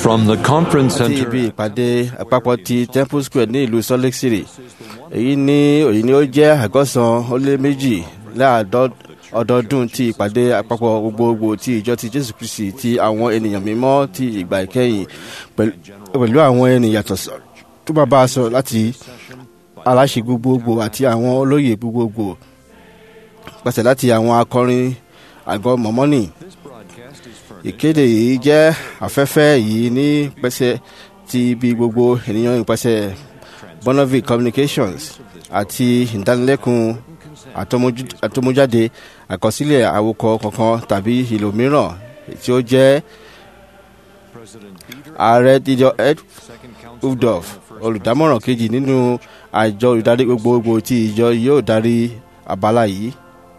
from the conference àti center ibi ìpàdé àpapọ̀ ti temple square ní ìlú salt lake city èyí ní èyí ni ó jẹ́ àgọ́sàn ó lé méjì láàdọ́ ọdọọdún ti ìpàdé àpapọ̀ gbogbogbò ti ìjọ ti jésù kristi ti àwọn ènìyàn mímọ́ ti ìgbà ìkẹyìn pẹ̀lú pẹ̀lú àwọn ènìyàn tọ̀sọ̀ tó bá bá a sọ láti aláṣẹ gbogbogbò àti àwọn olóyè gbogbogbò pàṣẹ láti àwọn akọrin àgọ́ mọ̀mọ́nì ìkéde yìí jẹ́ afẹ́fẹ́ yìí ní pẹ́sẹ́ ti ibi gbogbo ènìyàn ìpẹ́sẹ̀ bonavi communications àti ìdánilẹ́kùn àtọmójú- àtọmójáde àkọsílẹ̀ àwòkọ kankan tàbí ìlò mìíràn tí ó jẹ́ ààrẹ díjọ ed uvdorf olùdámọ̀ràn kejì nínú àjọ olùdarí gbogbogbò tí ìjọ yóò darí abala yìí.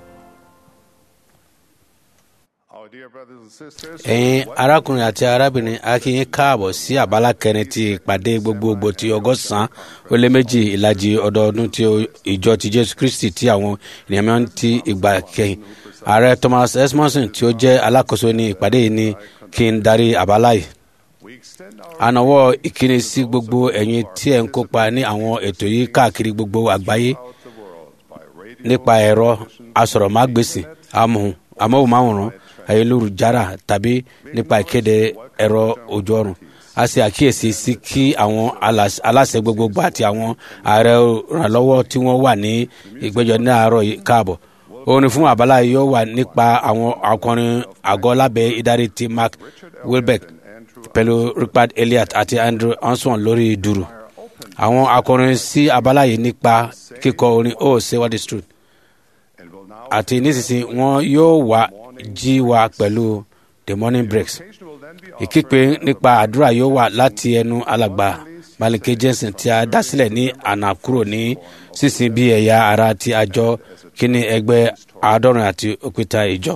ẹ̀yin arákùnrin àti arábìnrin a kí yín káàbọ̀ sí àbálá kẹrin ti ìpàdé gbogbogbò ti ọgọ́sàn-án ó lé méjì ìlàjì ọdọọdún ti ìjọ ti jésù kristi tí àwọn ènìyàn mìíràn ti ìgbà kẹyìn ààrẹ thomas esmonson tí ó jẹ́ alákòóso ní ìpàdé yìí ni kí n darí àbálá yìí ànáwọ́ ìkíni sí gbogbo ẹ̀yin tí ẹ̀ ń kópa ní àwọn ètò yìí káàkiri gbogbo àgbáyé nípa ẹ̀rọ asọ̀rọ̀mágbèsì amóhùn amóhùnmáwòrán ayélujára tàbí nípa ìkéde ẹ̀rọ ojú ọ̀run a ṣe àkíyèsí sí kí àwọn alas- aláṣẹ gbogbogbò àti àwọn ààrẹ ìrànlọ́wọ́ tí wọ́n wà ní ìgbẹ́jọ́ ní àárọ̀ yìí káàbọ̀ orin fún àbálá yìí yóò wà nípa àwọn akọrin àgọ́ lábẹ́ ìdarí ti mark wilbeck pẹ̀lú rupert elliot àti andrew hanson lórí dùrù àwọn akọrin sí abala yìí nípa kíkọ orin oh say what is true àti nísinsìnyí wọn yóò wá jí wa pẹ̀lú the morning breaks ìkípe nípa àdúrà yóò wà láti ẹnu alàgbà malike jensen tí a dá sílẹ̀ ní àná kúrò ní sísìn bí ẹ̀yà ara ti àjọ kíní ẹgbẹ́ àádọ́rin àti òkúta ìjọ.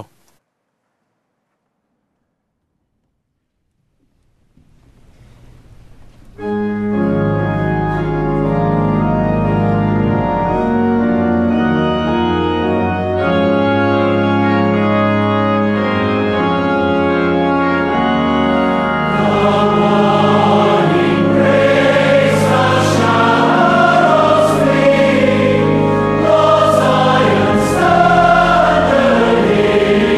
Zion standeth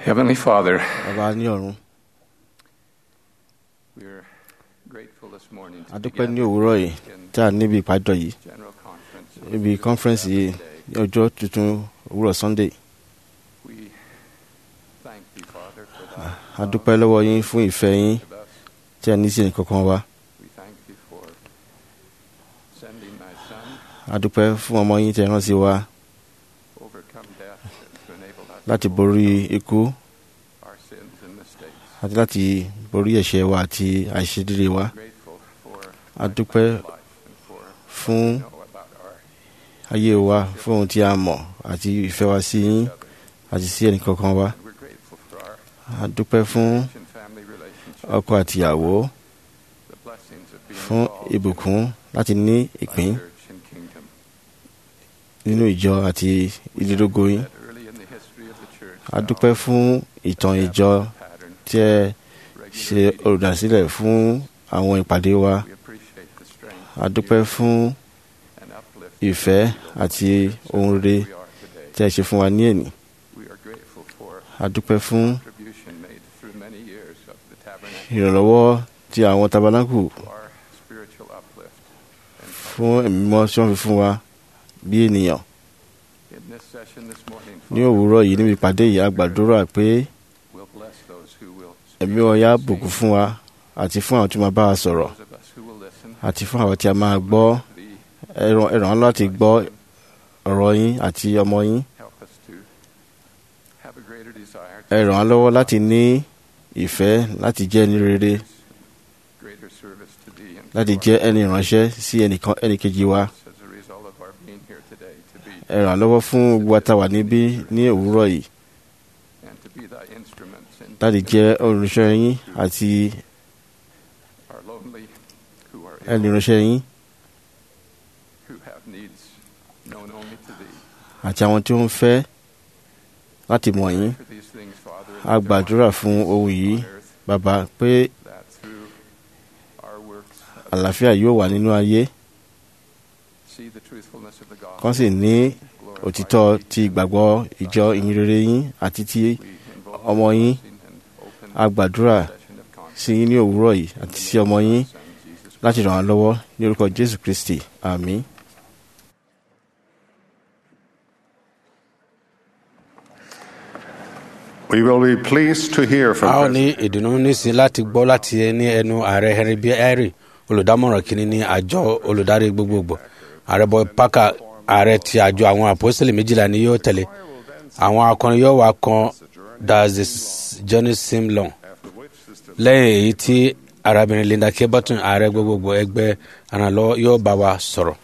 Heavenly Father, bàbá ní ọ̀run we're grateful this morning to a dúpẹ́ ní begin òwúrọ̀ yìí in tí a níbi ìpàjọ yìí general conference. níbi conference yìí ní ọjọ́ tuntun òwúrọ̀ sunday We thank thee, Father, for thy a dúpẹ́ lọ́wọ́ yín fún ìfẹ́ yín to us. tí a ní sí ẹnìkankan wa We thank thee for sending thy Son, a dúpẹ́ fún ọmọ yín tí ẹ rán sí wa overcome death, and to enable us láti to borí overcome ikú our sins and mistakes. àti láti borí ẹ̀ṣẹ̀ wa àti àìṣedéédé wa Grateful for a thy dúpẹ́ life and for fún know about our ayé wa fún ohun tí a mọ̀ àti ìfẹ́ wa sí yín other. àti sí ẹnìkankan wa And we're grateful for our a dúpẹ́ fún marriage and family relationship, ọkọ àtìyàwó the blessings of being fún involved in ìbùkún láti ní thy ìpín church and kingdom. nínú ìjọ àti ìdílógo yín That early in the history of the church, a thou dúpẹ́ fún ìtàn ìjọ pattern, tí ẹ ṣe regular meetings. olùdásílẹ̀ fún àwọn ìpàdé wa We appreciate the strength a dúpẹ́ fún and uplift ìfẹ́ àti ohun rere we are today. tí ẹ ṣe fún wa ní èní We are grateful for a dúpẹ́ fún contribution made through many years of the tabernacle ìrànlọ́wọ́ tí àwọn tabernacle to our spiritual uplift. And fún ẹ̀mí mímọ́ tí wọ́n fi fún wa bí ènìyàn in this session this morning, ní Father, òwúrọ̀ yìí níbi ìpàdé yìí a gbàdúrà pé we'll bless those who will ẹ̀mí speak wọn yá and bùkún sing, fún wa àti fún àwọn tí wọ́n bá wa sọ̀rọ̀ those of us who will listen, àti fún àwọn tí a máa gbọ́ thee, ẹ ràn ẹ ràn wá láti gbọ́ ọ̀rọ̀ yín àti ọmọ yín help us to have a greater desire ẹ ràn wá lọ́wọ́ láti ní ìfẹ́ láti jẹ́ ẹni rere greater service to thee and láti to jẹ́ our ẹni ìránṣẹ́ sí ẹnìkan ẹnìkejì wa as a result of our being here today to be ẹ ràn wá lọ́wọ́ fún gbogbo àtàwà níbí ní òwúrọ̀ yìí and to be thy instruments in láti jẹ́ olùránṣẹ́ yín àti are lonely, who are ẹni ill, ìránṣẹ́ yín who have needs known only to thee. àti àwọn tí ó ń fẹ́ láti mọ̀ yín For these things, Father, a gbàdúrà fún ohun yìí on earth, bàbá pé that through our works of àlàáfíà yóò wà nínú ayé see the truthfulness of the gospel. kán sì ní glorify òtítọ́ thee. ti ìgbàgbọ́ ìjọ ìyìnrere yín àti ti We invoke ọmọ the yín. blessing and open a gbàdúrà session of conscience sí yín ní òwúrọ̀ yìí àti sí ọmọ yín Son, Jesus láti ràn án lọ́wọ́ ní orúkọ jésù kristi àmín. We will be pleased to hear from a ó President ní ìdùnnú nísìn láti gbọ́ láti ní ẹnu ààrẹ henry b henry olùdámọ̀ràn kìíní ní àjọ olùdarí gbogbogbò ààrẹ boy parker ààrẹ ti àjọ àwọn àpòsílẹ̀ méjìlá ni yóò tẹ̀lé àwọn akọrin yóò wá kan does the journey seem long lẹ́yìn èyí tí arábìnrin linda k burton ààrẹ gbogbogbò ẹgbẹ́ àrànlọ́wọ́ yóò bá wa sọ̀rọ̀.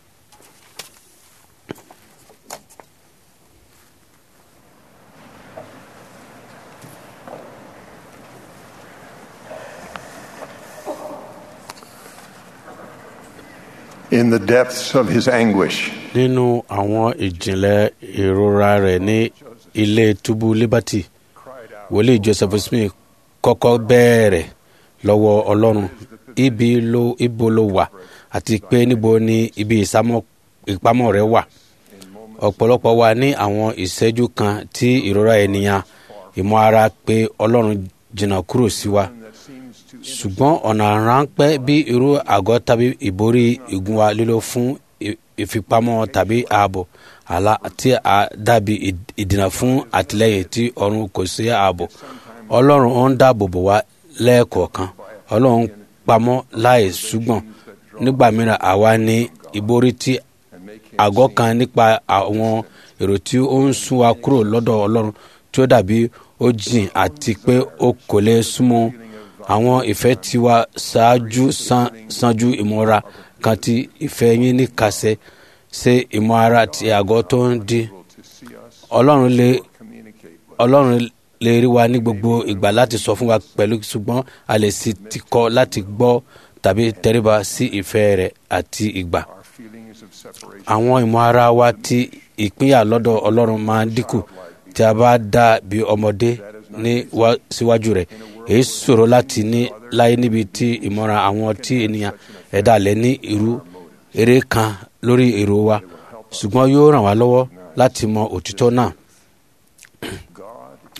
in the depths of his anguish. nínú àwọn ìjìnlẹ̀ ìrora rẹ̀ ní ilé túbú liberty wòlíì joseph smith kọ́kọ́ bẹ̀rẹ̀ lọ́wọ́ ọlọ́run ibi ló ibo ló wà àti pé níbo ni ibi ìsámọ́- ìpamọ́ rẹ̀ wà ọ̀pọ̀lọpọ̀ wà ní àwọn ìṣẹ́jú kan tí ìrora ènìyàn ìmọ̀ ara pé ọlọ́run jìnnà kúrò sí wa ṣùgbọ́n ọ̀nà ráńpẹ́ bí irú àgọ́ tàbí ìborí ìgún wa lílo fún ì- ìfipamọ́ tàbí ààbò àlá tí a dàbí ìd- ìdènà fún àtìlẹ́yìn tí ọ̀run kò sí ààbò ọlọ́run ó ń dáàbò bò wá lẹ́ẹ̀kọ̀ọ̀kan ọlọ́run pamọ́ láì ṣùgbọ́n nígbà mìíràn àwa ní ìborí tí àgọ́ kan nípa àwọn èrò tí ó ń sún wa kúrò lọ́dọ̀ ọlọ́run tí ó dàbí ó jìn àti pé ó kò lè súnmọ́ àwọn ìfẹ́ tiwa ṣáájú san sanju ìmọ̀ra kan tí ìfẹ́ yín ní kàṣẹ ṣe ìmọ̀ra ti àgọ́ tó ń di ọlọ́run lè ọlọ́run lè rí wa ní gbogbo ìgbà láti sọ fún wa pẹ̀lú ṣùgbọ́n a lè sì ti kọ́ láti gbọ́ tàbí tẹríba sí ìfẹ́ rẹ̀ àti ìgbà Our feelings of separation àwọn ìmọ̀ ara wa ti ìpínyà lọ́dọ̀ ọlọ́run máa ń dínkù tí a bá dà bí ọmọdé ní wá síwájú rẹ̀ èyí ṣòro láti ní láyé níbi tí ìmọ̀ràn àwọn tí ènìyàn ẹ̀dá lẹ̀ ní irú eré kan lórí èrò wa ṣùgbọ́n yóò ràn wá lọ́wọ́ láti mọ òtítọ́ náà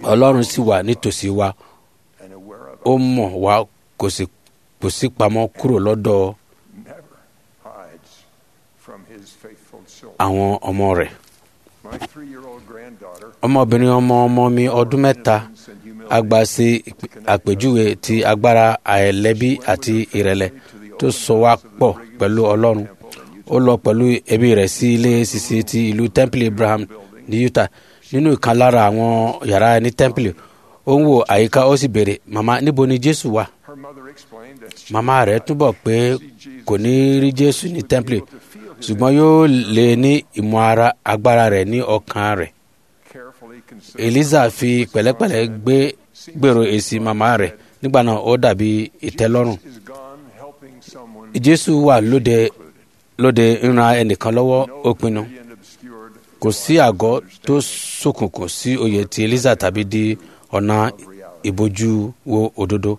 ọlọ́run sì wà nítòsí wa and aware of ó mọ̀ wá kò sì kò sí pamọ́ kúrò lọ́dọ̀ never hides from his faithful children. àwọn ọmọ rẹ̀ My three-year-old granddaughter ọmọbìnrin ọmọ ọmọ mi ọdún mẹ́ta and humility agba sí àpèjúwe ti agbára àìlẹ́bí àti ìrẹ̀lẹ̀ tó so wá pọ̀ pẹ̀lú ọlọ́run ó lọ pẹ̀lú ẹbí rẹ̀ sí ilé sisi ti ìlú temple abraham ní utah nínú ìkan lára àwọn yàrá ní temple ó ń wo àyíká ó sì béèrè màmá níbo ni jésù wà her mother explained that she màmá rẹ̀ túbọ̀ pé kò ní rí jésù ní temple ṣùgbọ́n yóò lè ní ìmọ̀ ara agbára rẹ̀ ní ọkàn rẹ̀ carefully considered eliza fi pẹ̀lẹ́pẹ̀lẹ́ gbé gbèrò èsì màmá rẹ̀ nígbà náà ó dàbí ìtẹ́lọ́rùn is gone helping someone jésù wà lóde lóde ìran ẹnìkan lọ́wọ́ ó pinnu and obscured kò sí àgọ́ tó ṣókùnkùn sí oyè ti eliza tàbí di ọ̀nà ìbojú wo òdodo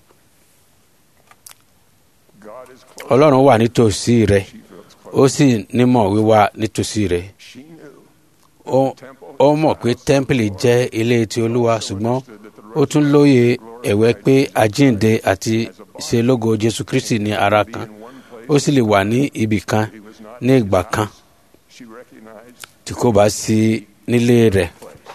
God is close. ọlọ́run wà nítòsí rẹ̀ She feels close. ó sì nímọ̀ wíwà nítòsí rẹ̀ She knew ó ó mọ̀ pé tẹ́ḿpìlì jẹ́ ilé ti olúwa ṣùgbọ́n ó tún lóye ẹ̀wẹ́ pé àjíǹde àti ṣe lógo jésù kristi ní ara kan ó sì lè wà ní ibì kan ní ìgbà kan she recognized tí kò bá sí nílé rẹ̀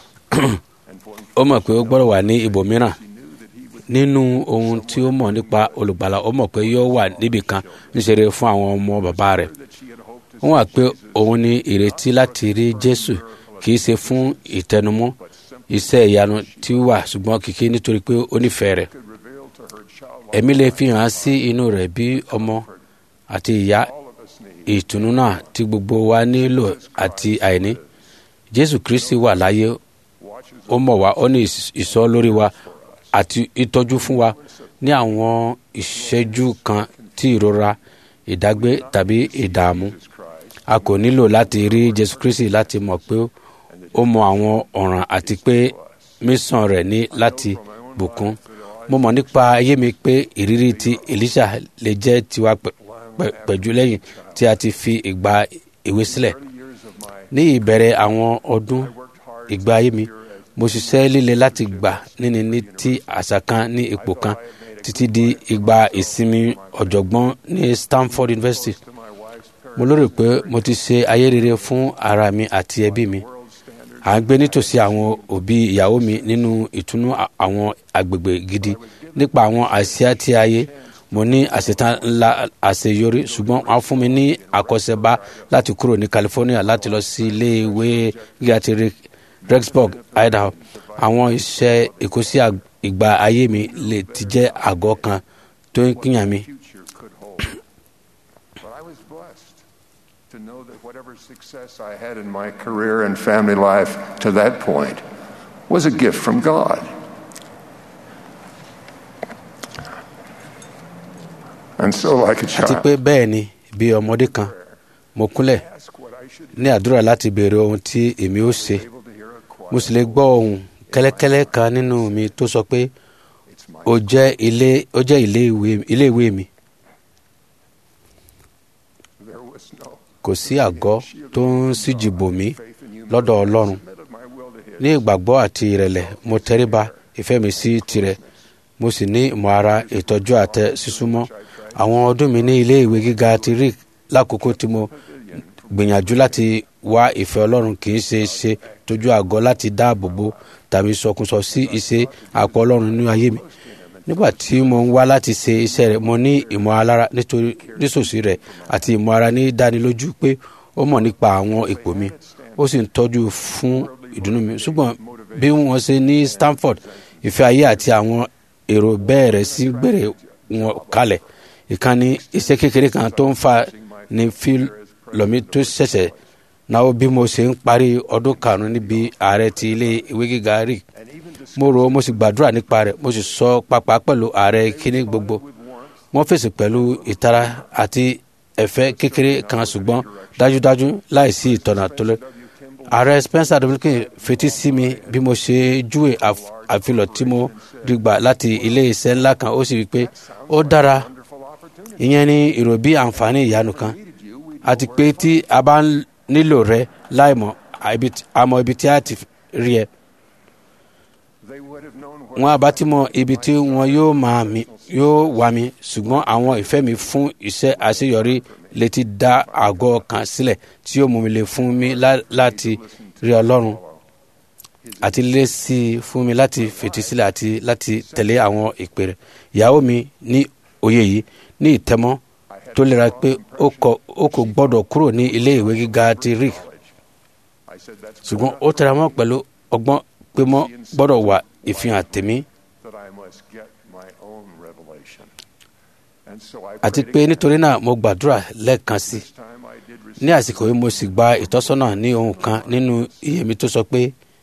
and for ó mọ̀ pé ó gbọ́dọ̀ wà ní ibòmíràn nínú ohun tí ó mọ̀ nípa olùgbàlà ó mọ̀ pé yóò wà níbì kan níṣẹ́re fún àwọn ọmọ bàbá rẹ̀ that she had hoped to wọ́n wà pé òun ní ìrètí láti rí jésù kì í ṣe fún ìtẹnumọ́ iṣẹ́ ìyanu tí ó wà ṣùgbọ́n kìkì nítorí pé ó nífẹ̀ẹ́ rẹ̀ could reveal to her child ẹ̀mí lè fi hàn sí inú rẹ̀ bí ọmọ àti ìyá all of us need. ìtùnú náà tí gbogbo wa nílò àti àìní jésù kristi wà láyé Watches ó mọ̀ wá ó ní ìs- ìsọ́ lórí wa àti ìtọ́jú fún wa ní àwọn ìṣẹ́jú kan tí ìrora ìdágbé tàbí ìdààmú Christ a kò nílò láti rí jésù kristi láti mọ̀ pé ó mọ àwọn ọ̀ràn àti pé mísàn rẹ̀ ní láti bùkún mo mọ̀ nípa ayé mi pé ìrírí ti elisha lè jẹ́ tiwa pẹ̀- pẹ̀- pẹ̀jú lẹ́yìn tí a ti fi ìgbà ìwé sílẹ̀ years of my ní ìbẹ̀rẹ̀ àwọn ọdún worked hard ìgbà ayé mi mo ṣiṣẹ́ líle láti gbà níní ní ti àṣà kan ní ipò kan títí di ìgbà ìsinmi ọ̀jọ̀gbọ́n ní stanford university to my wife's parents mo lérò pé mo ti ṣe ayé rere fún ara mi àti ẹbí mi world standard à ń gbé nítòsí àwọn òbí ìyàwó mi nínú ìtùnú à- àwọn agbègbè gidi nípa àwọn àsíá tí ayé mo ní àṣetán ńlá àṣeyọrí ṣùgbọ́n wọ́n fún mi ní àkọsẹ̀bá láti kúrò ní california láti lọ sí ilé ìwé gíga ti Re- rexburg idaho àwọn iṣẹ́ ìkósí àg- ìgbà ayé mi lè ti jẹ́ àgọ́ kan tó ń kíyàn mi future could hold. But I was blessed to know that whatever success I had in my career and family life to that point was a gift from God. And so, like a àti child, pé bẹ́ẹ̀ ni bí ọmọdé kan mo kúnlẹ̀ ask what I should ní àdúrà láti béèrè ohun tí èmi ó ṣe be able to hear a choir. mo sì lè gbọ́ ohun kẹ́lẹ́kẹ́lẹ́ kan nínú mi tó sọ pé It's my ó jẹ́ ilé ó jẹ́ ilé ìwé ilé ìwé mi there was no kò sí àgọ́ tó ń síjì bò mí faith in you. lọ́dọ̀ ọlọ́run Submitted my will to His. ní ìgbàgbọ́ àti ìrẹ̀lẹ̀ mo tẹríba ìfẹ́ mi sí tirẹ̀ mo sì ní ìmọ̀ ara ìtọ́jú àtẹ sísúnmọ́ àwọn ọdún mi ní ilé ìwé gíga ti rí lákòókò tí mo gbìyànjú láti wá ìfẹ́ ọlọ́run kì í ṣe ṣe tójú àgọ́ láti dáàbò bo tàbí sọkúsọ sí iṣẹ́ àpò ọlọ́run nínú ayé mi nígbà tí mo ń wá láti ṣe iṣẹ́ rẹ̀ mo ní ìmọ̀ alára nítorí nísòsí rẹ̀ àti ìmọ̀ ara ní dánilójú pé ó mọ̀ nípa àwọn ipò mi ó sì ń tọ́jú fún ìdùnnú mi ṣùgbọ́n bí wọ́n ṣe ní stanford ìfẹ́ ayé àti àwọn èrò bẹ̀rẹ̀ sí gbèrè wọn kalẹ̀ ìkànnì iṣẹ́ kékeré kan tó ń fa ní fílọ̀mì tó ṣẹ̀ṣẹ̀ náà bí mo ṣe ń parí ọdún karùn-ún níbi ààrẹ ti ilé ìwé gíga rí mo rò ó mo sì gbàdúrà nípa rẹ̀ mo sì sọ pápá pẹ̀lú ààrẹ kíní gbogbo wọ́n fèsì pẹ̀lú ìtara àti ẹ̀fẹ́ kékeré kan ṣùgbọ́n dájúdájú láìsí ìtọ́nà tó lé ààrẹ spencer dominican fetí sí mi bí mo ṣe júwe àf- àfilọ̀ tí mo rí gbà láti ilé iṣẹ́ ńlá kan ó sì wí pé ó dára ìyẹn ní èrò bí àǹfààní ìyanu kan àti pé tí a bá ń nílò rẹ láìmọ̀ àìbi- àmọ́ ibi tí a ti rí ẹ They would have known what wọn àbá tí mọ ibi tí wọn yóò máa mi yóò wá mi ṣùgbọ́n àwọn ìfẹ́ mi fún iṣẹ́ àṣeyọrí létí dá àgọ́ kan sílẹ̀ tí yóò mú mi lè fún mi lá- láti rí ọlọ́run àti lé sí i fún mi láti fètí sílẹ̀ àti láti tẹ̀lé àwọn ìpè rẹ̀ ìyàwó mi ní òye yìí ní ìtẹ́mọ́ tó lera pé ó kọ- ó kò gbọ́dọ̀ kúrò ní ilé ìwé gíga ti rick I said that's ṣùgbọ́n ó tẹra mọ́ pẹ̀lú ọgbọ́n pé mọ́ gbọ́dọ̀ wà ìfihàn tèmi that I must get my own revelation. And so I àti prayed pé again. nítorí náà mo gbàdúrà lẹ́ẹ̀kan sí i This time I did ní receive. àsìkò yìí mo sì gba ìtọ́sọ́nà ní ohun kan nínú iye mi tó sọ pé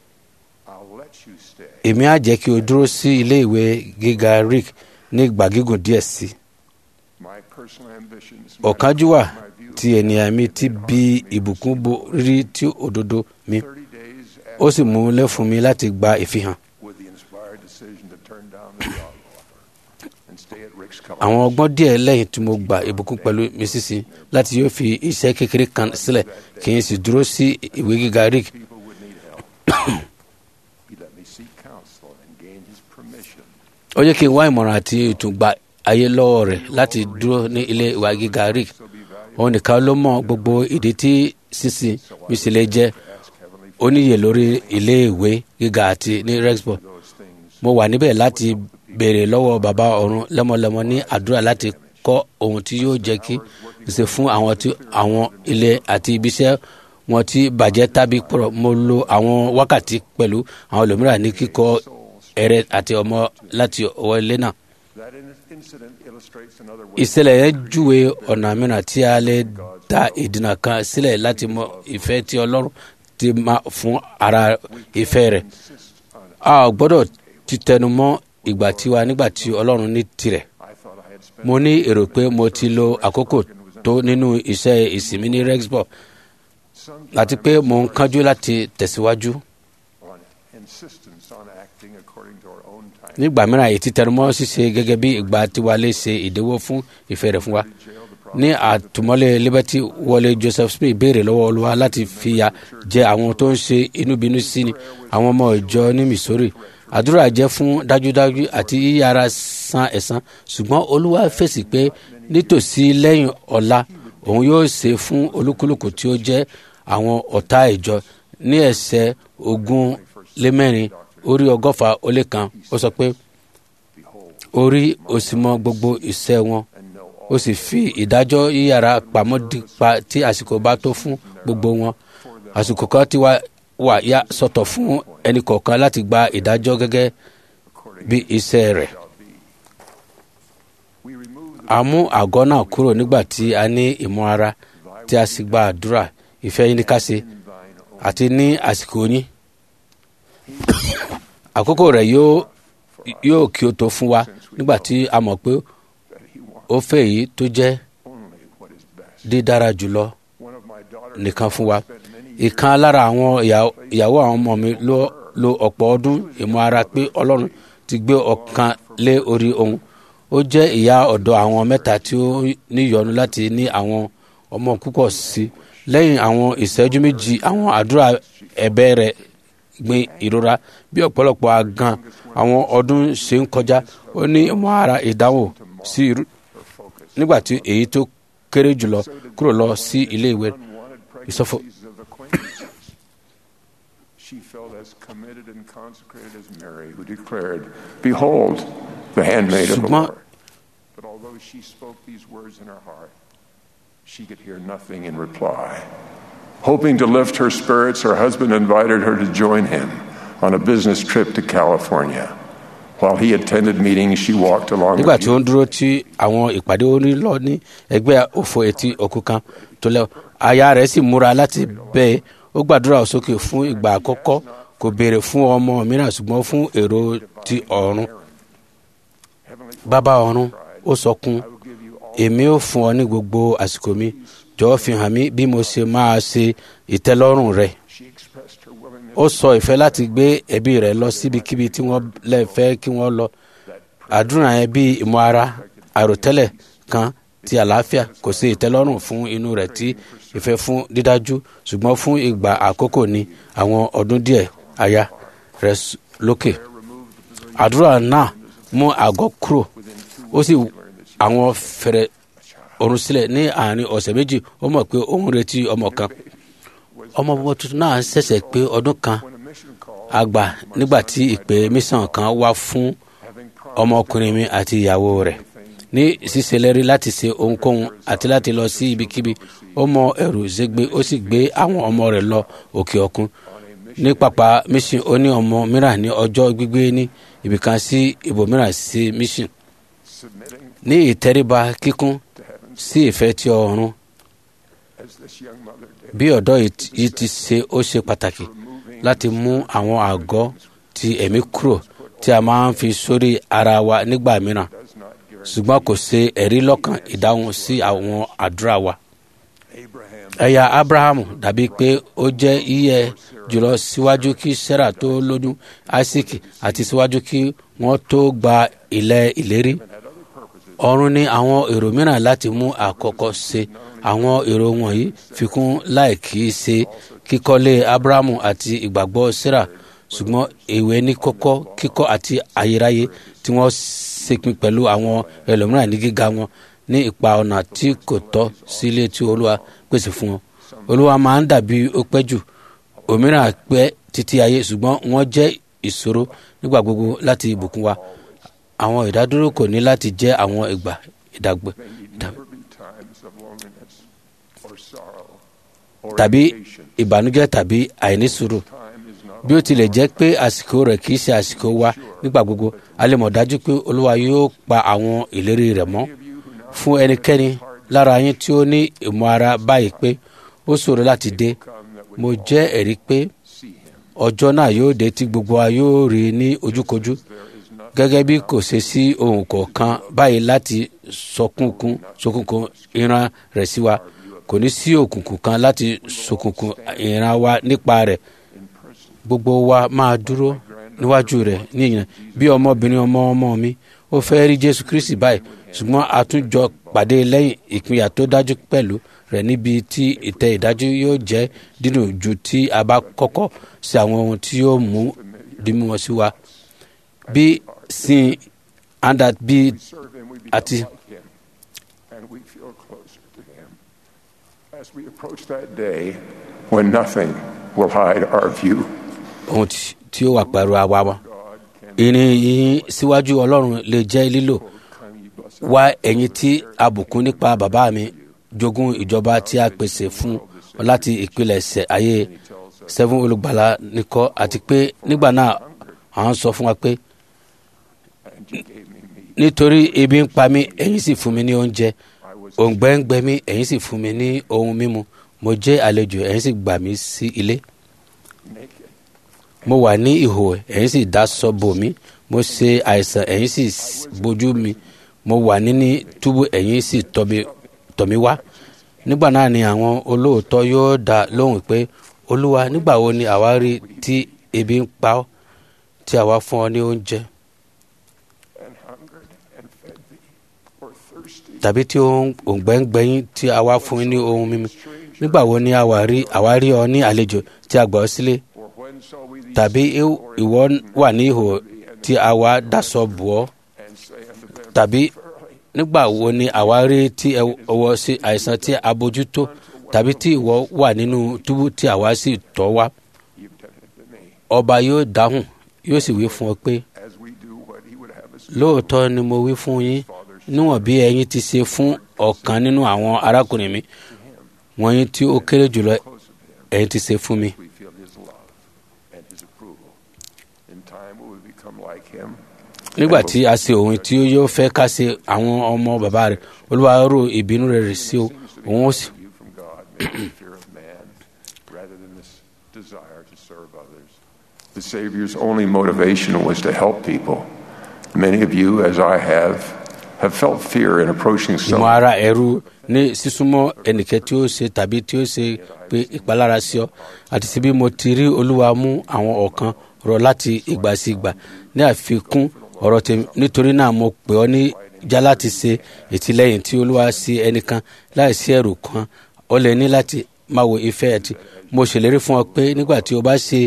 I'll let you stay. èmi á jẹ́ kí o dúró sí ilé ìwé gíga rick ní ìgbà gígùn díẹ̀ sí i My personal ambitions. my ọ̀kánjúwà my view ti ènìyàn mi ti bí ìbùkún bo rírí tí òdodo mi 30 days ó sì after mú un lé fún mi láti gba ìfihàn with the inspired decision to turn down the job offer and stay at Rick's College. àwọn ọgbọ́n díẹ̀ lẹ́yìn tí mo gba ìbùkún pẹ̀lú mi sísìn láti yóò fi iṣẹ́ kékeré kan sílẹ̀ kí n sì dúró sí ìwé gíga rick People would need help. he let me seek counsel and gain his permission. ó jẹ́ kí n wá ìmọ̀ràn àti ìtùgbà ayé lọ́wọ́ rẹ̀ láti dúró ní ilé ìwé gíga rick So be valuable. òun nìkan ló mọ gbogbo ìdí tí sísìn mi sì lè jẹ́ Ask Heavenly oníyè lórí ilé ìwé gíga àti ní rexburg those things. mo wà níbẹ̀ láti béèrè lọ́wọ́ bàbá ọ̀run lẹ́mọ̀lẹ́mọ̀ ní àdúrà láti kọ́ ohun tí yóò jẹ́ kí ṣe fún àwọn tí àwọn ilé àti ibiṣẹ́ wọn tí bàjẹ́ tàbí pọ̀rọ̀ mo lo àwọn wákàtí pẹ̀lú àwọn ẹlòmíràn ní kíkọ́ ẹrẹ àti ọmọ láti ọwọ́ ilé náà That in- incident illustrates another way. ìṣẹ̀lẹ̀ yẹn júwe ọ̀nà mìíràn tí a lè dá ìdènà kan sílẹ̀ láti mọ ìfẹ́ tí ọlọ́run ti máa fún ara ìfẹ́ rẹ̀ a ò gbọ́dọ̀ ti tẹnu mọ́ ìgbà tiwa nígbà tí ọlọ́run ní tirẹ̀ I thought I had spent mo ní èrò pé mo ti lo àkókò tó nínú iṣẹ́ ìsinmi ní rexburg some àti pé mo ń kánjú láti tẹ̀síwájú on insistence on acting according to our own time. nígbà mìíràn èyí ti tẹnu mọ́ ṣíṣe gẹ́gẹ́ bí ìgbà tiwa lè ṣe ìdíwọ́ fún ìfẹ́ rẹ̀ fún wa ní àtúmọ̀lé liberty wọlé joseph smith béèrè lọ́wọ́ olúwa láti fìyà jẹ àwọn tó ń ṣe inúbinú sí ni àwọn ọmọ ìjọ ní missouri àdúrà jẹ́ fún dájúdájú àti yíyára san ẹ̀san ṣùgbọ́n olúwa fèsì pé nítòsí lẹ́yìn ọ̀la òun yóò ṣe fún olúkúlùkù tí ó jẹ́ àwọn ọ̀tá ìjọ ní ẹsẹ̀ ogún lé mẹ́rin orí ọgọ́fà ó lé kan ó sọ pé orí òsì mọ gbogbo iṣẹ́ wọn ó sì fi ìdájọ́ yíyára pamọ́ dípa tí àsìkò bá tó fún gbogbo wọn àsìkò kan ti wá wà yá sọ̀tọ̀ fún ẹnì kọ̀ọ̀kan láti gba ìdájọ́ gẹ́gẹ́ bí iṣẹ́ rẹ̀ We remove the a mú àgọ́ náà kúrò nígbà tí a ní ìmọ̀ ara tí a sì gba àdúrà ìfẹ́ yín ní ká ṣe thine own àti ní àsìkò yín àkókò rẹ̀ yóò yóò kí o tó fún wa nígbà tí a mọ̀ pé that he wants ó fẹ́ èyí tó jẹ́ only what is best. dídára jùlọ One of my daughters nìkan fún wa spent many ìkan lára àwọn ìyá- ìyàwó àwọn ọmọ mi ló lo ọ̀pọ̀ ọdún ìmọ̀ ara pé ọlọ́run ti gbé ọkàn lé orí òun ó jẹ́ ìyá ọ̀dọ́ àwọn mẹ́ta tí ó níyọnu láti ní àwọn ọmọ púpọ̀ sí lẹ́yìn àwọn ìṣẹ́jú méjì àwọn àdúrà ẹ̀bẹ̀ rẹ̀ gbin ìrora bí ọ̀pọ̀lọpọ̀ àgàn àwọn ọdún ṣe ń kọjá ó ní ìmọ̀ ara ìdáhùn sí irú her focus. nígbà tí èyí tó kéré jùlọ kúrò lọ sí ilé ìwé Unwanted Ìsọfọ- pregnancies of acquaintances. She felt as committed and consecrated as Mary, who declared, Behold, the handmaid of the Ṣùgbọ́n- Lord. But although she spoke these words in her heart, she could hear nothing in reply. Hoping to lift her spirits, her husband invited her to join him on a business trip to California. While he attended meetings, she walked along nígbà a tí ó ń dúró tí àwọn ìpàdé orí lọ ní ẹgbẹ́ òfò etí òkú kan tó lẹ́wọ̀ aya rẹ̀ sì múra láti bẹ́ẹ̀ ó gbàdúrà sókè fún ìgbà àkọ́kọ́ kò béèrè fún ọmọ mìíràn ṣùgbọ́n fún èrò ti ọ̀run heavenly bàbá ọ̀run ó sọkún I will give you all èmi ò fún ọ ní gbogbo àsìkò mi jọ̀wọ́ fi hàn mí bí mo ṣe máa ṣe ìtẹ́lọ́rùn rẹ̀ she expressed her willingness ó sọ ìfẹ́ láti gbé ẹbí rẹ̀ lọ síbikíbi tí wọ́n lè fẹ́ kí wọ́n lọ àdúrà yẹn bí ìmọ̀ ara àròtẹ́lẹ̀ kan ti àlàáfíà kò sí ìtẹ́lọ́rùn fún inú rẹ̀ tí ìfẹ́ fún dídájú ṣùgbọ́n fún ìgbà àkókò ní àwọn ọdún díẹ̀ àyà rẹ̀ s- lókè remove àdúrà náà mú àgọ́ kúrò ó sì àwọn fẹ̀rẹ̀ ọ̀run sílẹ̀ ní àárín ọ̀sẹ̀ méjì ó mọ̀ pé òun retí ọmọ kan ọmọ ọmọ tuntun náà ṣẹ̀ṣẹ̀ pé ọdún kan àgbà nígbà tí ìpè mísàn kan wá fún ọmọkùnrin mi àti ìyàwó rẹ̀ ní ṣíṣèlérí láti ṣe ohunkóhun àti láti lọ sí ibikíbi ó mọ ẹrù ṣègbè ó sì gbé àwọn ọmọ rẹ̀ lọ òkè òkun ní pápá mission ó ní ọmọ mìíràn ní ọjọ́ gbígbé ní ibìkan sí ibòmíràn sí mission ní ìtẹríba kíkún sí ìfẹ́ tí ọ̀run bí ọ̀dọ́ yìí ti ṣe ó ṣe pàtàkì láti mú àwọn àgọ́ ti ẹ̀mí kúrò tí a máa ń fi sórí ara wa nígbà mìíràn ṣùgbọ́n kò ṣe ẹ̀rí lọ́kàn ìdáhùn sí àwọn àdúrà wa. ẹ̀yà abrahamu dàbí pé ó jẹ́ yíyẹ jùlọ síwájú kí sarah tó lóyún isaac àti síwájú kí wọ́n tó gba ilẹ̀ ìlérí. ọ̀run ní àwọn èrò mìíràn láti mú àkọ́kọ́ ṣe àwọn èrò wọ̀nyí fikún láì kì í ṣe kíkọ́lé abrahamu àti ìgbàgbọ́ sarah ṣùgbọ́n èwe ní kọ́kọ́ kíkọ́ àti ayérayé tí wọ́n ṣèpin pẹ̀lú àwọn ẹlòmíràn ní gíga wọn ní ipa ọ̀nà tí kò tọ́ sí ilé tí olúwa pèsè fún wọn. olúwa máa ń dàbí ó pẹ́ jù òmíràn pẹ́ títí ayé ṣùgbọ́n wọ́n jẹ́ ìṣòro nígbà gbogbo láti ìbùkún wa. àwọn ìdádúró kò ní láti jẹ́ àwọn ìgbà ìdàgbẹ́ tàbí ìbànújẹ́ tàbí àìnísùúrù bí ó tilẹ̀ jẹ́ pé àsìkò rẹ̀ kì í ṣe àsìkò wa nígbà gbogbo a lè mọ̀ dájú pé olúwa yóò pa àwọn ìlérí rẹ̀ mọ́ fún ẹnikẹ́ni lára yín tí ó ní ìmọ̀ ara báyìí pé ó ṣòro láti dé mo jẹ́ ẹ̀rí pé ọjọ́ náà yóò dé tí gbogbo wa yóò rí ní ojúkojú gẹ́gẹ́ bí kò ṣe sí ohun kọ̀ọ̀kan báyìí láti sọkúnkún sọkúnkún ìran rẹ̀ sí wa kò ní sí òkùnkùn kan láti sọkúnkún ìran wa nípa rẹ̀ gbogbo wa máa dúró níwájú rẹ̀ níyìn bí ọmọbìnrin ọmọ ọmọ mi ó fẹ́ rí jésù kristi báyìí ṣùgbọ́n àtúnjọ pàdé lẹ́yìn ìpínyà tó dájú pẹ̀lú rẹ̀ níbi tí ìtẹ́ ìdájú yóò jẹ́ dídùn ju tí a bá kọ́kọ́ sí àwọn ohun tí yóò mú dímú wọn sí wa bí sin anda bí àti. As we approach that day when nothing will hide our view. ohun tí ó wà pẹ̀lú àwa wa ìrìn yìí síwájú ọlọ́run lè jẹ́ lílò wá ẹ̀yin tí a bùkún nípa bàbá mi jogún ìjọba tí a pèsè fún ọ láti ìpilẹ̀ṣẹ̀ ayé seven olùgbàlà nìkọ́ àti pé nígbà náà à ń sọ fún wa pé nítorí ebi ń pa mí ẹ̀yin sì fún mi ní oúnjẹ òǹgbẹ ń gbẹ mí ẹ̀yin sì fún mi ní ohun mímu mo jẹ́ àlejò ẹ̀yin sì gbà mí sí ilé mo wà ní ìhò ẹ̀yin sì dáṣọ bò mí mo ṣe àìsàn ẹ̀yin sì bójú mi mo wà níní túbú ẹ̀yin sì tọ̀ mí wá nígbà náà ni àwọn olóòótọ́ yóò dá lóhùn pé olúwa nígbà wo ni àwa rí tí ebi ń pa ọ́ tí àwa fún ọ ní oúnjẹ tàbí tí òǹgbẹ ń gbẹyìn tí àwa fún ní ohun mímu nígbà wo ni àwa rí ọ ní àlejò tí a gbà ọ́ sílé tàbí ìwọ wà ní ihò tí àwa daṣọ bò ọ́ tàbí nígbà wo ni àwa rí tí ọwọ́ sí àìsàn tí a bójútó tàbí tí ìwọ wà nínú túbú tí àwa sì tọ́ wá ọba yóò dáhùn yóò sì wí fún ọ pé lóòótọ́ ni mo wí fún yín níwọ̀n bí ẹ̀yin ti ṣe fún ọ̀kan nínú àwọn arákùnrin mi wọ̀nyí tí ó kéré jùlọ ẹ̀yin ti ṣe fún mi. nígbà tí a ṣe òun tí yóò fẹ́ ká ṣe àwọn ọmọ bàbá rẹ̀ olúwa rò ìbínú rẹ̀ sí òun ó sì. The Savior's only motivation was to help people. Many of you, as I have, have felt fear in approaching ìmọ̀ someone. ara ẹ̀rù ní sísúnmọ́ ẹnìkẹ́ tí ó ṣe tàbí tí ó ṣe pé ìpalára sí ọ àti síbí mo ti rí olúwa mú àwọn ọ̀kan rọ láti ìgbà sí ìgbà ní àfikún ọ̀rọ̀ tèmi nítorí náà mo pè ọ́ ní já láti ṣe ìtìlẹ́yìn tí olúwa sí ẹnìkan láìsí ẹ̀rù kan ó lè ní láti máa wo ìfẹ́ ẹ̀tì mo ṣèlérí fún ọ pé nígbà tí o bá ṣe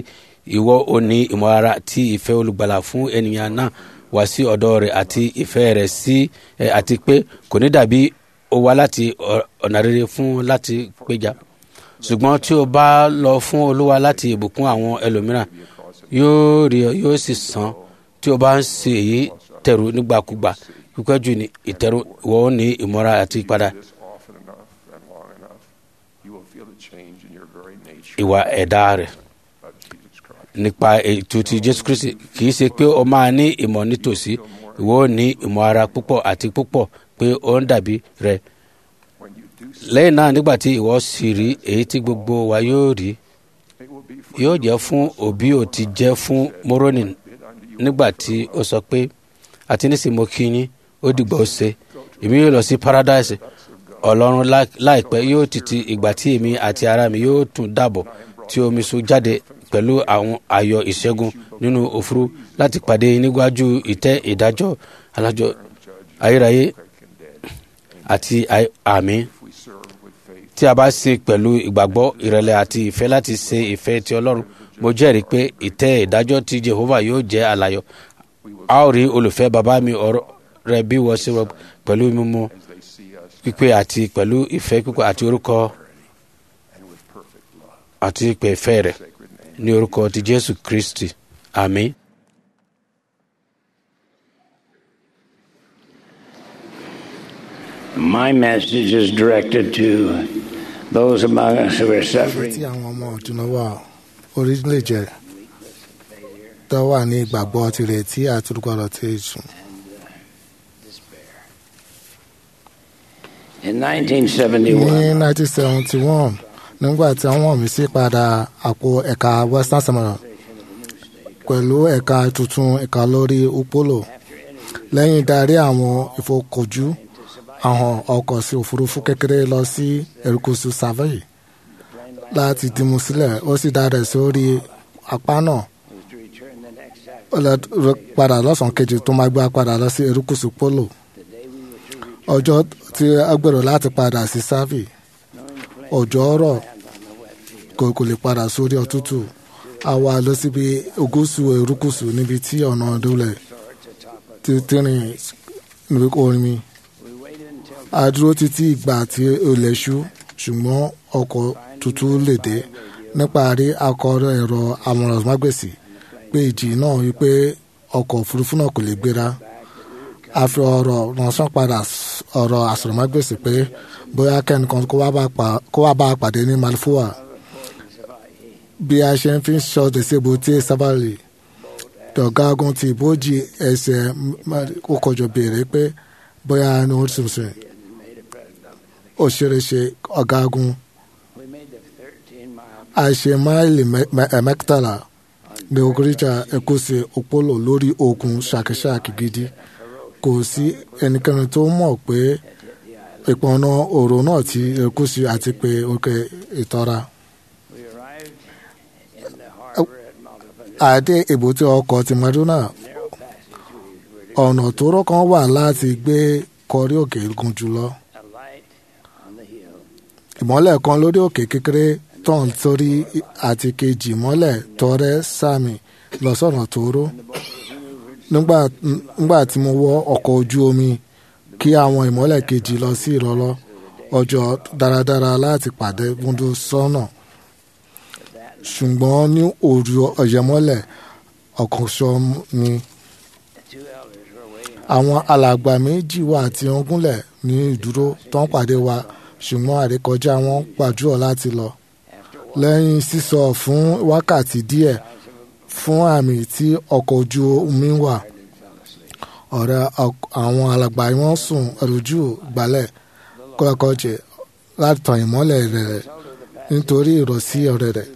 ìwọ ò ní ìmọ̀lára tí ìfẹ́ olùgbàlà fún ènìyàn náà wá sí ọ̀dọ̀ rẹ̀ àti ìfẹ́ rẹ̀ sí ẹ àti pé kò ní dàbí ó wá láti ọ- ọ̀nà rere fún láti péjà ṣùgbọ́n tí o bá lọ fún olúwa láti ìbùkún àwọn ẹlòmíràn yóò rí ọ yóò sì san tí o bá ń ṣe èyí tẹ̀rù nígbàkúgbà pípẹ́ jù ní ìtẹ̀rù ìwọ ò ní ìmọ̀ra àti ìpadà this often enough and long enough, you will feel a change in your very nature ìwà ẹ̀dá rẹ̀ of Jesus Christ. nípa ètò ti jésù kristi kì í ṣe pé o máa ní ìmọ̀ nítòsí ìwọ ò ní ìmọ̀ ara púpọ̀ àti púpọ̀ pé ó ń dàbí rẹ̀ When you do so, lẹ́yìn náà nígbà tí ìwọ sì rí èyí tí gbogbo wa yóò rí it will be for yóò jẹ́ fún òbí ò ti jẹ́ fún moroni it unto you. nígbà tí ó sọ pé àti nísìnyí mo kí yín ó dìgbà ó ṣe èmi yóò lọ sí paradise ọlọ́run lá- láìpẹ́ yóò títí ìgbà tí èmi àti ara mi yóò tún dàbọ̀ tí omi sun jáde pẹ̀lú àwọn ayọ̀ ìṣẹ́gun nínú òfurú láti pàdé níwájú ìtẹ́ ìdájọ́ alájọ ayérayé àti àì- àmì If we serve with faith, tí a bá ṣe pẹ̀lú ìgbàgbọ́ ìrẹ̀lẹ̀ àti ìfẹ́ láti ṣe ìfẹ́ ti ọlọ́run mo jẹ́rìí pé ìtẹ́ ìdájọ́ ti jehovah yóò jẹ́ àlàyọ̀ a ó rí olùfẹ́ bàbá mi ọ̀rọ̀ rẹ bí wọ́n ṣe rọ pẹ̀lú mímú as they see us pípé àti pẹ̀lú ìfẹ́ pípé àti orúkọ and with perfect love, àti ìpè ìfẹ́ rẹ̀ sacred name. ní orúkọ ti jésù kristi àmín. My message is directed to those among us who are tí suffering àwọn ọmọ ọ̀dùnà wà orílẹ̀-èdè tó wà ní ìgbàgbọ́ tirẹ̀ tí àtúrúkọ̀rọ̀ ti sùn. in ní 1971. 1971 nígbà tí wọ́n mi sí padà àpò ẹ̀ka western samoa pẹ̀lú ẹ̀ka tuntun ẹ̀ka lórí upolo lẹ́yìn darí àwọn ìfọkànjú àwọn ọkọ̀ sí òfurufú kékeré lọ sí erékùṣù savoy láti dìmú sílẹ̀ ó sì dára sórí apá náà ó lọ rọ- padà lọ́sàn-án kejì tó máa gbé padà lọ sí erékùṣù polo ọjọ́ tí a gbèrò láti padà sí sáfì òjò ọ̀rọ̀ kò kò lè padà sórí ọ̀tútù a wá lọ síbi ogúsù erékùṣù níbi tí ọ̀nà ìdúlẹ̀ ti tìrìn níbi omi a dúró títí ìgbà tí olè ṣú ṣùgbọ́n ọkọ̀ tuntun lè dé níparí akọrọ ẹ̀rọ amọ̀rànmágbèsì pé ìjì náà wípé ọkọ̀ òfurufú náà kò lè gbéra a fi ọ̀rọ̀ ránṣẹ́ padà s- ọ̀rọ̀ àsọ̀rọ̀mágbèsì pé bóyá kẹ́nìkan kó wá bá pa- kó wá bá a pàdé ní malfoa bí a ṣe ń fi ṣọ́ọ̀dẹ̀ sí ebúté sábàlì dọ̀gágun ti ìbòjì ẹsẹ̀ ó kọjọ béèrè pé bóyá ní ó tún sè ó ṣeré ṣe ọ̀gágun a ṣe máìlì mẹ- mẹ- ẹ̀ mẹ́tàlá ní ogoríjà ẹ̀kọ́sẹ̀ òpólò lórí òkun ṣàkíṣàkí gidi kò sí ẹnikẹ́ni tó mọ̀ pé ìpọnà òrò náà ti ẹ̀kọ́sẹ̀ àti pé òkè ìtọ́ra. àdé èbúté ọkọ̀ ti maduna ọ̀nà tóóró kan wà láti gbé kọrí òkè gùn jùlọ ìmọ́lẹ̀ kan lórí òkè kékeré tán sórí àti kejì ìmọ́lẹ̀ tọrẹ sàmì lọ sọ̀nà tóóró nígbà nígbà tí mo wọ ọkọ̀ ojú omi kí àwọn ìmọ́lẹ̀ kejì lọ sí ìrọ̀lọ́ ọjọ́ dáradára láti pàdé múndú sọ́nà ṣùgbọ́n ní òru ọ̀yẹ́mọ́lẹ̀ ọ̀kànṣọ́ ni àwọn alàgbà méjì wà tí wọ́n gúnlẹ̀ ní ìdúró tó ń pàdé wa ṣùgbọ́n àrékọjá wọn gbàdúrà láti lọ lẹ́yìn sísọ fún wákàtí díẹ̀ fún àmì tí ọkọ̀ ojú omi wà ọ̀rẹ́ ọk- àwọn alàgbà wọn sùn ẹ̀rọ̀jú gbálẹ̀ kọ́kọ́jẹ láti tàn ìmọ́lẹ̀ rẹ̀ nítorí ìrọ̀sí ọ̀rẹ́ rẹ̀.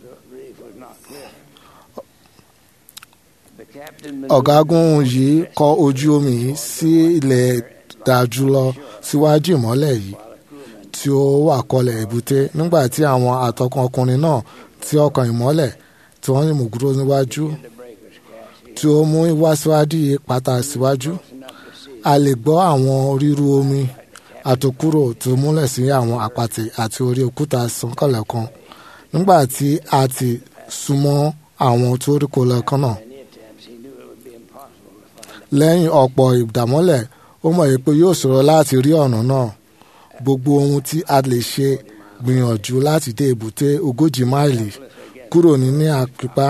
ọ̀gágun yìí kọ ojú omi yìí sí ilẹ̀ dájú lọ síwájú ìmọ́lẹ̀ yìí tí ó wà kọlẹ̀ èbúté nígbà tí àwọn àtọkùn ọkùnrin náà tí ọkàn ìmọ́lẹ̀ tí wọ́n ní mùgúrò níwájú tí ó mú wá síwájú yìí pátá síwájú a lè gbọ́ àwọn ríru omi àtòkúrò tó múlẹ̀ sí àwọn àpàtì àti orí òkúta sànkànlẹ̀ kan nígbà tí a ti súnmọ́ àwọn tó rí kó lẹ́ẹ̀kan náà many attempts, he knew it would be impossible to find lẹ́yìn ọ̀pọ̀ ìdàmọ́lẹ̀ ó mọ̀ yìí pé yóò ṣòro láti rí ọ̀nà náà gbogbo ohun tí a lè ṣe gbìyànjú láti dé èbúté ogójì máìlì kúrò nínú àpípá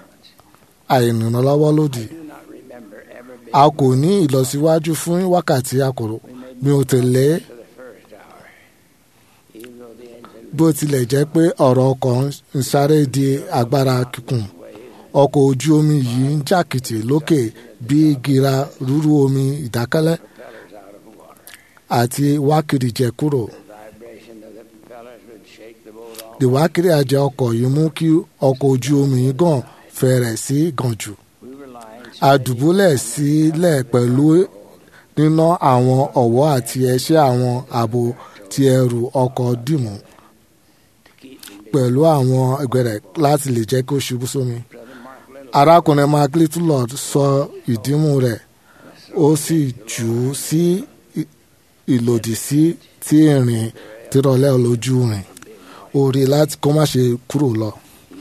àìrìnlọ́wọ́ lòdì do not remember ever being a kò ní ìlọsíwájú fún wákàtí àkòrò mi ò tẹ̀lé to the first hour. Even though the engine bó tilẹ̀ jẹ́ pé ọ̀rọ̀ ọkọ̀ ń sáré di agbára kíkùn ọkọ̀ ojú omi yìí ń jàkìtì lókè bí gíra rúrú omi ìdákẹ́lẹ́ propellers out of water. àti wákìrì jẹ kúrò. The vibration of the propellers would shake the boat off. ìwákìrì àjẹ ọkọ̀ yìí mú kí ọkọ̀ ojú omi yìí gàn fẹ̀rẹ̀ sí gàn jù. We were lying a dùbúlẹ̀ sílẹ̀ pẹ̀lú níná àwọn ọ̀wọ́ àti ẹṣẹ́ àwọn ààbò tí ẹrù ọkọ̀ dìmú to keep from being pẹ̀lú àwọn ẹgbẹ̀rẹ̀ láti lè jẹ́ kó ṣubú sómi. Brother Mark Little. arákùnrin mark littlelord sọ ìdímú rẹ̀ ó sì jù ú sí ì- ìlòdì sí tí ìrìn tìrọ̀lẹ́ lójú rìn ó rí i láti kó má ṣe kúrò lọ.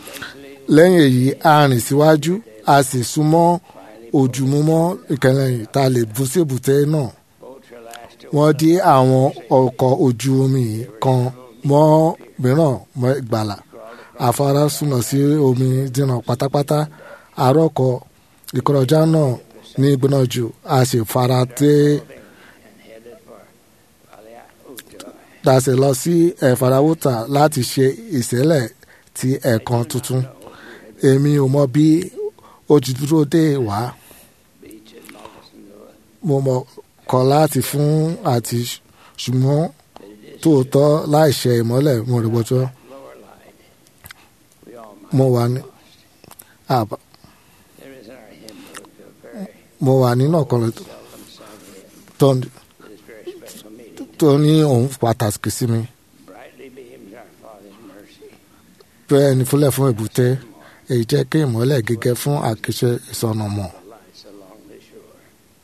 lẹ́yìn èyí a rìn síwájú a sì súnmọ́ ojúmọ́mọ́ ìkẹlẹ́yìn tá a lè bú sí èbúté náà. Boats are lashed to wọ́n dí àwọn ọkọ̀ ojú omi yìí kan mọ́ mìíràn mọ́ ìgbàlà afárá súnmọ́ sí omi dínà pátápátá àròkọ ìkọrọjá náà ní ìgbóná jù a sì fara dé and headed for Valiauto. dasẹ̀ lọ sí ẹ̀farawúta láti ṣe ìṣẹ̀lẹ̀ ti ẹ̀kan tuntun èmi ò mọ bí ó ti dúró dé wá Beach at Moccasin, mo mọ̀ kọ́ láti fún àti ṣùgbọ́n tóòtọ́ láìṣe ìmọ́lẹ̀ mo rí bọ́jọ́ lower light. We all might mo wà ní àbá There is in our hymn book a very mo wà nínú ọ̀kan rẹ̀ seldom sung hymn tó that is very special meaning. tó ní òun pàtàkì sí mi Brightly beams our Father's mercy. bẹ́ẹ̀ ni fúnlẹ̀ fún èbúté èyí jẹ́ kí ìmọ́lẹ̀ gẹ́gẹ́ fún àkíṣe ìsọnà mọ̀ The lights along the shore.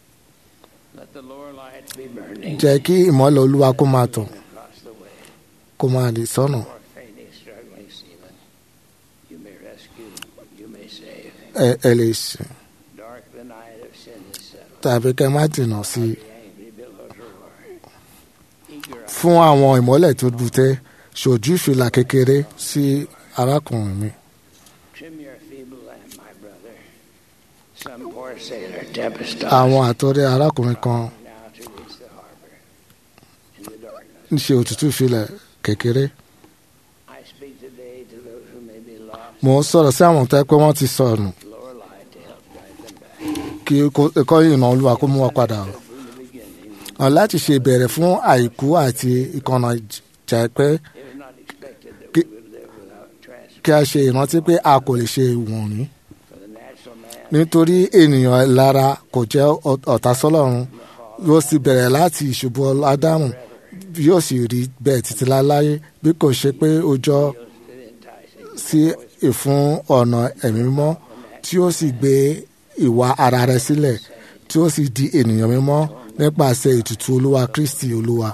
Let the lower light be burning. jẹ́ kí ìmọ́lẹ̀ olúwa kó máa tàn across the way. kó máa lè sọ́nà For fainting, struggling seaman, you may rescue, you may save. ẹ ẹ lè sìn Dark the night of sin is settled. tàbí kẹ́ má dènà sí i The angry billows roar. Eager eyes fún àwọn ìmọ́lẹ̀ tó bùtẹ́ ṣojú ìfìlà kékeré sí arákùnrin mi trim your feeble lamp, my brother. Some poor sailor, tempest àwọn àtọ́rẹ́ arákùnrin kan now to reach the harbor. In the darkness, ń ṣe òtútù ìfilẹ̀ kékeré I speak today to those who may be lost. mò ń sọ̀rọ̀ sí àwọn tó yẹ pé wọ́n ti sọnù Lower light to help guide them back. kí ẹ̀kọ́ ìrìnà olúwa kó mú wọn padà o. From the beginning, Ọ̀n láti ṣe ìbẹ̀rẹ̀ fún àìkú àti ìkànnà jẹ́ pé it was not expected that we Ki- would live without transport. kí a ṣe ìrántí pé a kò lè ṣe ìwọ̀nì For the natural man, nítorí ènìyàn lára kò jẹ́ ọ- ọ̀tá sọ́lọ́run yóò sì bẹ̀rẹ̀ láti ìṣubú ádámù yóò sì rí bẹ́ẹ̀ títí láláyé bí kò ṣe pé ó jọ it enticing. sí ìfún ọ̀nà ẹ̀mí mímọ́ tí ó sì gbé ìwà ara rẹ̀ sílẹ̀ tí ó sì di ènìyàn mímọ́ nípasẹ̀ ètùtù olúwa kristi olúwa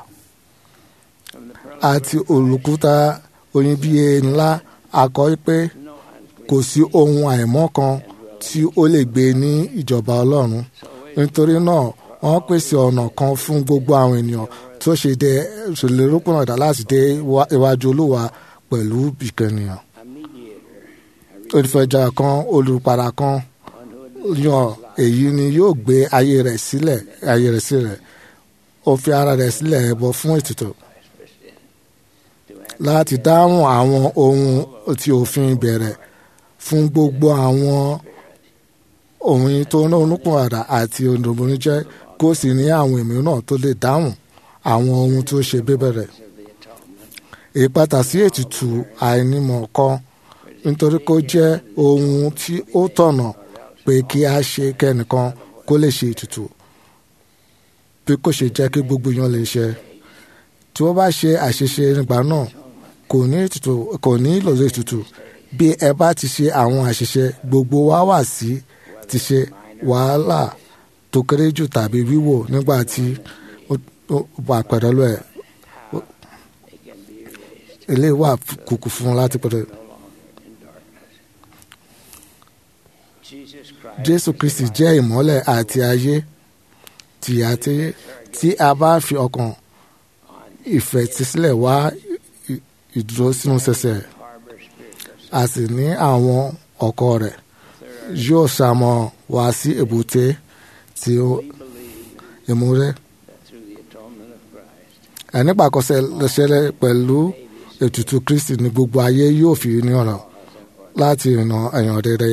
From the pearl àti olùkúta oníbíye ńlá akọ pé no unclean. kò sí ohun àìmọ́ kan tí ó lè gbé ní ìjọba ọlọ́run nítorí náà wọ́n pèsè ọ̀nà kan fún gbogbo àwọn ènìyàn tó ṣe dé ṣèlérókùnrin ọ̀dà láti dé wá- iwájú olúwa pẹ̀lú ìkànnìyàn A mediator, a olùfẹ̀jà kan olùpàdà kan one who would yan èyí ni yóò gbé ayé rẹ̀ sílẹ̀ ayé rẹ̀ sílẹ̀ ó fi ara rẹ̀ sílẹ̀ ẹbọ fún ètùtù sacrifice for sin. To answer láti dáhùn àwọn ohun tí òfin bẹ̀rẹ̀ fún gbogbo àwọn ohun tó ní onúpọ̀nàdà àti onírúurú jẹ́ kó sì ní àwọn mìíràn tó lè dáhùn àwọn ohun tó ṣe bíbẹ̀rẹ̀. of the atonement. ìpàtà sí ètùtù àìnímọ̀ kan nítorí kó jẹ́ ohun tí ó tọ̀nà pé kí a ṣe kẹ́nìkan kó lè ṣe ètùtù bí kò ṣe jẹ́ kí gbogbo yan lè ṣe tí wọ́n bá ṣe àṣeṣe nígbà náà kò ní ètùtù kò ní ìlò ètùtù bí ẹ bá ti ṣe àwọn àṣìṣe gbogbo wa wà sí ti ṣe wàhálà tó kéré jù tàbí wíwò nígbà tí ó ó wà pẹ̀lú ẹ̀ It can be erased eléyìí wà kùkù fún un láti pẹ̀lú. no longer in darkness. Jesus Christ jésù kristi jẹ́ ìmọ́lẹ̀ àti ayé tí a ti tí a bá fi ọkàn ìfẹ̀tísílẹ̀ wá ì- ìdúró sínú sẹsẹ̀ harbor spirit of a sì ní àwọn ọkọ rẹ̀ yóò ṣamọ wá sí èbúté tí ó ìmúrẹ́ that through the atonement of Christ, ànípàkọsẹ̀ lẹ́sẹ̀lẹ̀ pẹ̀lú ètùtù kristi ní gbogbo ayé yóò fi ní ọ̀nà láti ìrìnà ẹ̀yàn rere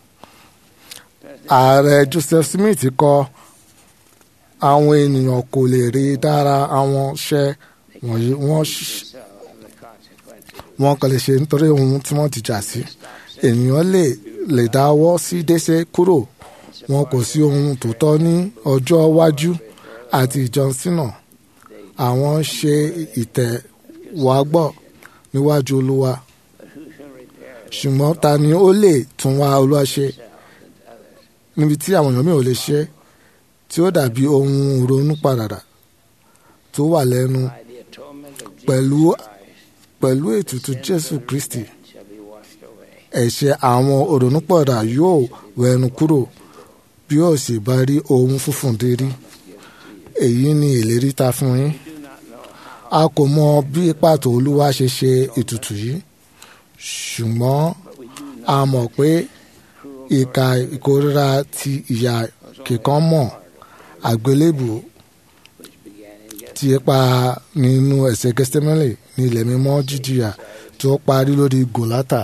ààrẹ joseph smith kọ àwọn ènìyàn kò lè rí dára àwọn iṣẹ́ wọ̀nyí wọ́n ṣ- so of the consequences wọn kàn lè ṣe nítorí ohun tí wọ́n ti jà sí ènìyàn lè lè dáwọ́ sí dẹ́ṣẹ̀ kúrò wọn kò sí ohun tó tọ́ ní ọjọ́ iwájú àti ìjọsìnà àwọn ṣe ìtẹ̀wágbọ̀ níwájú olúwa ṣùgbọ́n ta ni ó lè tún wá olúwa ṣe níbi tí àwọn èèyàn mi ò lè ṣe tí ó dàbí ohun ronú padà tó wà lẹ́nu by the atonement of Jesus pẹ̀lú Christ pẹ̀lú ètùtù jésù kristi shall be washed away. ẹ̀ṣẹ̀ àwọn òrònúpọ̀dà yóò wẹnu kúrò bí ó sì bá rí ohun funfun dérí èyí ni ìlérí ta fún yín a kò mọ bí pàtó olúwa ṣe ṣe ètùtù yìí ṣùgbọ́n a mọ̀ pé ìka ìkórira ti ìyà kíkan mọ̀ àgbélébù tí ipa nínú ẹ̀ṣẹ̀ gẹ́sítímẹ́lì ní ilẹ̀ mímọ́ jíjìyà tó parí lórí gòlátà.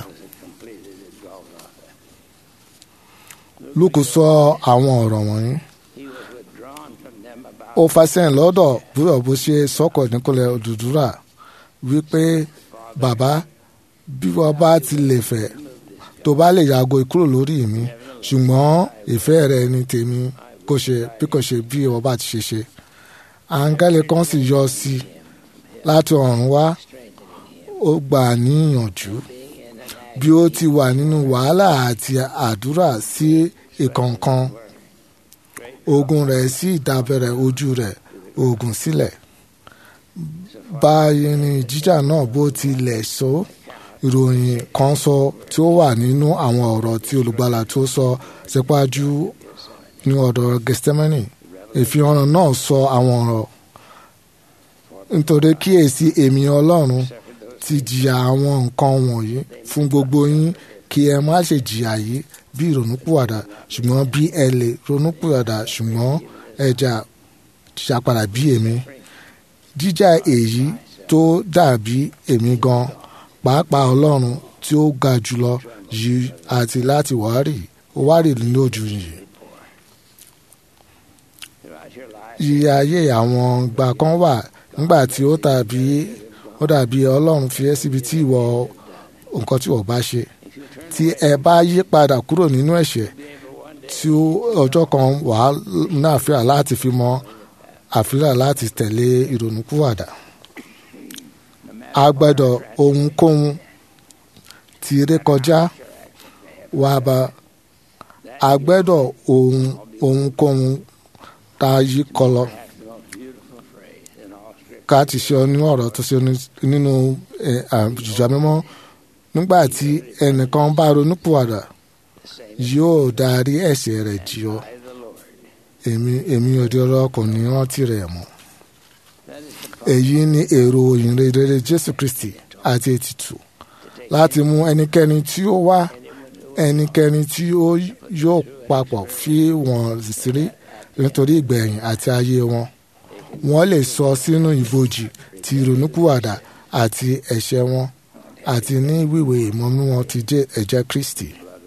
lúkù sọ àwọn ọ̀rọ̀ wọ̀nyí He was withdrawn from them about ó fàṣẹyìn lọ́dọ̀ búrọ̀ bó ṣe sọ́kọ̀ nípínlẹ̀ òdùdúrà wípé bàbá bí wọ́n bá ti lè fẹ́ tó bá lè yàgò kúrò lórí mi ṣùgbọ́n ìfẹ́ rẹ ni tèmi kò ṣe bí kò ṣe bí wọ́n bá ti ṣe ṣe áńgẹ́lì kan sì yọ sí i láti ọ̀run wá ó gbà á níyànjú bí ó ti wà nínú wàhálà àti àdúrà sí ìkọ̀ọ̀kan ogun rẹ̀ sì dábẹ̀rẹ̀ ojú rẹ̀ ogun sílẹ̀ báyìí ni jíjà náà bó tilẹ̀ sọ ìròyìn kan sọ tí ó wà nínú àwọn ọ̀rọ̀ tí olùgbàlà tó sọ sípájú ní ọ̀dọ̀ gẹ́sítímẹ́nì ìfihàn náà sọ àwọn ọ̀rọ̀ nítorí kíyèsí èmi ọlọ́run ti jìyà àwọn nǹkan wọ̀nyí fún gbogbo yín kí ẹ má ṣe jìyà yìí bí ìrònúpìwàdà ṣùgbọ́n bí ẹ lè ronúpìwàdà ṣùgbọ́n ẹ jà ṣàpadà bí èmi jíjà èyí tó dàbí èmi gan pàápàá ọlọ́run tí ó ga jùlọ yìí àti láti wárì wárì lójú yìí throughout your life. yíyá ayé àwọn ìgbà kan wà nígbà tí ó dàbí ó dàbí ọlọ́run fi ẹ́ síbi tí ìwọ nǹkan tí ìwọ bá ṣe tí ẹ bá yí padà kúrò nínú ẹ̀ṣẹ̀ tí ó- ọjọ́ kan wà á náà fíà láti fi mọ àfihàn láti tẹ̀lé ìrònúpìwàdà a gbọ́dọ̀ ohunkóhun tí ré kọjá wà bá a gbọ́dọ̀ ohun ohunkóhun tá a yí kọlọ ká ti ṣe ọ nínú ọ̀rọ̀ tó ṣe ní- nínú àjùjọ mímọ́ nígbà tí ẹnìkan bá ronúpìwàdà yóò darí ẹ̀ṣẹ̀ rẹ̀ jì ọ́ èmi èmi òde ọ̀rọ̀ kò ní rántí rẹ̀ mọ́ èyí ni èrò ìyìnrere jésù kristi àti ètùtù láti mú ẹnikẹ́ni tí ó wá ẹnikẹ́ni tí ó yóò papọ̀ fi wọ́n sírí nítorí ìgbẹ̀yìn àti ayé wọn wọ́n lè sọ sínú ibojì ti ìrònúpìwàdà àti ẹ̀ṣẹ̀ wọn àti ní wíwé ìmọ̀mí wọn ti jẹ́ ẹ̀jẹ̀ kristi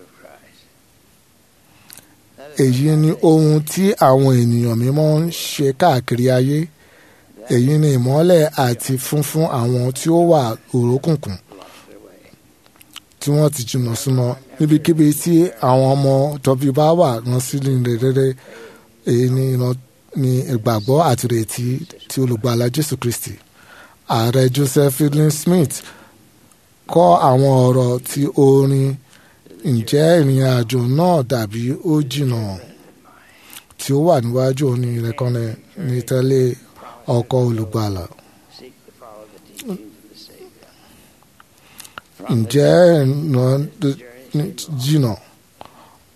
èyí ni ohun tí àwọn ènìyàn mímọ́ ń ṣe káàkiri ayé èyí ni ìmọ́lẹ̀ àti funfun àwọn tí ó wà òrókùnkùn tí wọ́n ti jìnnà súnmọ́ níbikíbi tí àwọn ọmọ tọ́bí bá wà rán sílẹ̀ rere èyí ni ìran ni ìgbàgbọ́ àti ìrètí tí olùgbàlà jésù kristi ààrẹ joseph fielding smith kọ́ àwọn ọ̀rọ̀ tí orin ǹjẹ́ ìrìn àjò náà dàbí ó jìnnà tí ó wà níwájú òní ìrẹ́kànnì ní tẹ́lẹ̀ ọkọ̀ olùgbàlà. Seek to follow the teachings of the Savior. ǹjẹ́ ìrìnà jìnnà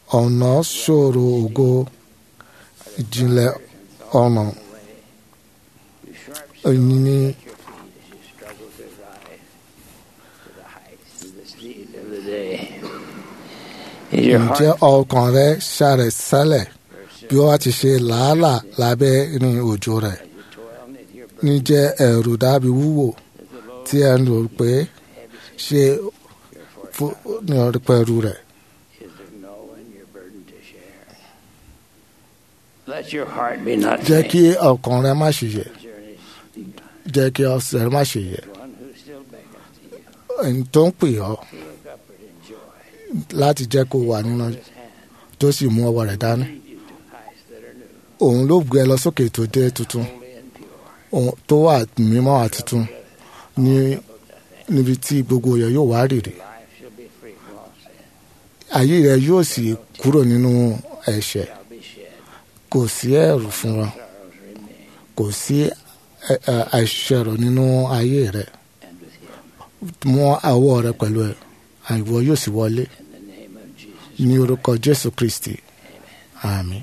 ọ̀nà ṣòro ògo ìjìnlẹ̀ ọ̀nà You sharp èyí ni your feet as you struggle to rise to the heights of the speed of the day. Is your ǹjẹ́ heart ọkàn rẹ ṣàrẹ̀ sẹ́lẹ̀ bí wọ́n ti ṣe làálàá lábẹ́ ìrìn òjò rẹ̀ you toil knit your ní jẹ́ ẹ̀rù dábì wúwo tí ẹ ń rò pé ṣé fún ní ọ̀rẹ́ pẹ̀lú rẹ̀ Is there no one your burden to share? Let your heart be not jẹ́ faint. kí ọkàn rẹ má ṣe yẹ̀ The journey's begun. jẹ́ kí ọsẹ̀ rẹ má ṣe yẹ̀ One who still beckons to you ẹni tó ń pè ọ́ to look upward in joy. láti jẹ́ kó wà nínú His hand tó sì mú ọwọ́ rẹ̀ dání lead you to heights that are new, òun ló gbé ẹ lọ sókè tó dé tuntun holy and pure. òun tó wà mímọ́ àti tuntun ní níbi tí gbogbo rẹ̀ yóò wá rèrè Life shall be free from all sin. ayé rẹ̀ yóò sì kúrò nínú ẹ̀ṣẹ̀ Shall be shed. kò sí ẹ̀rù fún wọn Sorrows remain. kò sí ẹ- ẹ- àìṣẹ̀rọ̀ nínú ayé rẹ̀ And with him, mú àwọ̀ rẹ̀ pẹ̀lú ẹ̀ àìwọ yóò sì wọlé in the name of Jesus. ní orúkọ jésù kristi àmín.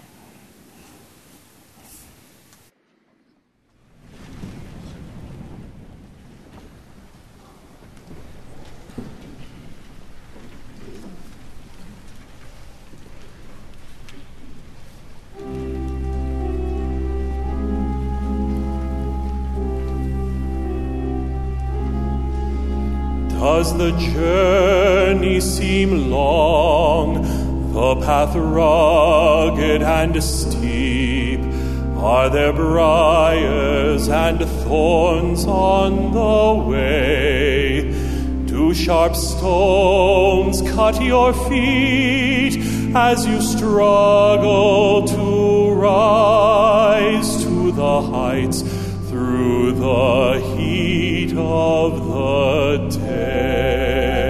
Does the journey seem long, the path rugged and steep? Are there briars and thorns on the way? Do sharp stones cut your feet as you struggle to rise to the heights through the heat of the day?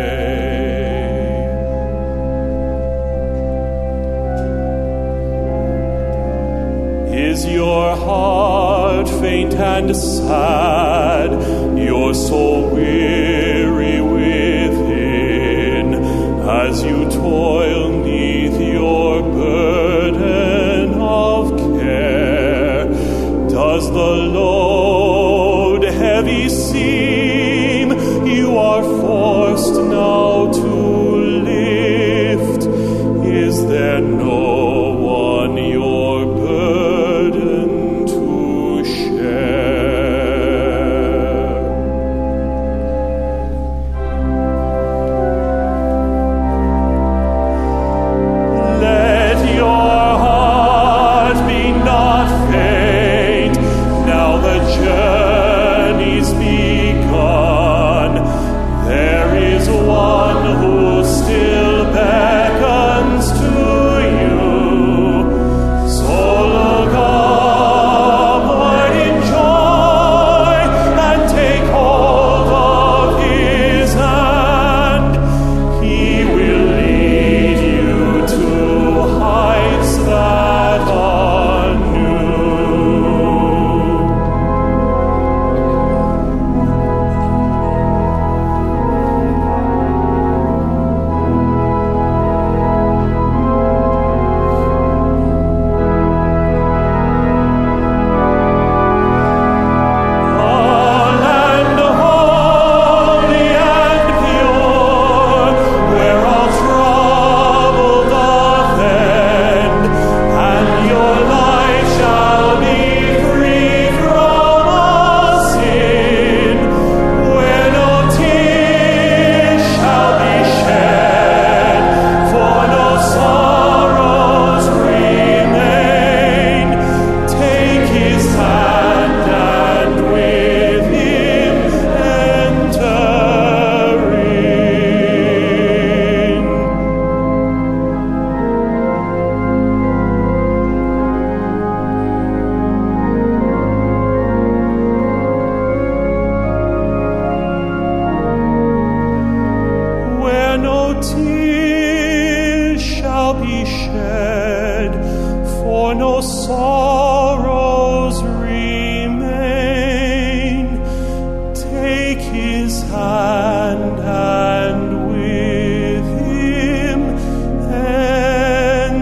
Is your heart faint and sad, your soul weary within, as you toil neath your burden of care? Does the load heavy seem you are forced now to lift? Is there no one your burden to share? Let your heart be not faint. Now the journey's begun. There is one who still beckons to you. So look upward in joy and take hold of his hand. He will lead you to heights that are new. land holy and pure, where all trouble doth end, and your life shall be free from all sin, where no tears shall be shed, for no sorrows remain. Take his hand and with him enter in. where no tears shall be shed, for no sorrows remain. Take his hand and with him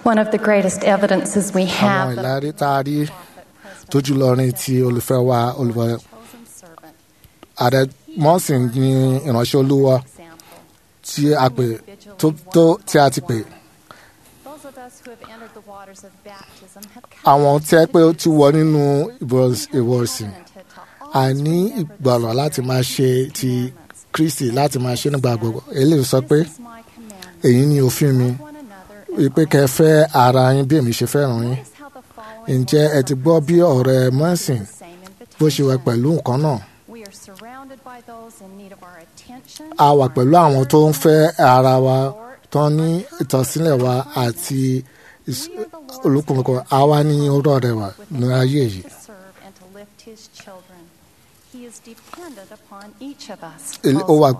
One of the greatest evidences we àwọn have that ìlérí tá a rí tó jùlọ ní ti olùfẹ́ wa olùfẹ́ chosen servant ààrẹ mọ́sìn ní ìránṣẹ́ olúwa example. tí a pè tó tó tí a ti pè Those of us who have entered the waters of baptism have àwọn tí ẹ pé ó ti wọ nínú ìbọ̀s- ìwọ̀sìn a ní ìgbọ̀nà láti máa ṣe ti kristi láti máa ṣe nígbà gbogbo eléyìí sọ pé This is my commandment. èyí ni òfin mi One another wípé kẹ́ ẹ fẹ́ ara yín bí èmi ṣe fẹ́ràn yín Notice how the following ǹjẹ́ ẹ ti gbọ́ bí ọ̀rẹ́ mọ́sìn same bó ṣe wà invitation. pẹ̀lú nǹkan náà We are surrounded by those in need of our attention. a wà pẹ̀lú àwọn tó ń fẹ́ ara wa tó ní ìtọ́sílẹ̀ wa àti ìs- olùkùnkùn àwa ní ọ̀rọ̀ rẹ̀ wà ní ayé yìí. to serve and to lift his children. He is dependent upon each of us. Èlé- ó wà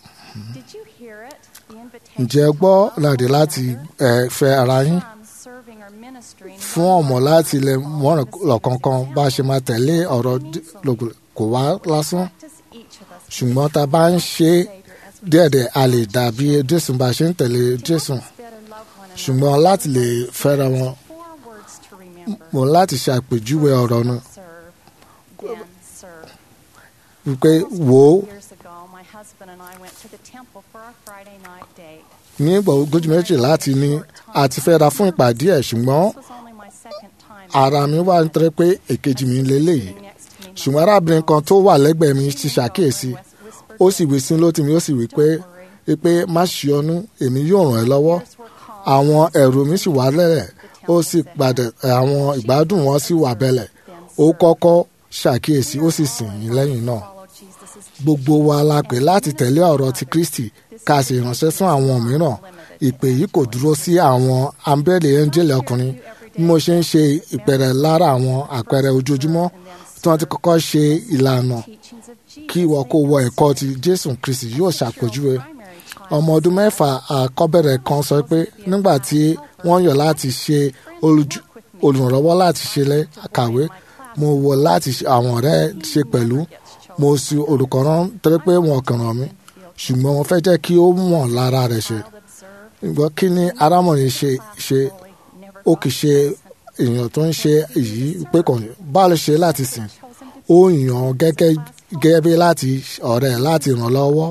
Did you hear it? The invitation ǹjẹ́ ẹ to gbọ́ love láti one láti another, ẹ, fẹ́ ara yín some serving or ministering fún ọmọ láti lè mọ̀ràn lọ́kọ̀ọ̀kan bá a ṣe máa tẹ̀lé ọ̀rọ̀ dí- lògùn- kò wá lásán practice each of us ṣùgbọ́n tá a bá ń ṣe é díẹ̀díẹ̀ a lè dàbí jésù bá a ṣe ń tẹ̀lé jésù better love one another. ṣùgbọ́n láti lè fẹ́ra wọn Four words to remember. mo láti ṣe àpèjúwe ọ̀rọ̀ náà Serve, then serve. wípé wò ó Years ago, my husband and I went to the temple for our Friday night date. ní ìgbà ogójì méjì láti ní àti fẹ́ra fún ìpàdé ẹ̀ ṣùgbọ́n This was only my second time ara mi wà ń tẹ́rẹ́ pé èkejì mi lélẹ́yìí next to me. ṣùgbọ́n arábìnrin kan tó wà lẹ́gbẹ̀ẹ́ mi ti ṣàkíyèsí ó sì wí sí lótìmí ó sì wí pé pé má ṣe ọnú èmi yóò ràn ẹ́ lọ́wọ́ àwọn ẹ̀rù mi sì wà lẹ́rẹ̀ ó sì padà àwọn ìgbádùn wọn sì wà bẹ̀lẹ̀ ó kọ́kọ́ ṣàkíyèsí ó sì sìn yín lẹ́yìn náà Follow Jesus' gbogbo wa la pè láti tẹ̀lé ọ̀rọ̀ ti kristi ká sì ránṣẹ́ fún àwọn mìíràn ìpè yìí kò dúró sí àwọn ambẹ́lẹ̀ ẹ́ńjẹ́lẹ̀ ọkùnrin bí mo ṣe ń ṣe ìpẹ̀rẹ̀ lára àwọn àpẹẹrẹ ojoojúmọ́ tí wọ́n ti kọ́kọ́ ṣe ìlànà teachings of Jesus. kí ìwọ kó wọ ẹ̀kọ́ ti jésù kristi yóò ṣàpèjúwe Primary child. ọmọ ọdún mẹ́fà àkọ́bẹ̀rẹ̀ kan sọ pé nígbà tí wọ́n yàn láti ṣe olùjú- olùrànlọ́wọ́ láti ṣe lẹ́ kàwé mo wọ láti ṣe àwọn ọ̀rẹ́ ṣe pẹ̀lú mo sì olùkọ́ rán torí pé wọn kàn ràn mí ṣùgbọ́n wọ́n fẹ́ jẹ́ kí ó mọ̀ lára rẹ̀ ṣe ìgbọ́ kí ni arámọ̀rin ṣe ṣe ó kì í ṣe èèyàn tó ń ṣe èyí pé kò ní bá lè ṣe láti sìn ó yàn án gẹ́gẹ́ gẹ́gẹ́ bí láti ọ̀rẹ́ láti ràn lọ́wọ́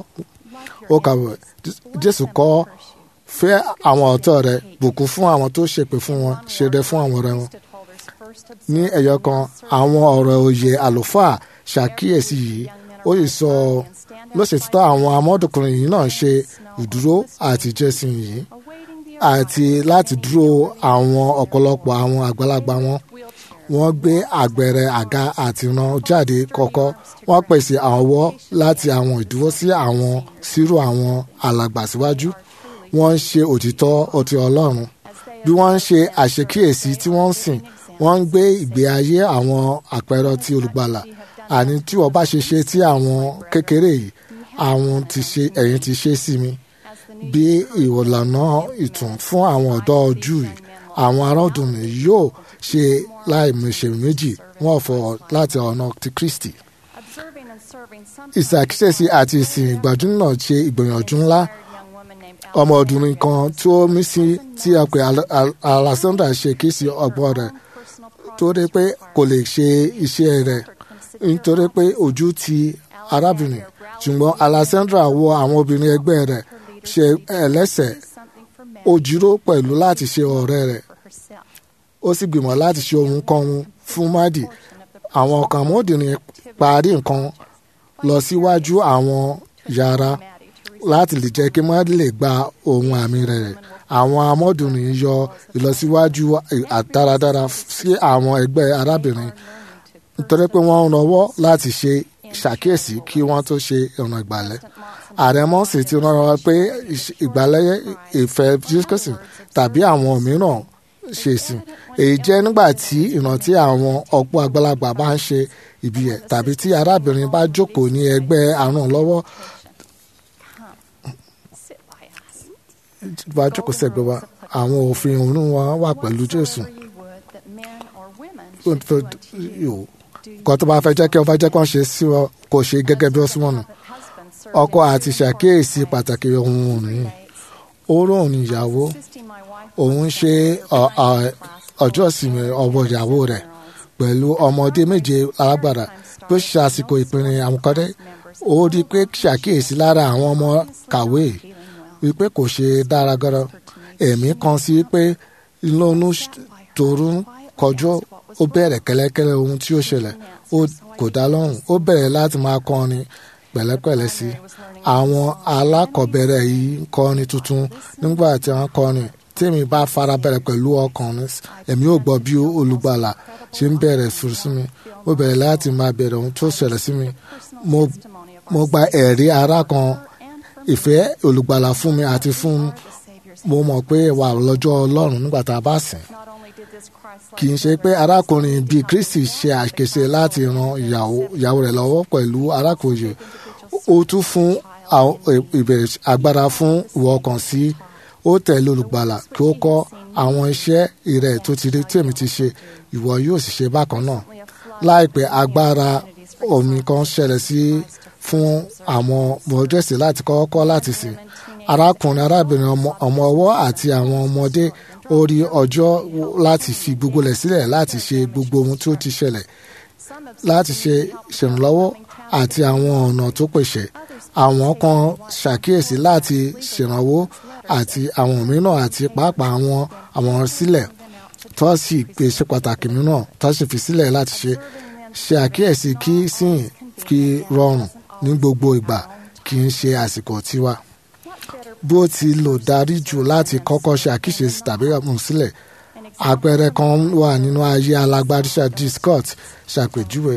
ó kàwé jésù kọ́ fẹ́ àwọn ọ̀tọ̀ rẹ̀ bùkún fún àwọn tó ṣèpè fún wọn ṣeré fún àwọn ọ̀rẹ́ wọn Holders first ní ẹ̀yọ kan àwọn ọ̀rọ̀ òye àlùfáà ṣàkíyèsí yìí ó sì sọ lọ́sẹ̀títọ́ àwọn amọ́dọ̀kùnrin yìí náà ṣe ìdúró àti jẹ́sìn yìí awaiting the àti láti dúró àwọn ọ̀pọ̀lọpọ̀ àwọn àgbàlagbà wọn wọ́n gbé àgbẹ̀rẹ̀ àga àti ran jáde kọ́kọ́ wọ́n pèsè àwọ̀ láti àwọn ìdúró sí àwọn sírò àwọn alàgbà síwájú wọ́n ń ṣe òtítọ́ ọtí ọlọ́run bí wọ́n ń ṣe àṣekíyèsí tí wọ́n ń sìn wọ́n ń gbé ìgbé ayé àwọn àpẹẹrẹ ti olùgbàlà àní tí wọ́n bá ṣe ṣe tí àwọn kékeré yìí àwọn ti ṣe ẹ̀yin ti ṣe sí mi bí ìwòlànà ìtùn fún àwọn ọ̀dọ́ ojú yìí àwọn aráàdùnmí yóò ṣe láìmọ̀ṣe méjì wọ́n fọ láti ọ̀nà ti kristi observing and serving some ìṣàkíyèsí àti ìsìn ìgbàdúnà ṣe ìgbìyànjú ńlá young woman named ọmọ ọdúnrún kan tí ó mí sí tí a pè Al- Al- alexandra ṣe kí sí ọgbọ́n rẹ̀ torí pé kò lè ṣe iṣẹ́ rẹ̀ nítorí pé ojú ti arábìnrin ṣùgbọ́n alexandra wo àwọn obìnrin ẹgbẹ́ rẹ̀ ṣe ẹlẹ́sẹ̀ something for men ó jíró pẹ̀lú láti ṣe ọ̀rẹ́ rẹ̀ for herself. ó sì gbìmọ̀ láti ṣe ohun kan fún mádì àwọn ọkàn àmọ́dìrín parí nǹkan lọ síwájú àwọn yàrá láti lè jẹ́ kí mádì lè gba ohun àmì rẹ̀ àwọn amọ́dìrín yọ ìlọsíwájú àdáradára sí àwọn ẹgbẹ́ arábìnrin nítorí pé wọ́n ń rọwọ́ láti ṣe ṣàkíyèsí kí wọ́n tó ṣe ọ̀nà ìgbàlẹ̀ ààrẹ mọ́sì ti rán wa pé ìṣ- ìgbàlẹ̀ ìfẹ́ jésù tàbí àwọn mìíràn ṣe sìn èyí jẹ́ nígbà tí ìrántí àwọn ọ̀pọ̀ àgbàlagbà bá ń ṣe ìbí ẹ̀ tàbí tí arábìnrin bá jókòó ní ẹgbẹ́ àrùn lọ́wọ́ Sit by us. bá jókòó sẹ́gbẹ̀ẹ́ wa àwọn òfin òun wa wà pẹ̀lú jésù Whatsoever you would that men or women Ó should fẹ́- do unto you. yòó kan tó bá fẹ́ jẹ́ kí wọ́n fẹ́ jẹ́ kí wọ́n ṣe sí wọn kò ṣe gẹ́gẹ́ bí wọ́n sí wọn nù Husbands serve ọkọ in àti two ṣàkíyèsí important pàtàkì ohun òní ways. ó ròhùn ìyàwó assisting my wife òun ṣe ọ- ọ- ọjọ́ ìsinmi ọwọ́ ìyàwó rẹ̀ pẹ̀lú ọmọdé méje alágbára bí ó ṣe àsìkò ìpinnu àwọn kọ́dé ó rí i pé ṣàkíyèsí lára àwọn ọmọ kàwé wípé kò ṣe dára gọ́rọ́ ẹ̀mí kan sí pé lónú tòru ń kọjú ó bẹ̀rẹ̀ kẹ́lẹ́kẹ́lẹ́ ohun tí ó ṣẹlẹ̀ ó kò dá lọ́rùn ó bẹ̀rẹ̀ láti máa kọrin pẹ̀lẹ́pẹ̀lẹ́ sí i àwọn alákọ̀ọ́bẹ̀rẹ̀ yìí ń kọrin tuntun nígbà tí wọ́n kọrin tèmi bá farabalẹ̀ pẹ̀lú ọkàn mi èmi ò gbọ́ bí olùgbàlà ṣe ń bẹ̀rẹ̀ fún sí mi mo bẹ̀rẹ̀ láti máa bẹ̀rẹ̀ ohun tó ṣẹlẹ̀ sí mi mo mo gba ẹ̀rí ara kan ìfẹ́ olùgbàlà fún mi àti fún mo mọ̀ pé wà lọ́jọ́ ọlọ́run nígbà tá a bá sìn Not only did this Christ kì í ṣe pé arákùnrin bíi kristi ṣe àṣekèṣe láti ran ìyàwó ìyàwó rẹ̀ lọ́wọ́ pẹ̀lú arákùnrin ó tún fún àwọn ìbẹ̀rẹ̀ agbára fún ìwọ kan sí ó tẹ̀lé olùgbàlà kí ó kọ́ àwọn iṣẹ́ ìrẹ̀ tó ti rí tí èmi ti ṣe ìwọ yóò sì ṣe bákan náà láìpẹ́ agbára omi kan ṣẹlẹ̀ sí fún àwọn mọ̀ọ́dẹ́sì láti kọ́kọ́ láti sìn arákùnrin arábìnrin ọmọ ọmọ ọwọ́ àti àwọn ọmọdé ó rí ọjọ́ láti fi gbogbo rẹ̀ sílẹ̀ láti ṣe gbogbo ohun tí ó ti ṣẹlẹ̀ láti ṣe ṣèrànlọ́wọ́ àti àwọn ọ̀nà tó pèsè àwọn kan ṣàkíyèsí láti ṣèrànwọ́ àti àwọn mìíràn àti pàápàá àwọn àwọn sílẹ̀ tó sì pèsè pàtàkì mìíràn tó sì fi sílẹ̀ láti ṣe ṣe àkíyèsí kí sìn kí rọrùn ní gbogbo ìgbà kì í ṣe àsìkò tiwa bó ti lò darí jù láti kọ́kọ́ ṣe àkíyèsí tàbí mú sílẹ̀ àpẹẹrẹ kan wà nínú ayé alágbádíṣà d scott ṣàpèjúwe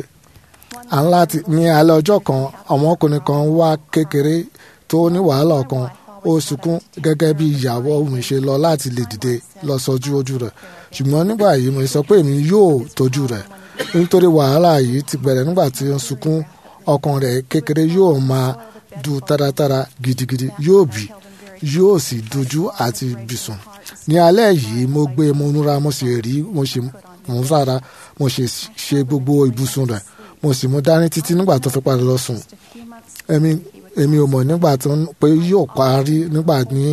à ń láti ní alẹ́ ọjọ́ kan ọmọkùnrin kan wá kékeré tó ní wàhálà kan ó sunkún gẹ́gẹ́ bí ìyàwó mi ṣe lọ láti lè dìde lọ sọjú ojú rẹ̀ ṣùgbọ́n nígbà yìí mo sọ pé èmi yóò tọ́jú rẹ̀ nítorí wàhálà yìí ti bẹ̀rẹ̀ nígbà tí ó ń sunkún ọkàn rẹ̀ kékeré yóò máa du táratára gidigidi yóò bì yóò sì dojú àti bìsùn ní alẹ́ yìí mo gbé mo múra mo sì rí mo sì mú sára mo sì ṣe gbogbo ibùsùn rẹ̀ mo sì mú dání títí nígbà tó fi padà lọ sùn èmi èmi ò mọ̀ nígbà tó ń pé yóò parí nígbà ní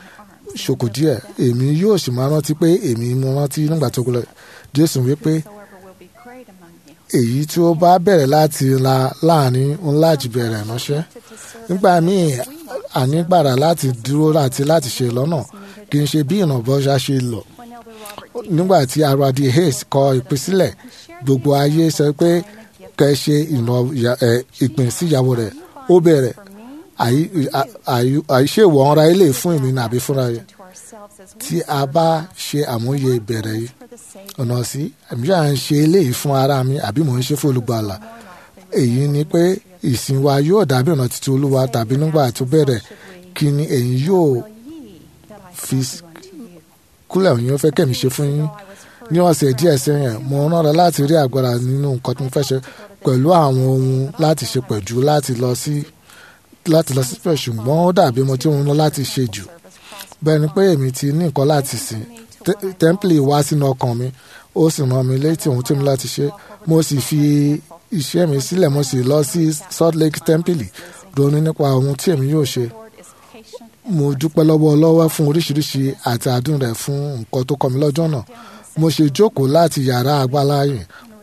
ṣòkò díẹ̀ èmi yóò sì máa rántí pé èmi mo rántí nígbà tó gbọlẹ̀ jésù wípé Whosoever will be great among you. èyí tí ó bá bẹ̀rẹ̀ láti la láàrin ńlá jù bẹ̀rẹ̀ ránṣẹ́ nígbà míì ànígbàrà láti dúró àti láti ṣe lọ́nà kì í ṣe bí ìrànbọ́ṣá ṣe lọ When Elder Robert nígbà tí aradi hayes kọ ìpín sílẹ̀ gbogbo ayé sọ pé kẹ́ ṣe ìnà ẹ̀, ìpín síyàwó rẹ̀ ó bẹ̀rẹ̀ àyí- à- àyí- àìṣèwọ̀ ọ̀ra ilé fún èmi nàbí fúnra rẹ̀ to ourselves as we tí a bá ṣe àmúyẹ ìbẹ̀rẹ̀ yìí for the sake ọ̀nà sí àmì yà ń ṣe eléyìí fún ara mi àbí mò ń ṣe fún olùgbàlà èyí ni pé ìsìn wa yóò dàbí ọ̀nà títí olúwa tàbí nígbà tó bẹ̀rẹ̀ kí ni ẹ̀yin yóò ye that I fi shall do unto you. kúlẹ̀ òyìn ó fẹ́ kẹ́mi ṣe fún yín ní ọ̀sẹ̀ díẹ̀ sẹ́yìn mo rán ra láti rí agbára nínú nǹkan tó ń fẹ́ ṣe pẹ̀lú àwọn ohun láti ṣe pẹ̀jù láti lọ sí láti lọ sí pẹ̀ ṣùgbọ́n ó dàbí mo tí ń lọ láti ṣe jù bẹ́ẹ̀ ni pé èmi ti ní nǹkan láti sìn Tẹ́- tẹ́ḿpìlì wá sínú ọkàn mi ó sì rán mi létí ohun tí mo láti ṣe mo sì fi iṣẹ́ mi sílẹ̀ mo sì lọ sí Salt Lake tẹ́ḿpìlì ronú nípa ohun tí èmi yóò ṣe Lord is patient mo dúpẹ́ lọ́wọ́ ọlọ́wọ́ fún oríṣiríṣi àti àdùn rẹ̀ fún nǹkan tó kọ́ mi lọ́jọ́ náà mo ṣe jókòó láti yàrá àgbáláyè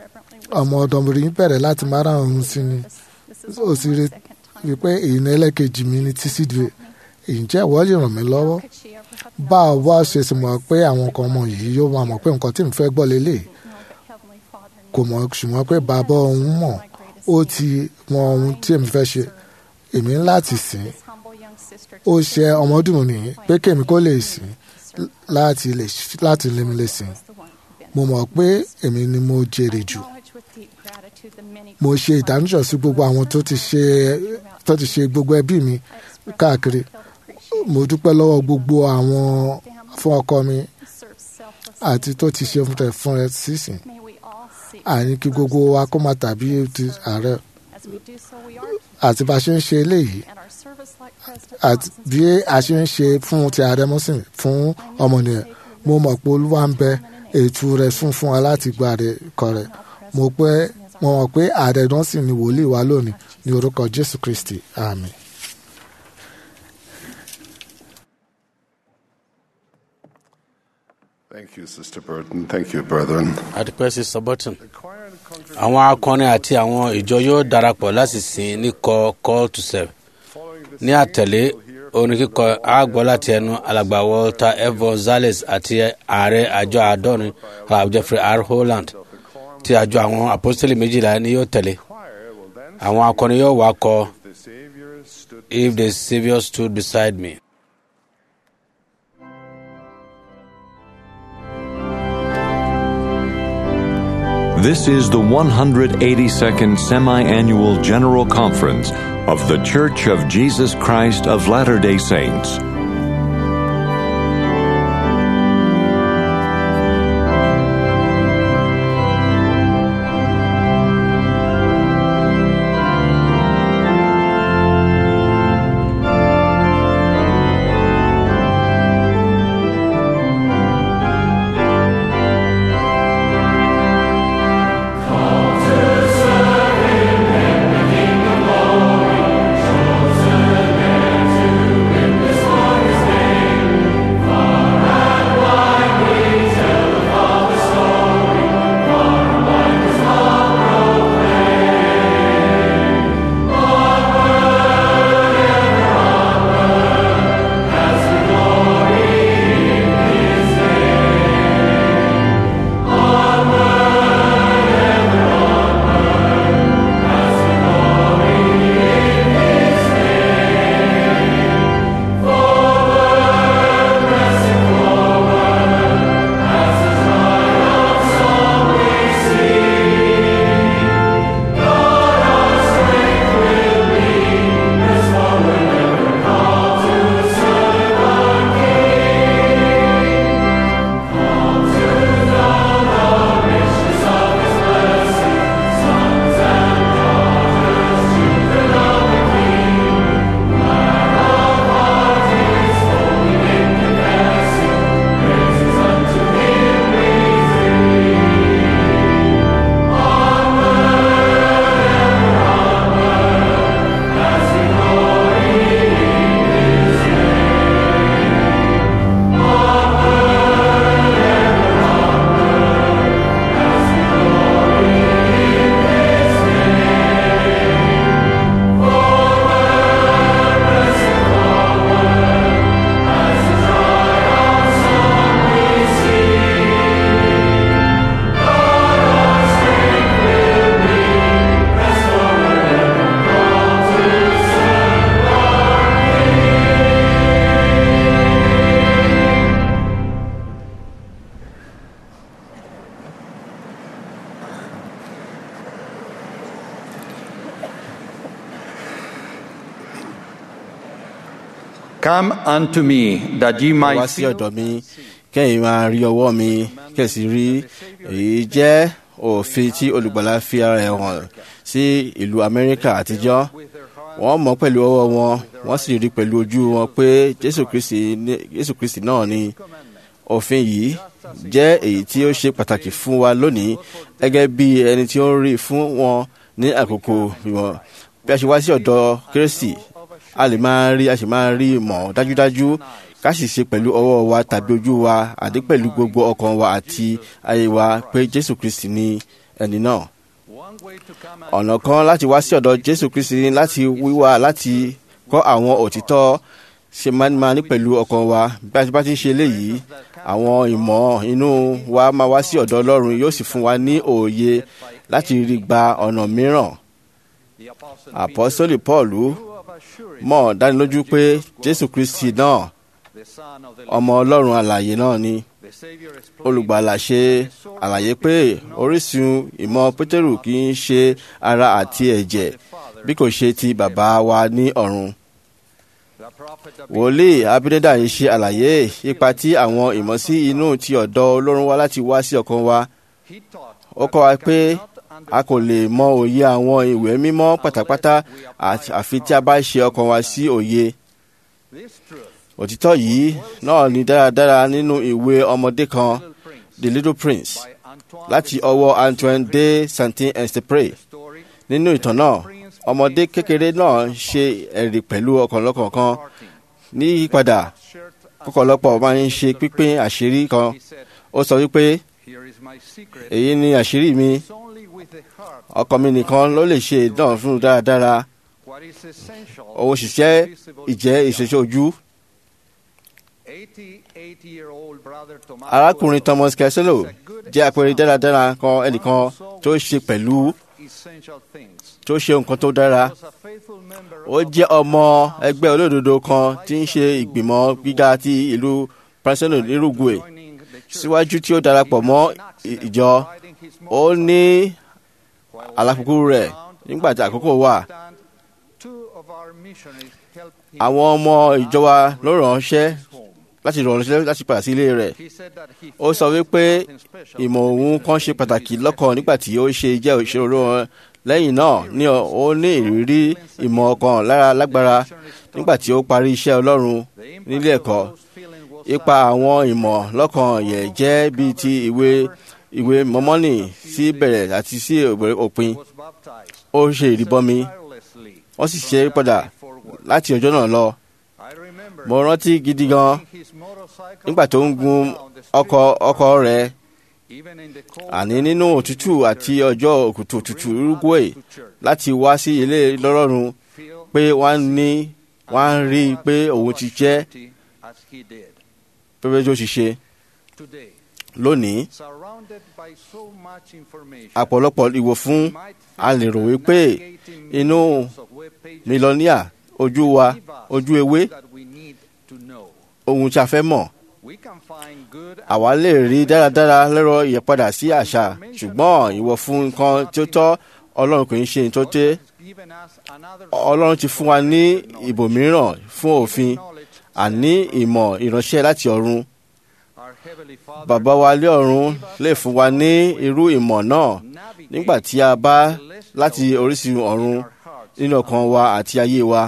ọmọ ọ̀dọ́mọbìnrin bẹ̀rẹ̀ láti máa rán òun sí ni ó sì rí i pé èyí ní ẹlẹ́kejì mi ní títí di ǹjẹ́ ìwọ lè ràn mí lọ́wọ́ could she ever have bá a wá ṣe sì mọ̀ pé àwọn kan ọmọ yìí yóò máa mọ̀ pé nǹkan tí mo fẹ́ gbọ́ lélẹ̀ known that Heavenly Father kò mọ̀ ṣùgbọ́n pé bàbá òun mọ̀ ó ti mọ ohun tí èmi fẹ́ ṣe èmi ń láti sìn this humble young sister ó ṣe ọmọdún nìyí pé kèmi kó lè sìn láti lè láti lè mi lè sìn the one who mo mọ̀ pé èmi ni mo jèrè jù acknowledge with deep gratitude the many mo ṣe ìdánújọ sí gbogbo àwọn tó ti ṣe tó ti ṣe gbogbo ẹbí mi káàkiri mo dúpẹ́ lọ́wọ́ gbogbo àwọn fún ọkọ mi serve selfless. àti tó ti ṣe fún rẹ̀ fún rẹ̀ sísìn May we all see àní kí gbogbo wa kó máa tàbí ti ààrẹ as we do so we are àti bá a ṣe ń ṣe eléyìí and our service like President àti bí a ṣe ń ṣe fún ti ààrẹ mọ́sìn fún ọmọnìyàn mo mọ̀ pé olúwa ń bẹ ètò rẹ̀ fún fún wa láti gba rẹ̀ kọ rẹ̀ mo pé mo mọ̀ pé ààrẹ náà sì ni wòlíì wa lónìí ní orúkọ jésù kristi àmín. Thank you, Sister Burton. Thank you, brethren. adúpẹ́ sí sọ́bọ̀tún. àwọn akọrin àti àwọn ìjọ yóò darapọ̀ láti sìn ní kọ call to serve. ní àtẹ̀lé orin kíkọ àgbọ̀ láti ẹnu alàgbà walter f gonzales àti ààrẹ àjọ àádọ́rin alàgbà jeffrey r holland tí àjọ àwọn apostoli méjìlá ni yóò tẹ̀lé. àwọn akọrin yóò wá kọ The Savior stood if the saviour stood beside me. This is the 182nd Semi Annual General Conference of The Church of Jesus Christ of Latter day Saints. Come unto me, that ye wá might sí feel ọ̀dọ̀ mi kẹ́yìn máa rí ọwọ́ mi kẹ̀sì rí èyí jẹ́ òfin tí olùgbàlà fi ara ẹ̀ hàn sí ìlú amẹ́ríkà àtijọ́ wọ́n mọ̀ pẹ̀lú ọwọ́ wọn wọ́n sì rí pẹ̀lú ojú wọn pé jésù kristi ní- jésù kristi náà ni òfin yìí jẹ́ èyí tí ó ṣe pàtàkì fún wa lónìí gẹ́gẹ́ bí ẹni tí ó ń rí fún wọn ní àkókò wọn bí a ṣe wá sí ọ̀dọ̀ kérésì a lè máa rí a sì máa rí mọ̀ dájúdájú ká sì ṣe pẹ̀lú ọwọ́ wa tàbí ojú wa àti pẹ̀lú gbogbo ọkàn wa àti ayé wa pé jésù kristi ni ẹni náà ọ̀nà kan láti wá sí ọ̀dọ̀ jésù kristi ni láti wíwá láti kọ́ àwọn òtítọ́ ṣe máa ń máa ní pẹ̀lú ọkàn wa bí a ti bá ti ń ṣe eléyìí àwọn ìmọ̀ inú wa máa wá sí ọ̀dọ̀ ọlọ́run yóò sì fún wa ní òye láti rí gba ọ̀nà mìíràn àpọ́sólì pọ́ọ̀lù mọ̀ dánilójú pé jésù kristi náà ọmọ ọlọ́run alààyè náà ni olùgbàlà ṣe àlàyé pé orísun ìmọ̀ pétérù kì í ṣe ara àti ẹ̀jẹ̀ bí kò ṣe ti bàbá wa ní ọ̀run wòlíì abídẹ́dà yìí ṣe àlàyé ipa tí àwọn ìmọ̀sí inú ti ọ̀dọ̀ ọlọ́run wá láti wá sí ọkàn wa ó kọ́ wa pé a kò lè mọ òye àwọn ìwé mímọ́ pátápátá àti- àfi tí a bá ṣe ọkàn wa sí òye òtítọ́ yìí náà ní dáradára nínú ìwé ọmọdé kan the little prince láti ọwọ́ antoine de saint-exupéry nínú ìtàn náà ọmọdé kékeré náà ṣe ẹ̀rí pẹ̀lú ọ̀kànlọ́kàn kan ní yípadà kọ́kọ́lọ́pọ̀ máa ń ṣe pípín àṣírí kan ó sọ wípé Here is my secret. èyí ni àṣírí mi It's only with the heart ọkọ mi nìkan ló lè ṣe ìdán fún un dáradára what is essential. òun òṣìṣẹ́ ìjẹ́ ìṣẹ̀ṣẹ̀ ojú 88-year-old brother Thomas arákùnrin thomas kẹsílò jẹ́ àpẹẹrẹ dáradára kan ẹnìkan tó ṣe pẹ̀lú essential things. tó ṣe nǹkan tó dára ó jẹ́ ọmọ ẹgbẹ́ olódodo kan tí ń ṣe ìgbìmọ̀ gíga ti ìlú princeton nírúgùé síwájú tí ó darapọ̀ mọ́ ì- ìjọ ó ní àlàkùkù rẹ̀ nígbà tí àkókò wà Two of our missionaries helped him. àwọn ọmọ ìjọ wa ló ránṣẹ́ láti ránṣẹ́ láti padà sí ilé rẹ̀ He said that he ó sọ wípé ìmọ̀ òun kan ṣe pàtàkì lọ́kàn nígbà tí ó ṣe jẹ́ òṣèré wọn lẹ́yìn náà ni ó ní ìrírí ìmọ̀ ọkàn lára lágbára nígbà tí ó parí iṣẹ́ ọlọ́run nílé ẹ̀kọ́ ipa àwọn ìmọ̀ lọ́kàn yẹ̀ jẹ́ bíi ti ìwé ìwé mọ́mọ́nì sí bẹ̀rẹ̀ àti sí òpin ó ṣe ìrìbọmi wọ́n sì ṣe é padà láti ọjọ́ náà lọ mo rántí gidi gan nígbà tó ń gun ọkọ̀ ọkọ̀ rẹ̀ àní nínú òtútù àti ọjọ́ òkùtù òtútù uruguay láti wá sí ilé lọ́rọ́run pé wọ́n ní wọ́n á rí i pé òun ti jẹ́ as he did. pépé tó ti ṣe Today, lónìí surrounded by so much information, àpọ̀lọpọ̀ ìwò fún a lè rò wípé inú mílíọ̀nìà ojú wa ojú ewé that we need to know. ohun tí a fẹ́ mọ̀ We can find good àwa lè rí dáradára lẹ́rọ ìyípadà sí àṣà ṣùgbọ́n ìwọ fún nǹkan tí ó tọ́ ọlọ́run kò ń ṣe ní tó tẹ́ given us another ọlọ́run ti fún wa ní ibòmíràn fún òfin àní ìmọ̀ ìránṣẹ́ láti ọ̀run our heavenly Father bàbá wa lé ọ̀run lè fún wa ní irú ìmọ̀ náà nígbà tí a bá láti orísun ọ̀run nínú ọkàn wa àti ayé wa.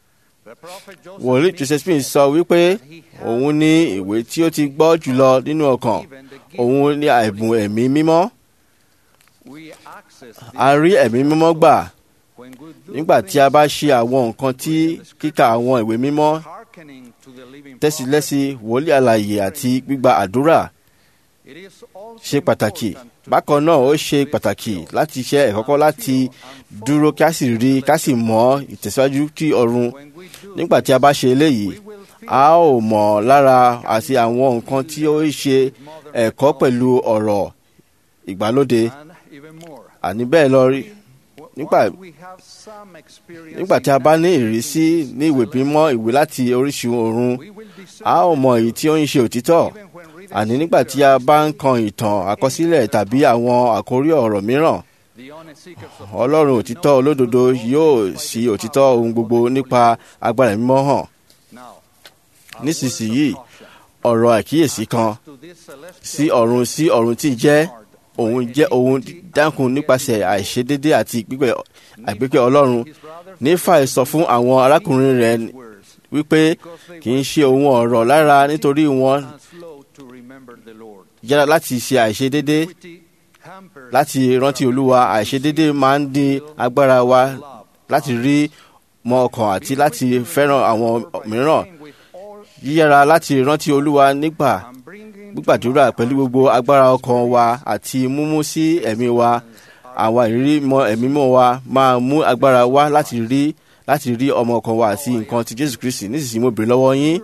wòlíì joseph smith sọ wípé òun ní ìwé tí ó ti gbọ́ jùlọ nínú ọkàn òun ní àìbùn ẹ̀mí mímọ́ we access a rí ẹ̀mí mímọ́ gbà nígbà tí a bá ṣe àwọn nǹkan tí kíkà àwọn ìwé mímọ́ hearkening to the living tẹ́sílẹ́sí wòlíì àlàyé àti gbígba àdúrà It is also ṣe pàtàkì bákan náà ó ṣe pàtàkì láti ṣe ẹ̀kọ́kọ́ láti dúró kí a sì rí ká sì mọ̀ ìtẹ̀síwájú tí ọ̀run nígbà tí a bá ṣe eléyìí a ó mọ̀ lára àti àwọn nǹkan tí ó ṣe ẹ̀kọ́ pẹ̀lú ọ̀rọ̀ ìgbàlódé and even more. àní bẹ́ẹ̀ lọ rí nígbà We have some experience nígbà tí a bá ní ìrísí ní ìwé mímọ́ ìwé láti orísun ọ̀run a ó mọ èyí tí ó ń ṣe òtítọ́ àní nígbà tí a bá ń kan ìtàn àkọsílẹ̀ tàbí àwọn àkórí ọ̀rọ̀ mìíràn the honest seekers of ọlọ́run òtítọ́ olódodo yóò sí òtítọ́ ohun gbogbo nípa agbára mímọ́ hàn now nísinsìnyí ọ̀rọ̀ àkíyèsí kan to this celestial sí ọ̀run sí ọ̀run tí jẹ́ òun jẹ́ òun dákun nípasẹ̀ àìṣedédé àti gbígbẹ́ àgbékẹ́ ọlọ́run nífàì sọ fún àwọn arákùnrin rẹ̀ wípé kì í ṣe ohun ọ̀rọ̀ lára nítorí wọn and slow to remember the Lord. yára láti ṣe àìṣedédé Hamper láti rántí olúwa àìṣedédé máa ń dín agbára wa láti rí mọ ọkàn àti láti fẹ́ràn àwọn mìíràn yíyára láti rántí olúwa nígbà gbígbàdúrà pẹ̀lú gbogbo agbára ọkàn wa àti múmú sí ẹ̀mí wa àwọn ìrírí mọ ẹ̀mí mọ́ wa máa mú agbára wá láti rí láti rí ọmọ ọkàn wa àti nǹkan ti jésù kristi nísinsìnyí mo bèrè lọ́wọ́ yín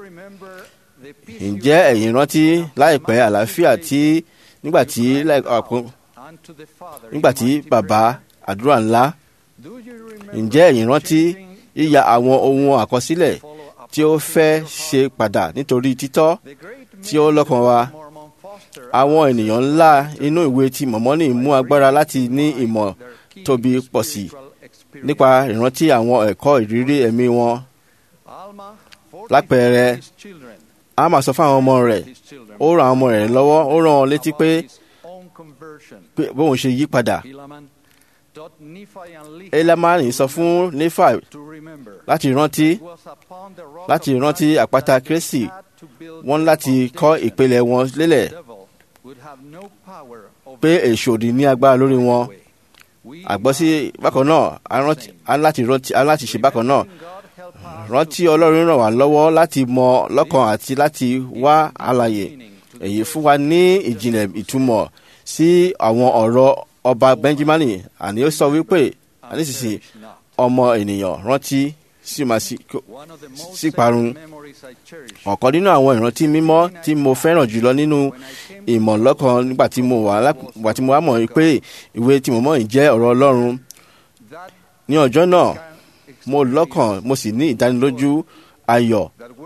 ǹjẹ́ ẹ̀yin rántí láìpẹ́ àlàáfíà tí nígbà tí láì- àpò- unto the Father. nígbà tí bàbá àdúrà ńlá Do you remember ǹjẹ́ ẹ̀yin rántí yíya àwọn ohun àkọsílẹ̀ tí ó fẹ́ ṣe padà nítorí títọ́ tí ó lọ́kàn wa àwọn ènìyàn ńlá inú ìwé tí mọ̀mọ́nì mú agbára láti ní ìmọ̀ tóbi pọ̀ sí nípa ìrántí àwọn ẹ̀kọ́ ìrírí ẹ̀mí wọn Alma, lápẹẹrẹ his children, a máa sọ fún àwọn ọmọ rẹ̀ ó ran àwọn ọmọ rẹ̀ lọ́wọ́ ó rán wọn létí pé own conversion. pé bóun ṣe yí padà Helaman taught Nephi and Lehi elamani sọ fún nefa to remember láti rántí it was upon the rock láti of rántí Christ àpáta that they kérésì had to build wọ́n their láti kọ́ foundation. ìpìlẹ̀ wọn lélẹ̀ The devil would have no power over pé èṣù òdì ní agbára lórí wọn àgbọ́ sí bákan náà a rántí- a láti rántí a láti ṣe bákan náà God help us rántí ọlọ́run ràn wá lọ́wọ́ láti mọ lọ́kàn àti láti wá àlàyé èyí fún wa ní ìjìnlẹ̀ ìtumọ̀ sí àwọn ọ̀rọ̀ ọba benjamin àní ó sọ wípé àníṣìṣe ọmọ ènìyàn rántí sí máa sí sí parun ọ̀kan nínú àwọn ìrántí mímọ́ tí mo fẹ́ràn jùlọ nínú ìmọ̀ lọ́kàn nígbà tí mo wà nígbà tí mo wá mọ̀ pé ìwé tí mo mọ̀ yìí jẹ́ ọ̀rọ̀ ọlọ́run ní ọjọ́ náà mo lọ́kàn mo sì ní ìdánilójú ayọ̀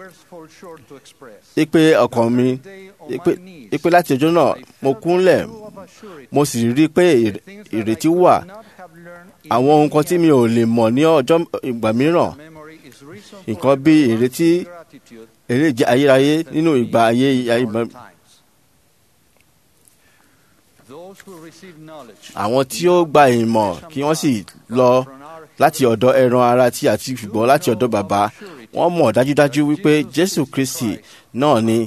ipe ọkàn mi ipe láti ọjọ́ náà mo kúnlẹ̀ mo sì rí i pé ìrètí wà àwọn ohun kan tí mi ò lè mọ̀ ní ọjọ́ ìgbà mìíràn nǹkan bí ìrètí èrè jẹ́ ayérayé nínú ìgbà ayé ìgbà. àwọn tí ó gba ìmọ̀ kí wọ́n sì lọ láti ọ̀dọ̀ ẹran ara tí àti ṣùgbọ́n láti ọ̀dọ̀ bàbá wọ́n mọ̀ dájúdájú wípé jésù kristi náà ni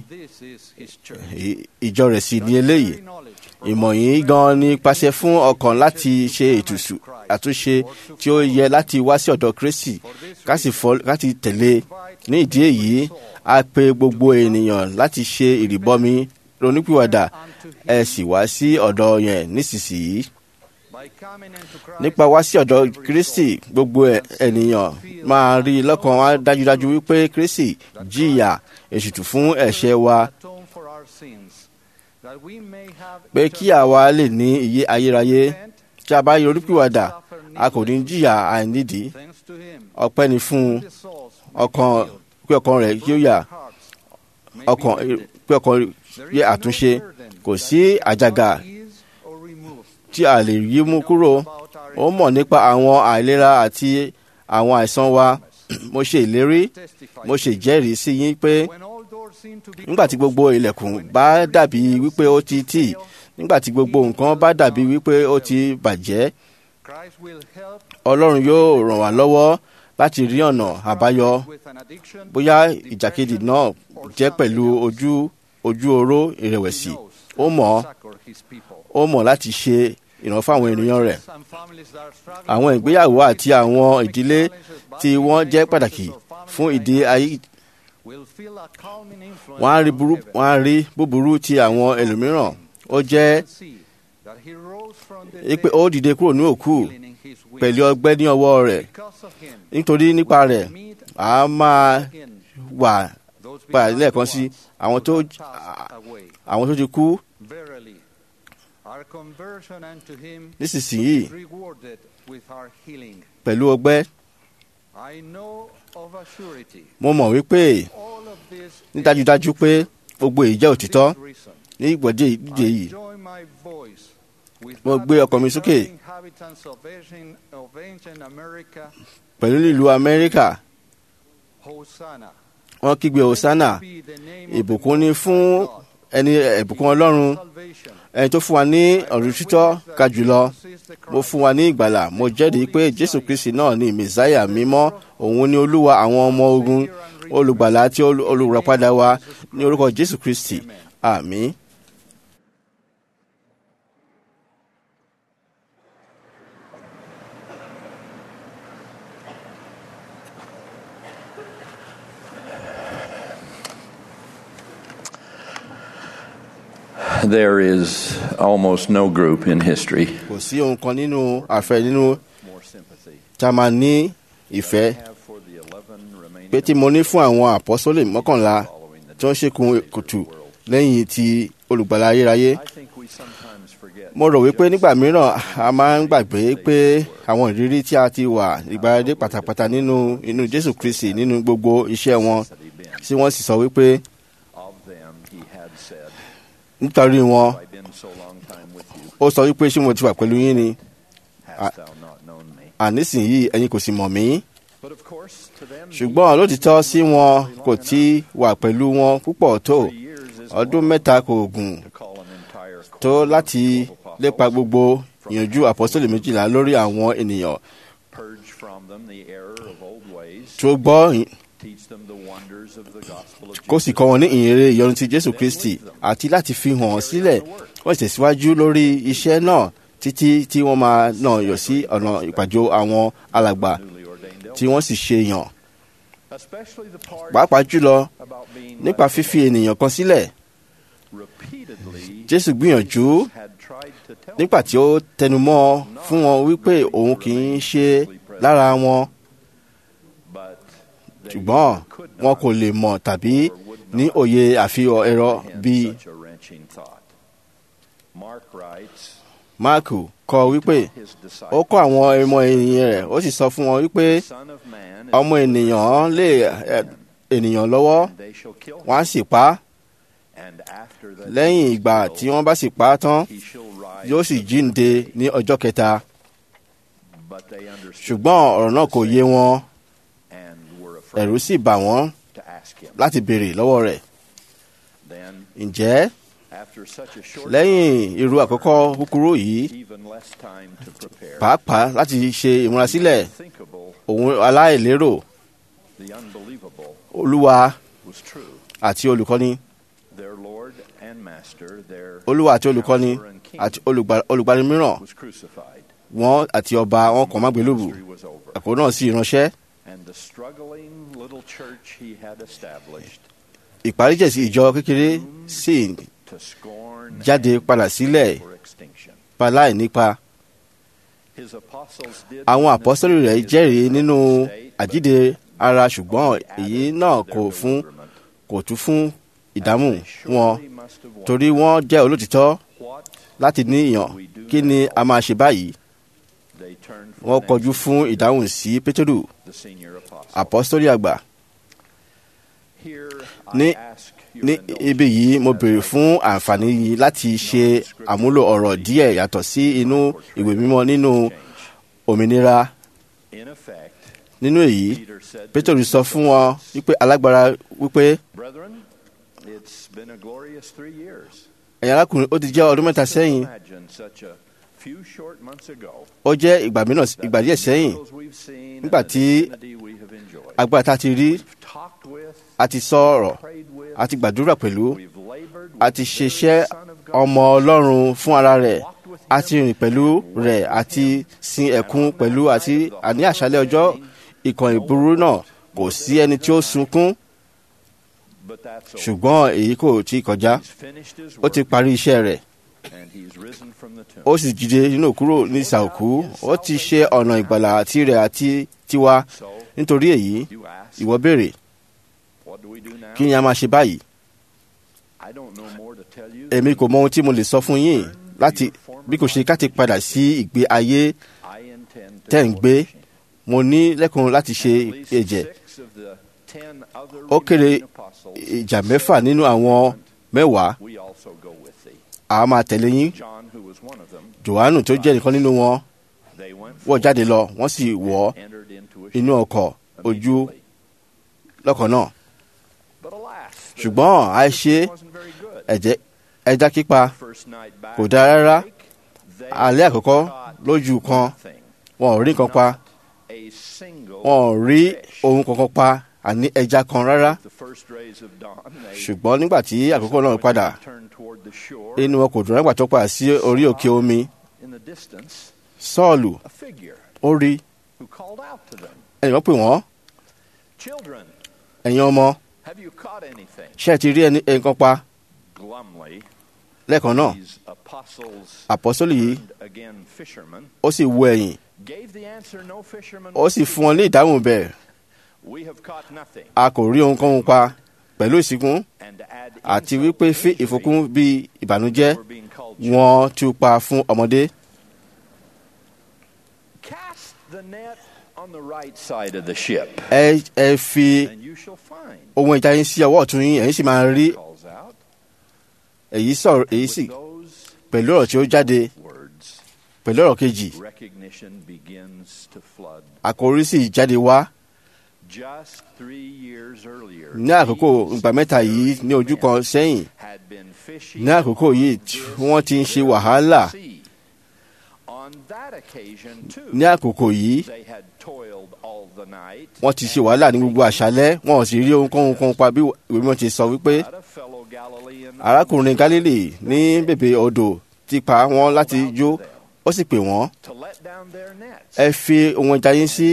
ìjọ rẹ̀ sì ní eléyìí ìmọ̀ yìí gan ni pàṣẹ fún ọkàn láti ṣe ètùtù àtúnṣe tí ó yẹ láti wá sí ọ̀dọ̀ kristi láti tẹ̀lé ní ìdí èyí a pe gbogbo ènìyàn láti ṣe ìrìbọmi ronúpìwàdà ẹ sì wá sí ọ̀dọ̀ yẹn nísinsìnyí nípa wá sí ọ̀dọ̀ kristi gbogbo ènìyàn máa rí lọ́kàn wá dájúdájú wípé kristi jìyà èṣùtù fún ẹ̀ṣẹ̀ wa pé kí àwa lè ní iye ayérayé tí a bá yọ olùpìwàdà a kò ní jìyà àìnídìí ọpẹ́ ni fún ọkàn pé ọkàn rẹ̀ kí ó yà ọkàn pé ọkàn yẹ àtúnṣe kò sí àjàgà tí a lè yí mú kúrò ó mọ̀ nípa àwọn àìlera àti àwọn àìsàn wa mo ṣe ìlérí mo ṣe ìjẹ́rìí sí yín pé nígbà tí gbogbo ilẹ̀kùn bá dàbí wípé ó ti tì nígbà tí gbogbo nǹkan bá dàbí wípé ó ti bàjẹ́ ọlọ́run yóò ràn wá lọ́wọ́ láti rí ọ̀nà àbáyọ bóyá ìjàkadì náà jẹ́ pẹ̀lú ojú ojú oró ìrẹ̀wẹ̀sì ó mọ̀ ó mọ̀ láti ṣe ìrànwọ́ fún àwọn ènìyàn rẹ̀ àwọn ìgbéyàwó àti àwọn ìdílé tí wọ́n jẹ́ pàtàkì fún ìdí ayé wọ́n á rí búburú ti àwọn ẹlòmíràn ó jẹ́ pé ó dìde kúrò ní òkú pẹ̀lú ọgbẹ́ ní ọwọ́ rẹ̀ nítorí nípa rẹ̀ a máa wà padà lẹ́ẹ̀kan sí àwọn tó àwọn tó ti kú nísinsìnyí pẹ̀lú ọgbẹ́ mo mọ̀ wípé ní dájúdájú pé gbogbo èyí jẹ́ òtítọ́ ní ìgbọ̀dé ìdíje yìí mo gbé ọkàn mi sókè pẹ̀lú ìlú amẹ́ríkà wọ́n kígbe hosanna ìbùkún ni fún ẹni ìbùkún ọlọ́run ẹni tó fún wa ní ọ̀rọ̀ títọ́ ka jùlọ mo fún wa ní ìgbàlà mo jẹ́rìí pé jésù kristi náà ni mẹsáyà mímọ́ òun ni olúwa àwọn ọmọ ogun olùgbàlà àti olùràpadà wa ní orúkọ jésù kristi àmín. There is almost no group in history kò sí ohun kan nínú àfẹ nínú tá a máa ní ìfẹ́ pé tí mo ní fún àwọn àpọ́sólè mọ́kànlá tí wọ́n ṣèkùn kùtù lẹ́yìn ti olùgbàlà ayérayé. mo rò wípé nígbà mìíràn a máa ń gbàgbé pé àwọn ìrírí tí a ti wà ìgbàlódé pátápátá nínú inú jésù kristi nínú gbogbo iṣẹ́ wọn tí wọ́n sì sọ wípé nítorí wọn ó sọ wípé ṣé mo ti wà pẹ̀lú yín ni ànísìnyí ẹ̀yin kò sì mọ̀ mí ṣùgbọ́n lótìtọ́ sí wọn kò tí wà pẹ̀lú wọn púpọ̀ tó ọdún mẹ́ta kò gùn tó láti lépa gbogbo ìyànjú àpọ́sítélì méjìlá lórí àwọn ènìyàn tó gbọ́ kó sì kọ́ wọn ní ìyìnrere ìyọnu ti jésù kristi àti láti fi hàn sílẹ̀ wọ́n tẹ̀síwájú lórí iṣẹ́ náà títí tí wọ́n máa nà yọ̀ sí ọ̀nà ìpàjọ àwọn alàgbà tí wọ́n sì ṣe yàn. pàápàá jùlọ nípa fífi ènìyàn kan sílẹ̀ jésù gbìyànjú nígbà tí ó tẹnumọ́ fún wọn wípé òun kì í ṣe lára wọn ṣùgbọ́n wọn kò lè mọ̀ tàbí ní òye àfihàn ẹ̀rọ bíi máàkù kọ wípé ó kọ́ àwọn ọmọ ènìyàn rẹ̀ ó sì sọ fún wọn wípé ọmọ ènìyàn lè ènìyàn lọ́wọ́ wọ́n á sì pa á lẹ́yìn ìgbà tí wọ́n bá sì pa á tán yóò sì jíǹde ní ọjọ́ kẹta ṣùgbọ́n ọ̀rọ̀ náà kò yé wọn ẹ̀rù sì bà wọ́n láti béèrè lọ́wọ́ rẹ̀ ǹjẹ́ lẹ́yìn irú àkọ́kọ́ kúkúrú yìí pàápàá láti ṣe ìmúrasílẹ̀ òun aláìlérò olúwa àti olùkọ́ni olúwa àti olùkọ́ni àti olùgbani mìíràn wọn àti ọba wọn kàn má gbélébù ẹ̀kọ́ náà sì ránṣẹ́ ìparíjẹ̀sí ìjọ kékeré sì jáde padà sílẹ̀ paláì nípa àwọn àpọ́sítélì rẹ̀ jẹ́rìí nínú àjíǹde ara ṣùgbọ́n èyí náà kò fún kò tún fún ìdáhùn wọn torí wọ́n jẹ́ olótìtọ́ láti ní ìyàn kí ni a máa ṣe báyìí wọ́n kọjú fún ìdáhùn sí pétérù àpọ́sítélì àgbà ní ní ibi yìí mo béèrè fún àǹfààní yìí láti ṣe àmúlò ọ̀rọ̀ díẹ̀ yàtọ̀ sí inú ìwé mímọ́ nínú òmìnira nínú èyí pétérù sọ fún wọn wípé alágbára wípé ẹ̀yin arákùnrin ó ti jẹ́ ọdún mẹ́ta sẹ́yìn ó jẹ́ ìgbà mìíràn ìgbà díẹ̀ sẹ́yìn nígbà tí agbára tá a ti rí a ti sọ̀rọ̀ a ti gbàdúrà pẹ̀lú a ti ṣiṣẹ́ ọmọ ọlọ́run fún ara rẹ̀ a ti rìn pẹ̀lú rẹ̀ àti sin ẹ̀kún pẹ̀lú àti àní àṣálẹ́ ọjọ́ ìkànnì ìburú náà kò sí ẹni tí ó sunkún ṣùgbọ́n èyí kò tí ì kọjá ó ti parí iṣẹ́ rẹ̀ ó sì jíde nínú kúrò ní ìsàòkú ó ti ṣe ọ̀nà ìgbàlà tirẹ̀ àti tiwa nítorí èyí ìwọ béèrè kí ni a máa ṣe báyìí èmi kò mọ ohun tí mo lè sọ fún yín láti bí kò ṣe ká ti padà sí ìgbé ayé tẹ́ ń gbé mo ní lẹ́kùn láti ṣe ẹ̀jẹ̀ ó kéré ìjà mẹ́fà nínú àwọn mẹ́wàá a máa tẹ̀lé yín johannu tó jẹ́ nìkan nínú wọn wọ́n jáde lọ wọ́n sì wọ̀ inú ọkọ̀ ojú lọ́kàn náà ṣùgbọ́n àìṣe ẹ̀jẹ̀ ẹja kípa kò dáa rárá alẹ́ àkọ́kọ́ lójú kan wọn ò rí nǹkan pa wọn ò rí ohun kankan pa àní ẹja kan rárá ṣùgbọ́n nígbà tí àkókò náà padà inú wọn kò dùn nígbà tó padà sí orí òkè omi sọ́ọ̀lù ó rí ẹnìkan pè wọ́n ẹ̀yin ọmọ ṣé ẹ ti rí ẹnìkan pa lẹ́ẹ̀kan náà àpọ́sólì yìí ó sì wo ẹ̀yìn ó sì fún wọn ní ìdáhùn bẹ́ẹ̀ a kò rí ohunkóhun pa pẹ̀lú ìsìnkú àti wípé fi ìfòkún bí ìbànújẹ́ wọn tú pa fún ọmọdé. ẹ ẹ fi ohun ìjà yín sí ọwọ́ ọ̀tún yín ẹ̀yin sì máa rí èyí sọ̀rọ̀ èyí sì pẹ̀lú ọ̀rọ̀ tí ó jáde pẹ̀lú ọ̀rọ̀ kejì àkòrí sì jáde wá ní àkókò ìgbà mẹ́ta yìí ní ojú kan sẹ́yìn ní àkókò yìí tí wọ́n ti ń ṣe wàhálà ní àkókò yìí wọ́n ti ṣe wàhálà ní gbogbo àṣálẹ́ wọn ò sì rí ohunkóhun kan pa bí ìwé mímọ́ ti sọ wípé arákùnrin Gálílì ní bèbè odò ti pa wọ́n láti jó ó sì pè wọ́n ẹ fi ohun ẹja yín sí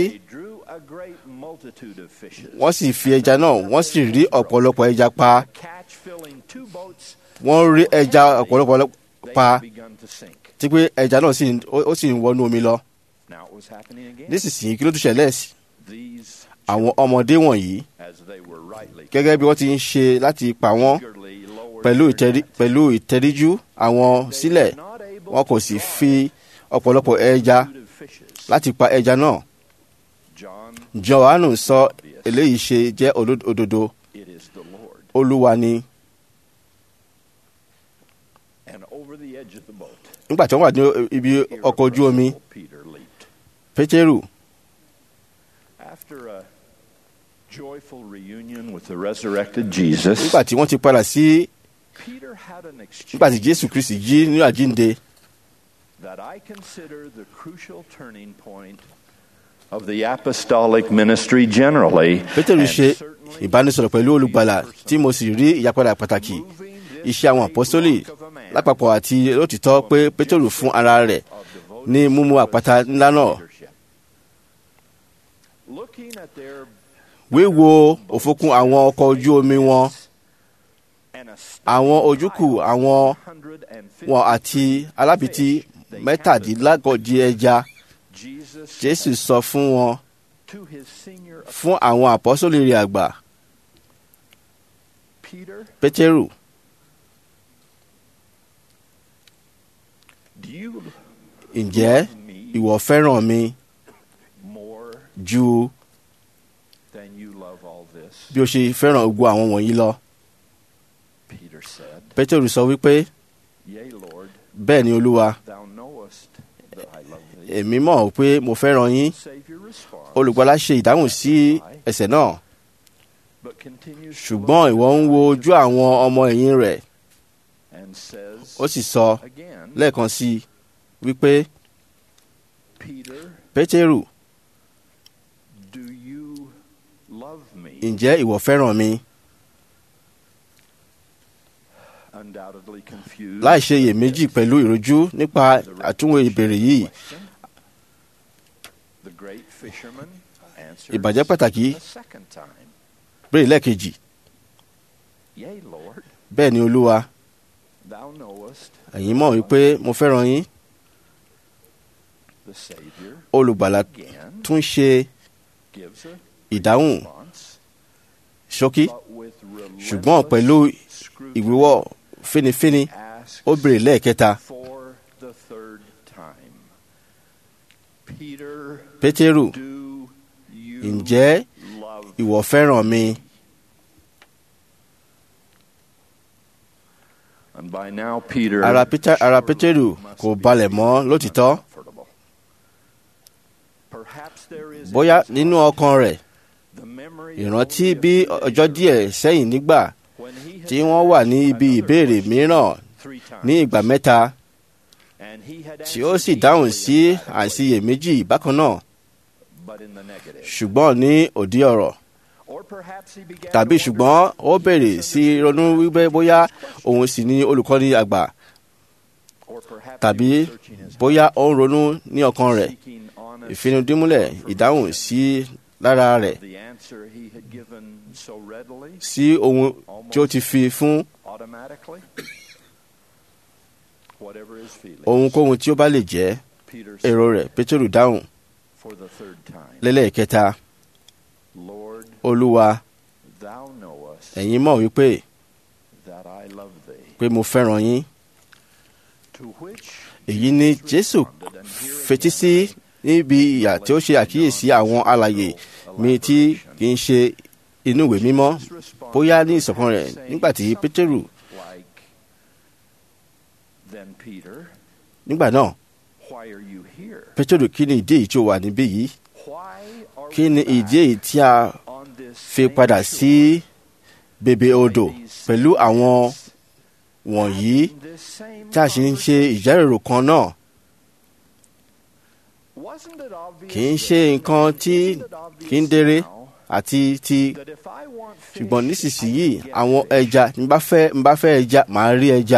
wọ́n sì fi ẹja náà wọ́n sì rí ọ̀pọ̀lọpọ̀ ẹja pa wọ́n rí ẹja ọ̀pọ̀lọpọ̀ pa tí pé ẹja náà sì ń- ó ó sì ń wọnú omi lọ Now it was happening again. nísinsìnyí kí ló tún ṣẹlẹ̀ sí These, àwọn ọmọdé wọ̀nyí as they were rightly gẹ́gẹ́ bí wọ́n ti ń ṣe láti pa wọ́n eagerly lowered pẹ̀lú their ìtẹrí- pẹ̀lú ìtẹríjú àwọn sílẹ̀ wọn kò sì fi ọ̀pọ̀lọpọ̀ ẹja food of fishes. láti pa ẹja náà John, johannu sọ eléyìí ṣe jẹ́ oló- òdodo it is the Lord. olúwa ni And over the edge of the boat, nígbà tí wọ́n wà ní ibi ọkọ̀ ojú omi Peter leaped. pétérù After a joyful reunion with the resurrected Jesus, nígbà tí wọ́n ti padà sí Peter had an nígbà tí exchange jésù kristi jí ní àjínde that I consider the crucial turning point of the apostolic ministry generally, pétérù and ṣe certainly ìbánisọ̀rọ̀ pẹ̀lú olùgbàlà tí mo sì rí ìyípadà pàtàkì iṣẹ́ àwọn àpọ́sólì lápapọ̀ àti lótìtọ́ pé pétérù fún ara rẹ̀ ní mímú àpáta ńlá náà leadership. Looking at their wíwo òfokùn àwọn ọkọ̀ ojú omi wọn and àwọn ojúkù àwọn wọn àti alábìtí mẹ́tàdínlágọ́jì ẹja Jesus jésù sọ fún wọn to his senior fún àwọn àpọ́sólì rẹ̀ àgbà Peter, pétérù do you ǹjẹ́ ìwọ fẹ́ràn mi more ju than you love all this? bí o ṣe fẹ́ràn gbogbo àwọn wọ̀nyí lọ Peter said, pétérù sọ wípé Yea, Lord, bẹ́ẹ̀ ni olúwa thou knowest that I love thee. èmi mọ̀ pé mo fẹ́ràn yín Savior responds, olùgbàlà ṣe ìdáhùn sí ẹ̀ṣẹ̀ náà but continues to ṣùgbọ́n ìwọ ń wo ojú àwọn ọmọ ẹ̀yìn rẹ̀ and says ó sì sọ again, lẹ́ẹ̀kan sí i wípé Peter, pétérù do you love me? ǹjẹ́ ìwọ fẹ́ràn mi Undoubtedly confused. láì ṣe iyèméjì pẹ̀lú ìrojú nípa àtúnwò ìbéèrè yìí The great fisherman answers ìbàjẹ́ pàtàkì a second time, béèrè lẹ́ẹ̀kejì Yea, Lord, bẹ́ẹ̀ ni olúwa thou knowest ẹ̀yin mọ̀ wípé mo fẹ́ràn yín the Savior olùgbàlà again tún ṣe gives a ìdáhùn response, ṣókí but with ṣùgbọ́n pẹ̀lú scrutiny ìwíwọ́ fínífíní asks ó béèrè lẹ́ẹ̀kẹta for the third time. Peter, pétérù do you ǹjẹ́ love ìwọ fẹ́ràn mi And by now, Peter ara Pété- ara surely pétérù must kò be balẹ̀ mọ́ feeling lótìtọ́ uncomfortable. Perhaps there is in bóyá his nínú heart ọkàn rẹ̀ the memory ìrántí only of bí the ọjọ́ díẹ̀ sẹ́yìn nígbà when he had tí wọ́n wà ní ibi another ìbéèrè question mìíràn three times, ní ìgbà mẹ́ta and he had tí ó answered sì dáhùn equally sí emphatically, àìsíyèméjì bákan náà but in the negative. ṣùgbọ́n ní òdì ọ̀rọ̀ Or perhaps he began tàbí to ṣùgbọ́n wonder ó bèrè sí ronú wípé bóyá òun sì ni olùkọ́ni àgbà or perhaps tàbí he was searching his bóyá ó ń ronú ní ọkàn rẹ̀ seeking honest ìfinudímúlẹ̀ ìdáhùn sí lára rẹ̀ the answer he had given so readily, sí ohun tí ó ti fi fún automatically. Whatever his feelings, ohunkóhun tí ó bá lè jẹ́ Peter èrò said rẹ̀ pétérù dáhùn for the third time, lẹ́lẹ́kẹta Lord, olúwa thou knowest ẹ̀yin mọ̀ wípé that I love thee. pé mo fẹ́ràn yín To which èyí ni jésù fetí sí níbi ìyà tí ó ṣe àkíyèsí àwọn alàyè mi tí kì í ṣe inú ìwé mímọ́ bóyá ní ìṣọ̀kan rẹ̀ nígbà tí pétérù like then Peter, nígbà náà why are you here? pétérù kí ni ìdí èyí tí ó wà níbí yìí Why are kí we ni back ìdí èyí tí a on this fi same padà shore sí bèbè odò by these pẹ̀lú same àwọn men, wọ̀nyí having this same tí a sì ń ṣe conversation? ìjẹ́rìrò kan náà Wasn't it obvious kì í then? ṣe nǹkan tí Isn't it obvious kì í déré now àti ti that if I want fish, ṣùgbọ́n I nísinsìnyí can get àwọn fish? ẹja n bá fẹ́ n bá fẹ́ ẹja màá rí ẹja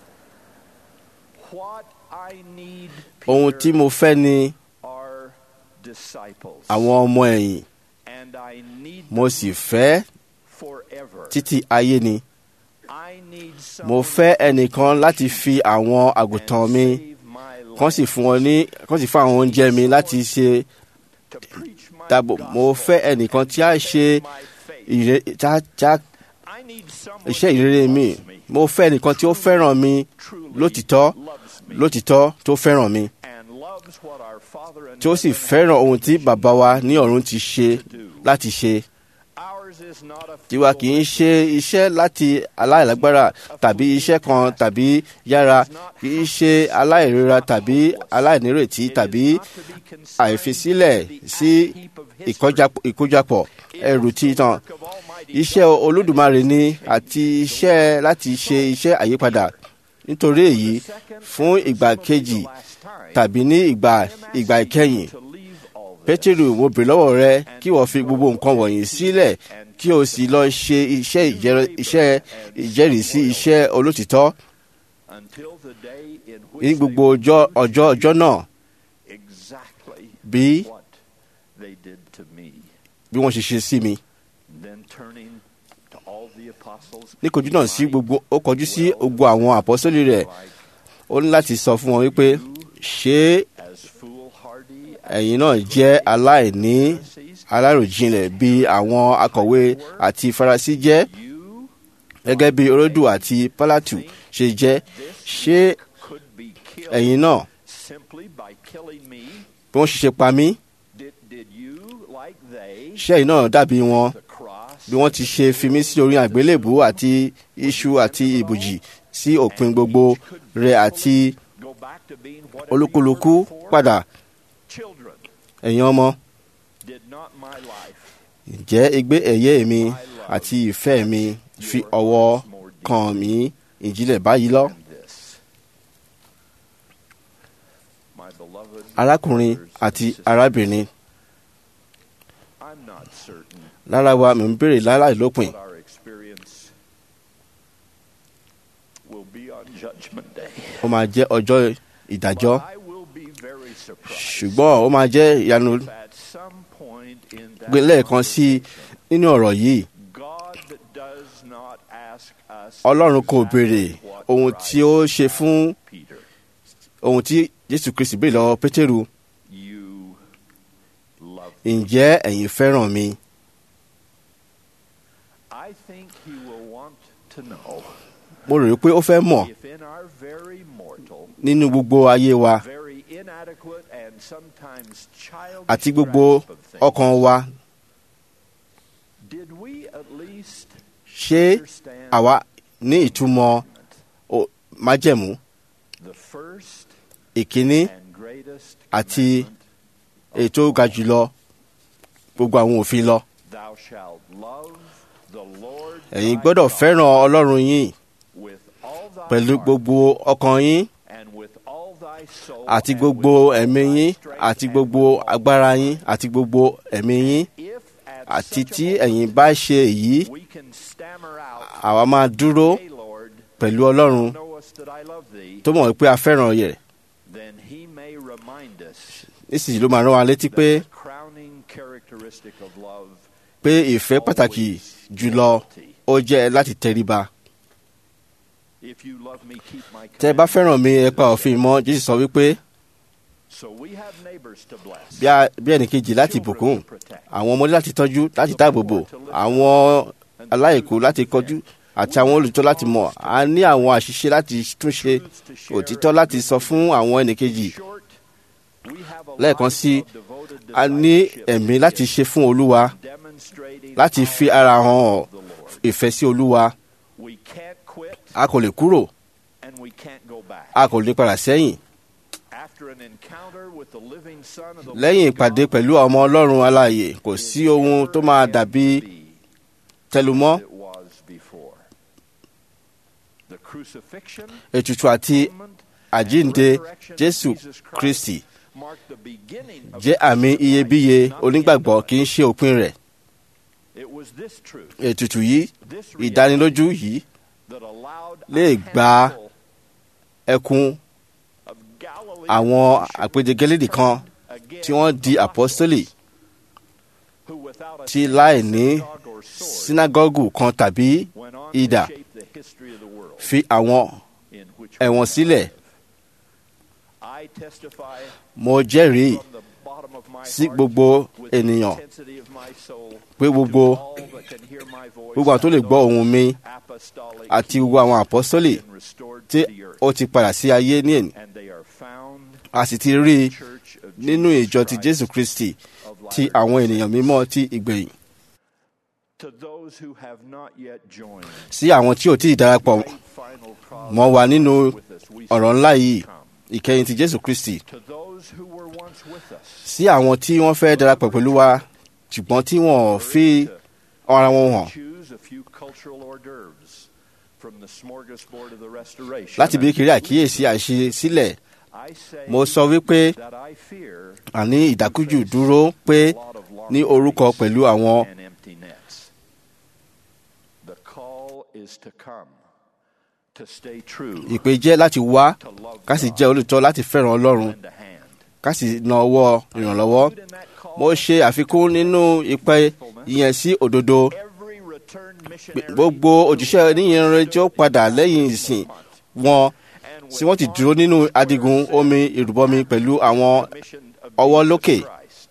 What I need, ohun tí Peter, mo fẹ́ ni are disciples. àwọn ọmọ ẹ̀yìn And I need mo them sì fẹ́ forever. títí ayé ni mo fẹ́ ẹnìkan láti fi àwọn àgùntàn mi kàn sì fún wọn ní kàn sì fún àwọn oúnjẹ mi láti ṣe dáàbò mo fẹ́ ẹnìkan tí a ṣe ìre tí a tí a iṣẹ́ ìrere mi mo fẹ́ ẹnìkan tí ó fẹ́ràn mi lótìtọ́ lótìtọ́ tó fẹ́ràn mi tí ó sì fẹ́ràn ohun tí bàbá wa ní ọ̀run ti ṣe láti ṣe tiwa kì í ṣe iṣẹ́ láti aláìlágbára tàbí iṣẹ́ kan tàbí yára kì í ṣe aláìrora tàbí aláìnírètí tàbí àìfisílẹ̀ sí ìkọjá- ìkójọpọ̀ ẹrù títan iṣẹ́ olódùmarè ni àti iṣẹ́ láti ṣe iṣẹ́ àyípadà nítorí èyí fún ìgbà kejì tàbí ní ìgbà ìgbà ìkẹyìn pétérù mo bèrè lọ́wọ́ rẹ kí wọ́n fi gbogbo nǹkan wọ̀nyí sílẹ̀ kí o sì lọ ṣe iṣẹ́ ìjẹ́rẹ́- iṣẹ́ ìjẹ́rìísí iṣẹ́ olótìtọ́ ní gbogbo ọjọ́ ọjọ́ ọjọ́ náà bí bí wọ́n ṣe ṣe sí mi. ní kojú náà sí gbogbo ó kọjú sí gbogbo àwọn àpọ́sólì rẹ̀ ó ní láti sọ fún wọn wípé ṣé ẹ̀yin náà jẹ́ aláìní aláròjinlẹ̀ bí àwọn akọ̀wé àti farasí jẹ́ gẹ́gẹ́ bí orodu àti pálátù ṣe jẹ́ ṣé ẹ̀yin náà bí wọ́n ṣe ṣe pa mí ṣé ẹ̀yin náà dàbí wọn bí wọ́n ti ṣe fi mí sí orí àgbélébùú àti iṣu àti ìbòjì sí òpin gbogbo rẹ̀ àti olúkúlùkù padà ẹ̀yin ọmọ ǹjẹ́ igbe ẹ̀yẹ mi àti ìfẹ́ mi fi ọwọ́ kàn mí ìjìnlẹ̀ báyìí lọ. arákùnrin àti arábìnrin lára wa mi ń béèrè láláì lópin ó máa jẹ́ ọjọ́ ìdájọ́ ṣùgbọ́n ó máa jẹ́ ìyanu gbé lẹ́ẹ̀kan sí i nínú ọ̀rọ̀ yìí ọlọ́run kò béèrè ohun tí ó ṣe fún ohun tí jésù kristi béèrè lọ́wọ́ pétérù ǹjẹ́ ẹ̀yin fẹ́ràn mi? mo rò pé ó fẹ́ mọ̀ nínú gbogbo ayé wa àti gbogbo ọkàn wa ṣé àwa ní ìtumọ̀ o- májẹ̀mú ìkíní àti ètò ga jùlọ gbogbo àwọn òfin lọ. ẹ̀yin gbọ́dọ̀ fẹ́ràn ọlọ́run yín pẹ̀lú gbogbo ọkàn yín àti gbogbo ẹ̀mí yín àti gbogbo agbára yín àti gbogbo ẹ̀mí yín àti tí ẹ̀yin bá ṣe èyí àwa máa dúró pẹ̀lú ọlọ́run tó mọ̀ pé a fẹ́ràn yẹ̀ nísìnyí ló máa rán wa létí pé pé ìfẹ́ pàtàkì jùlọ ó jẹ́ láti tẹríba. tẹ́ ẹ bá fẹ́ràn mi ẹ pa òfin mọ́ jésù sọ wípé bí a- bí ẹnìkejì láti bùkún àwọn ọmọdé láti tọ́jú láti dáàbòbò àwọn aláìkú láti kọjú àti àwọn olùtọ́ láti mọ̀ a ní àwọn àṣìṣe láti túnṣe òtítọ́ láti sọ fún àwọn ẹnìkejì lẹ́ẹ̀kan sí a ní ẹ̀mí láti ṣe fún olúwa láti fi ara hàn ìfẹ́ sí olúwa a kò lè kúrò a kò lè padà sẹ́yìn lẹ́yìn ìpàdé pẹ̀lú ọmọ ọlọ́run alààyè kò sí ohun tó máa dàbí tẹlumọ́ ètùtù àti àjínde jésù kristi jẹ́ àmì iyebíye onígbàgbọ́ kì í ṣe òpin rẹ̀ ètùtù yìí ìdánilójú yìí lè gba ẹkún àwọn àpèjẹgẹlẹ́dì kan tí wọ́n di apọ́sítélì tí láì ní sínágọ́gù kan tàbí idà history of the world fi àwọn in which we ẹ̀wọ̀n sílẹ̀ I testify mo jẹ́rìí from the bottom of my sí heart gbogbo with the ènìyàn intensity of my soul pé gbogbo to all that can hear my voice gbogbo àwọn tó lè and gbọ́ those ohùn mi apostolic àti gbogbo àwọn àpọ́sọ́lì been restored tí to the earth, ó ti padà sí ayé ní èní and they are found a sì ti rí i church of nínú Jesus ìjọ ti Christ jésù kristi of ti Latter-day àwọn ènìyàn Saints. mímọ́ ti ìgbẹ̀yìn To those who have not yet joined sí àwọn tí ò tí ì darapọ̀ great final cross mọ́ wa nínú with us, we ọ̀rọ̀ say, ńlá yìí "Come." ìkẹyìn ti jésù kristi To those who were once with us, sí àwọn tí wọ́n fẹ́ darapọ̀ pẹ̀lú wa ṣùgbọ́n tí wọ́n ò fi ara wọn hàn choose a few cultural hors d'oeuvres from the smorgasbord of the restoration. láti bí kiri àkíyèsí àṣesílẹ̀ I say mo sọ wípé that I fear àní ìdákújù dúró pé a lot of ní long orúkọ days pẹ̀lú àwọn and empty nets. The call is to come, to stay true, ìpè jẹ́ láti wá to love ká sì God, jẹ́ olùtọ́ láti fẹ́ràn ọlọ́run lend a hand. ká sì na ọwọ́ ìrànlọ́wọ́ Include in that call mo ṣe àfikún nínú ìpè ìyẹn sí òdodo every returned pé missionary gbogbo òjíṣẹ́ oníyìnrere tí ó padà lẹ́yìn ìsìn wọn and tí wọ́n ti dúró nínú adigun omi ìrùbọmi pẹ̀lú àwọn commission of ọwọ́ Jesus lókè. Christ.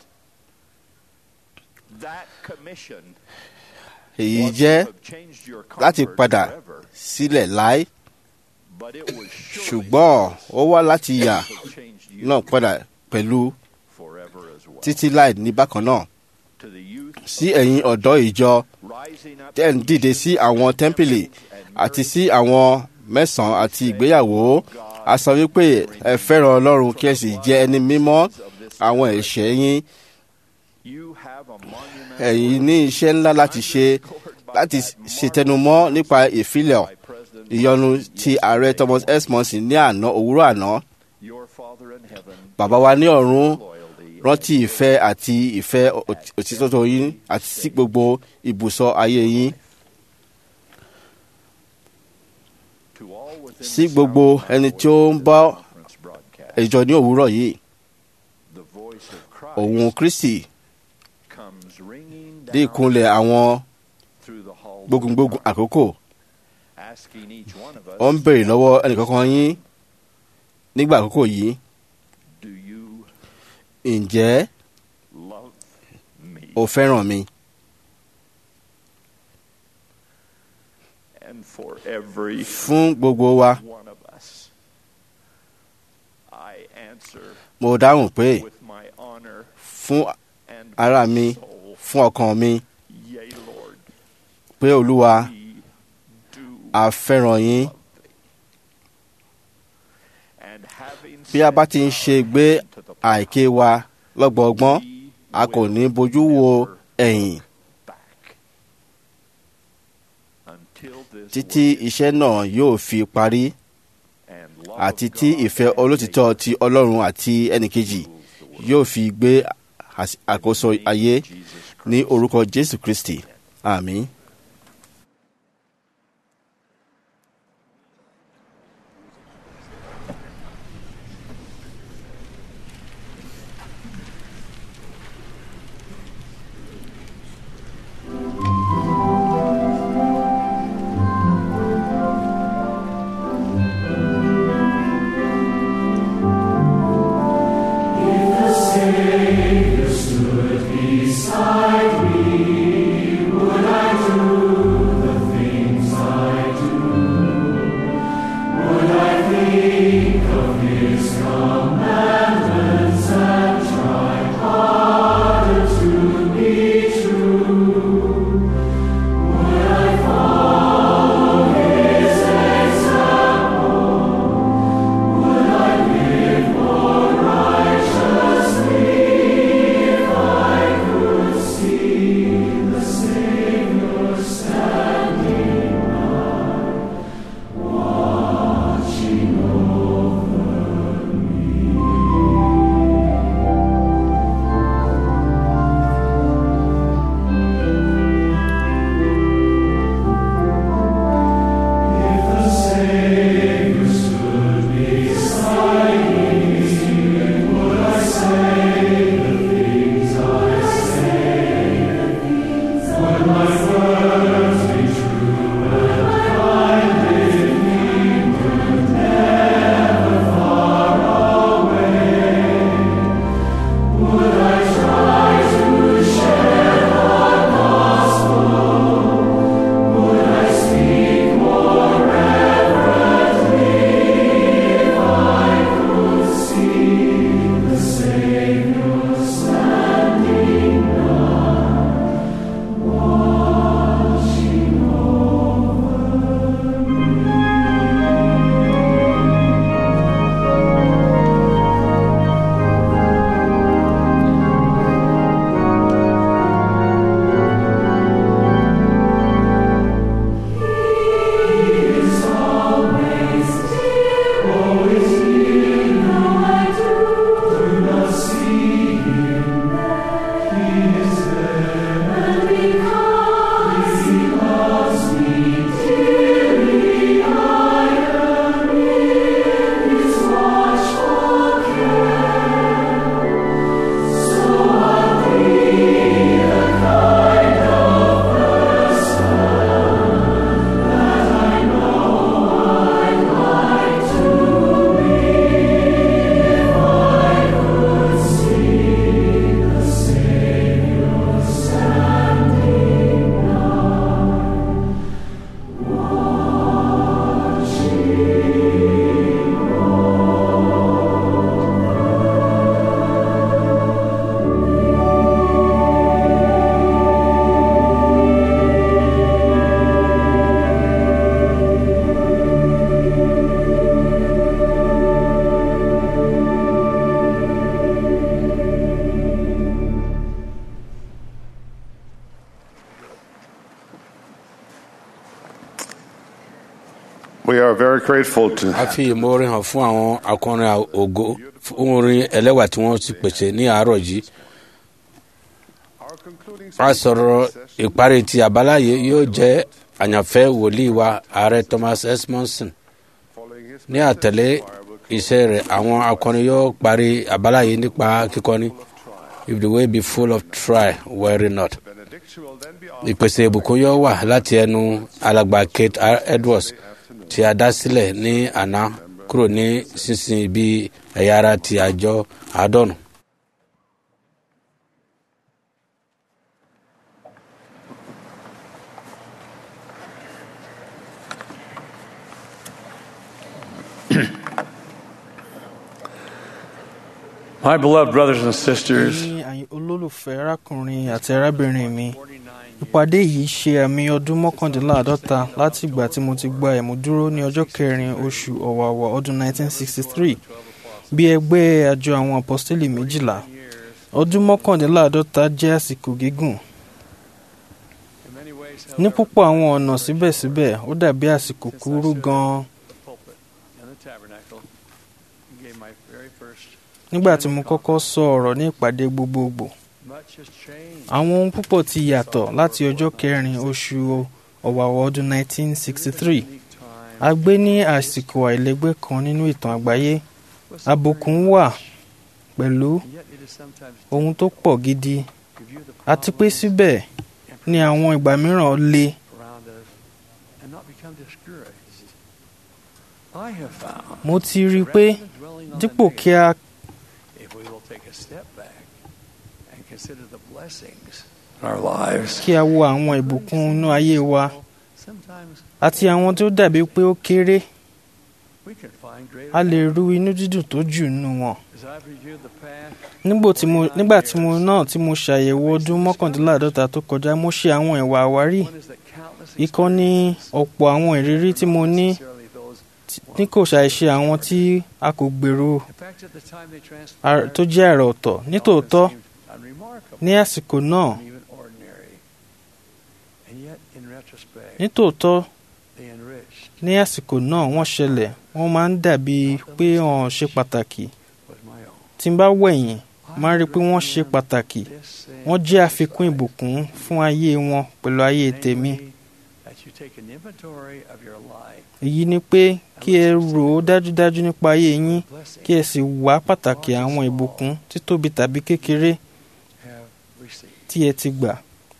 That commission èyí was to jẹ́ have changed your láti comfort padà forever, sílẹ̀ láé but it was surely ṣùgbọ́n ó wá láti yà to have changed you náà padà pẹ̀lú forever as well. títí láì ní bákan náà To the youth sí ẹ̀yin ọ̀dọ́ ìjọ rising up tẹ́ ń dìde sí àwọn tẹ́ḿpìlì àti sí àwọn mẹ́sàn-án àti ìgbéyàwó a sọ wípé ẹ fẹ́ràn ọlọ́run kí ẹ sì jẹ́ ẹni mímọ́ àwọn ẹ̀ṣẹ̀ yín you have a monument ẹ̀yin ní iṣẹ́ ńlá láti ṣe láti ṣètẹnumọ́ nípa ìfilẹ̀ by President ìyọnu ti ààrẹ thomas s monson ní àná òwúrọ̀ àná your Father in heaven bàbá wa ní ọ̀run loyalty rántí ìfẹ́ àti ìfẹ́ òtí- òtítọ́ yín àti sí gbogbo ibùsọ̀ ayé yín to all within sí the gbogbo sound of my ẹni voice tí ó ń in this bá conference broadcast. ìjọ ní òwúrọ̀ yìí The voice of Christ òun kristi comes ringing dé down ìkúnlẹ̀ àwọn through the halls of gbógungbógun time, àkókò asking each one of us, ó ń béèrè lọ́wọ́ ẹnìkankan yín nígbà àkókò yìí do you ǹjẹ́ love me? o fẹ́ràn mi And for every fún gbogbo wa one of us, I answer mo dáhùn pé with my honor fún and ara my mi soul, fún ọkàn mi yea, Lord, pé olúwa we do a fẹ́ràn yín love thee. And having bí a bá ti ń set ṣe gbé our to the àìké wa lọ́gbọ̀ọ́gbọ́n we a kò will ní bojú wo never ẹ̀yìn back until this títí work iṣẹ́ náà yóò fi parí and love àti of tí God ìfẹ́ and olótìtọ́ neighbor ti ọlọ́run àti ẹnìkejì rules the world. yóò fi gbé às- àkóso In the name ayé of Jesus ní Christ. orúkọ jésù kristi àmín. Savior stood beside me, would I do are very grateful to a fi ìmoore hàn fún àwọn akọrin ògo fún orin ẹlẹ́wà tí wọ́n ti pèsè ní àárọ̀ yìí a sọ̀rọ̀ ìparí ti àbáláyé yóò jẹ́ àyànfẹ́ wòlíì wa ààrẹ thomas s monson ní àtẹ̀lé iṣẹ́ rẹ̀ àwọn akọrin yóò parí àbáláyé nípa kíkọni if the way be full of try worry not ìpèsè ìbùkún yóò wà láti ẹnu alàgbà kate R. edwards tí a dá sílẹ̀ ní àná kúrò ní sísìn bí ẹ̀yà ara ti àjọ àádọ́nù. My beloved brothers and sisters, ní àyìn olólùfẹ́ arákùnrin àti arábìnrin mi ìpàdé yìí ṣe àmì ọdún mọ́kàndínláàádọ́ta láti ìgbà tí mo ti gba ẹ̀múdúró ní ọjọ́ kẹrin oṣù ọ̀wàwà ọdún 1963 bí ẹgbẹ́ àjọ àwọn apọ́sítélì méjìlá ọdún mọ́kàndínláàádọ́ta jẹ́ àsìkò gígùn ní púpọ̀ àwọn ọ̀nà síbẹ̀síbẹ̀ ó dàbí àsìkò kúrú gan-an nígbà tí mo kọ́kọ́ sọ ọ̀rọ̀ ní ìpàdé gbogbogbò àwọn ohun púpọ̀ ti yàtọ̀ láti ọjọ́ kẹrin oṣù ọ̀wàwọ̀ ọdún 1963 a gbé ní àsìkò àìlẹ́gbẹ́ kan nínú ìtàn àgbáyé àbùkù wà pẹ̀lú ohun tó pọ̀ gidi àti pé síbẹ̀ ní àwọn ìgbà mìíràn le mo ti rí i pé dípò kí a kí a wo àwọn ìbùkún inú ayé wa àti àwọn tó dàbí pé ó kéré a lè ru inú dídùn tó jù nínú wọn. nígbà tí mo náà tí mo ṣàyẹ̀wò ọdún mọ́kàndínláàádọ́ta tó kọjá mo ṣe àwọn ìwà àwárí ìkan ní ọ̀pọ̀ àwọn ìrírí tí mo ní ní kò ṣàìṣe àwọn tí a kò gbèrò tó jẹ́ àrà ọ̀tọ̀ nítòótọ́ ní àsìkò náà nítòótọ́ ní àsìkò náà wọ́n ṣẹlẹ̀ wọ́n máa ń dàbí pé wọ́n ṣe pàtàkì tí n bá wẹ̀yìn máa rí i pé wọ́n ṣe pàtàkì wọ́n jẹ́ àfikún ìbùkún fún ayé wọn pẹ̀lú ayé tèmi. èyí ni pé kí ẹ rò ó dájúdájú nípa ayé yín kí ẹ sì wá pàtàkì àwọn ìbùkún títóbi tàbí kékeré tí ẹ ti gbà.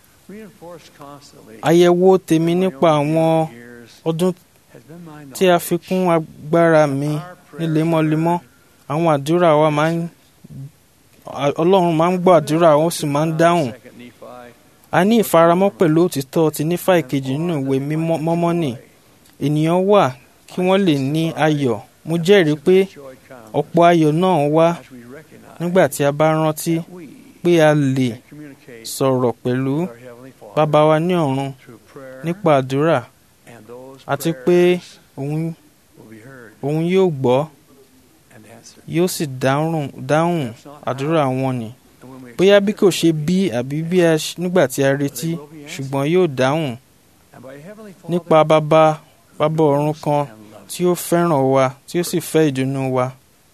àyẹ̀wò tèmi nípa àwọn ọdún tí a fi kún agbára mi ní lemọ́lemọ́ àwọn àdúrà wa máa ń ọlọ́run máa ń gbọ́ àdúrà ó sì máa ń dáhùn a ní ìfaramọ́ pẹ̀lú òtítọ́ ti nífà ìkejì nínú ìwé mọ́mọ́ nì ènìyàn wà kí wọ́n lè ní ayọ̀ mo jẹ́rìí pé ọ̀pọ̀ ayọ̀ náà wá nígbà tí a bá rántí pé a lè sọ̀rọ̀ pẹ̀lú bàbá wa ní ọ̀run nípa àdúrà àti pé òun òun yóò gbọ́ yóò sì dáhùn dáhùn àdúrà wọn ni bóyá bí kò ṣe bí àbí bí a nígbà tí a retí ṣùgbọ́n yóò dáhùn nípa bàbá bàbá ọ̀run kan tí ó fẹ́ràn wa tí ó sì fẹ́ ìdùnnú wa.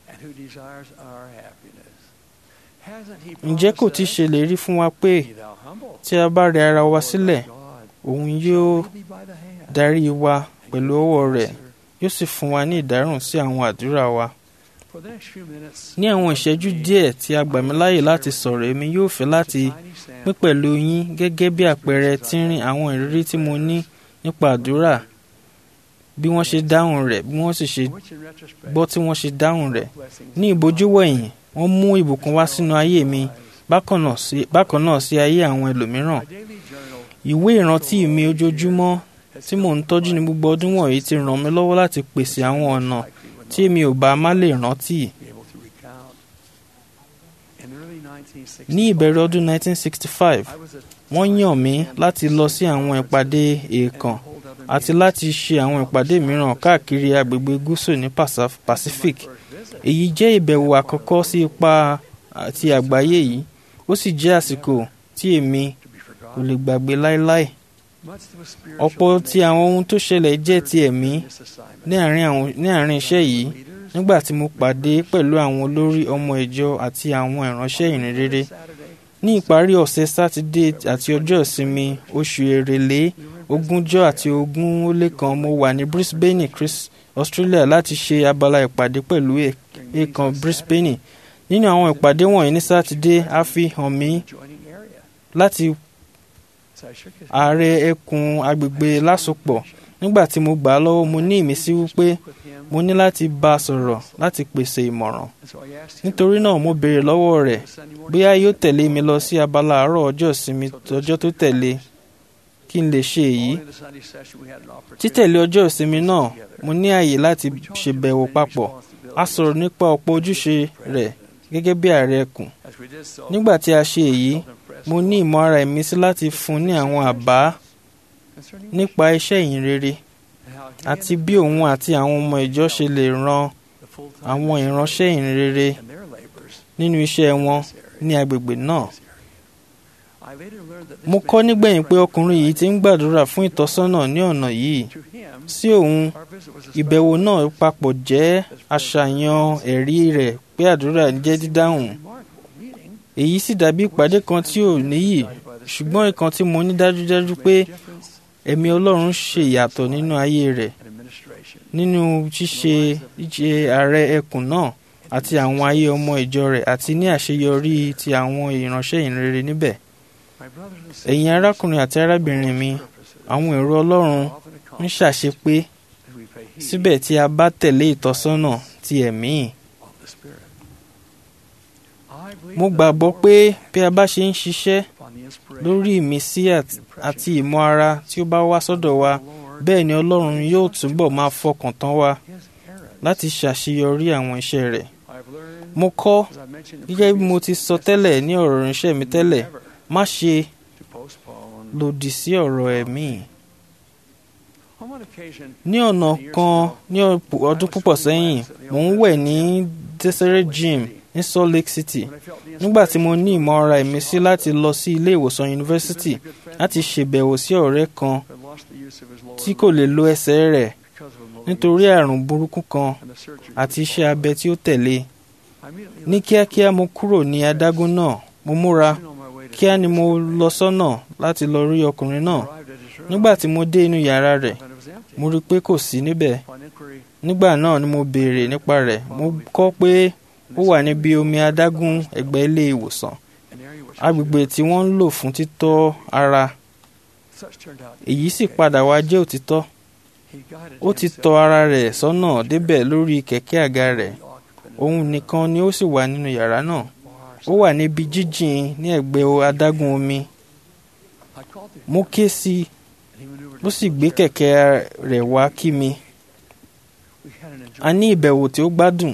ǹjẹ́ kò ti ṣèlérí fún wa pé tí a bá rẹ ara wa sílẹ̀ òun yóò darí wa pẹ̀lú ọwọ́ rẹ̀ yóò sì fún wa ní ìdáhùn sí àwọn àdúrà wa. ní àwọn ìṣẹ́jú díẹ̀ tí a gbà mí láàyè láti sọ̀rọ̀ èmi yóò fẹ́ láti pín pẹ̀lú yín gẹ́gẹ́ bí àpẹẹrẹ tínrín àwọn ìrírí tí mo ní nípa àdúrà bí wọ́n ṣe dáhùn rẹ̀ bí wọ́n sì ṣe gbọ́ tí wọ́n ṣe dáhùn rẹ̀ ní ìbójúwẹ̀yìn wọ́n mú ìbùkún wá sínú ayé mi bákan náà sí ayé àwọn ẹlòmíràn ìwé ìrántí mi ojoojúmọ́ tí mò ń tọ́jú ní gbogbo ọdún wọ̀nyí ti ràn mí lọ́wọ́ láti pèsè àwọn ọ̀nà tí èmi ò bá má lè rántí. ní ìbẹ̀rẹ̀ ọdún 1965 wọ́n yàn mí láti lọ sí àwọn ìpàdé èèkàn àti láti ṣe àwọn ìpàdé mìíràn káàkiri agbègbè gúúsù ní Pacific èyí jẹ́ ìbẹ̀wò àkọ́kọ́ sí ipa ti àgbáyé yìí ó sì jẹ́ àsìkò tí èmi kò lè gbàgbé láéláé ọ̀pọ̀ ti àwọn ohun tó ṣẹlẹ̀ jẹ́ ti ẹ̀mí ní àárín àwọn- ní àárín iṣẹ́ yìí nígbà tí mo pàdé pẹ̀lú àwọn olórí ọmọ ìjọ àti àwọn ìránṣẹ́ ìrìn rere ní ìparí ọ̀sẹ̀ sátidé àti ọjọ́ ìsinmi oṣù èrèlé ogúnjọ́ àti ogún ó lé kan mo wà ní brisbane chris australia láti ṣe abala ìpàdé pẹ̀lú èèkàn brisbane nínú àwọn ìpàdé wọ̀nyí ní sátidé a fi hàn mí láti ààrẹ ẹkùn agbègbè lásopọ̀ nígbà tí mo gbà á lọ́wọ́ mo ní ìmísí wípé mo ní láti bá a sọ̀rọ̀ láti pèsè ìmọ̀ràn nítorí náà mo béèrè lọ́wọ́ rẹ̀ bóyá yóò tẹ̀lé mi lọ sí abala àárọ̀ ọjọ́ ìsinmi ọjọ́ tó tẹ̀lé kí n lè ṣe èyí títẹ̀lé ọjọ́ ìsinmi náà mo ní àyè láti ṣèbẹ̀wò papọ̀ a sọ̀rọ̀ nípa ọ̀pọ̀ ojúṣe rẹ̀ gẹ́gẹ́ bí ààrẹ ẹkùn nígbà tí a ṣe èyí mo ní ìmọ̀ ara ìmísí láti fún ní àwọn àbá nípa iṣẹ́ ìyìn rere àti bí òun àti àwọn ọmọ ìjọ ṣe lè ran àwọn ìránṣẹ́ ìyìn rere nínú iṣẹ́ wọn ní agbègbè náà. mo kọ́ nígbẹ̀yìn pé ọkùnrin yìí ti ń gbàdúrà fún ìtọ́sọ́nà ní ọ̀nà yìí sí òun ìbẹ̀wò náà papọ̀ jẹ́ àṣàyàn ẹ̀rí rẹ̀ pé àdúrà jẹ́ dídáhùn èyí sì dàbí ìpàdé kan tí ò níyì ṣùgbọ́n ìkan tí mo ní dájúdájú pé ẹ̀mí ọlọ́run ṣe ìyàtọ̀ nínú ayé rẹ̀ nínú ṣíṣe ìṣe ààrẹ ẹkùn náà àti àwọn ayé ọmọ ìjọ rẹ̀ àti ní àṣeyọrí ti àwọn ìránṣẹ́ ìrere níbẹ̀. ẹ̀yin arákùnrin àti arábìnrin mi àwọn èrò ọlọ́run ń ṣàṣepé síbẹ̀ tí a bá tẹ̀lé ìtọ́sọ́nà ti ẹ̀mí. mo gbàgbọ́ pé bí a bá ṣe ń ṣiṣẹ́ lórí ìmísí àti ìmọ̀ ara tí ó bá wá sọ́dọ̀ wa bẹ́ẹ̀ ni ọlọ́run yóò túbọ̀ máa fọkàn tán wa láti ṣàṣeyọrí àwọn iṣẹ́ rẹ̀. mo kọ́ gẹ́gẹ́ bí mo ti sọ tẹ́lẹ̀ ní ọ̀rọ̀ ìránṣẹ́ mi tẹ́lẹ̀ má ṣe lòdì sí ọ̀rọ̀ ẹ̀mí. ní ọ̀nà kan ní ọdún púpọ̀ sẹ́yìn mò ń wẹ̀ ní Deseret Gym ní Salt Lake City nígbà tí mo ní ìmọ̀ ara ìmísí láti lọ sí ilé ìwòsàn yunifásitì láti ṣèbẹ̀wò sí ọ̀rẹ́ kan tí kò lè lo ẹsẹ̀ rẹ̀ nítorí àrùn burúkú kan àti iṣẹ́ abẹ tí ó tẹ̀lé ní kíákíá mo kúrò ní adágún náà mo múra kíá ni mo lọ sọ́nà láti lọ rí ọkùnrin náà nígbà tí mo dé inú yàrá rẹ̀ mo rí i pé kò sí níbẹ̀ nígbà náà ni mo béèrè nípa rẹ̀ mo kọ́ pé ó wà níbi omi adágún ẹ̀gbẹ́ ilé ìwòsàn agbègbè tí wọ́n ń lò fún títọ́ ara èyí sì padà wá jẹ́ òtítọ́ ó ti tọ́ ara rẹ̀ sọ́nà débẹ̀ lórí kẹ̀kẹ́ àga rẹ̀ òun nìkan ni ó sì wà nínú yàrá náà ó wà níbi jíjìn ní ẹ̀gbẹ́ adágún omi mo ké sí i ó sì gbé kẹ̀kẹ́ rẹ̀ wá kí mi a ní ìbẹ̀wò tí ó gbádùn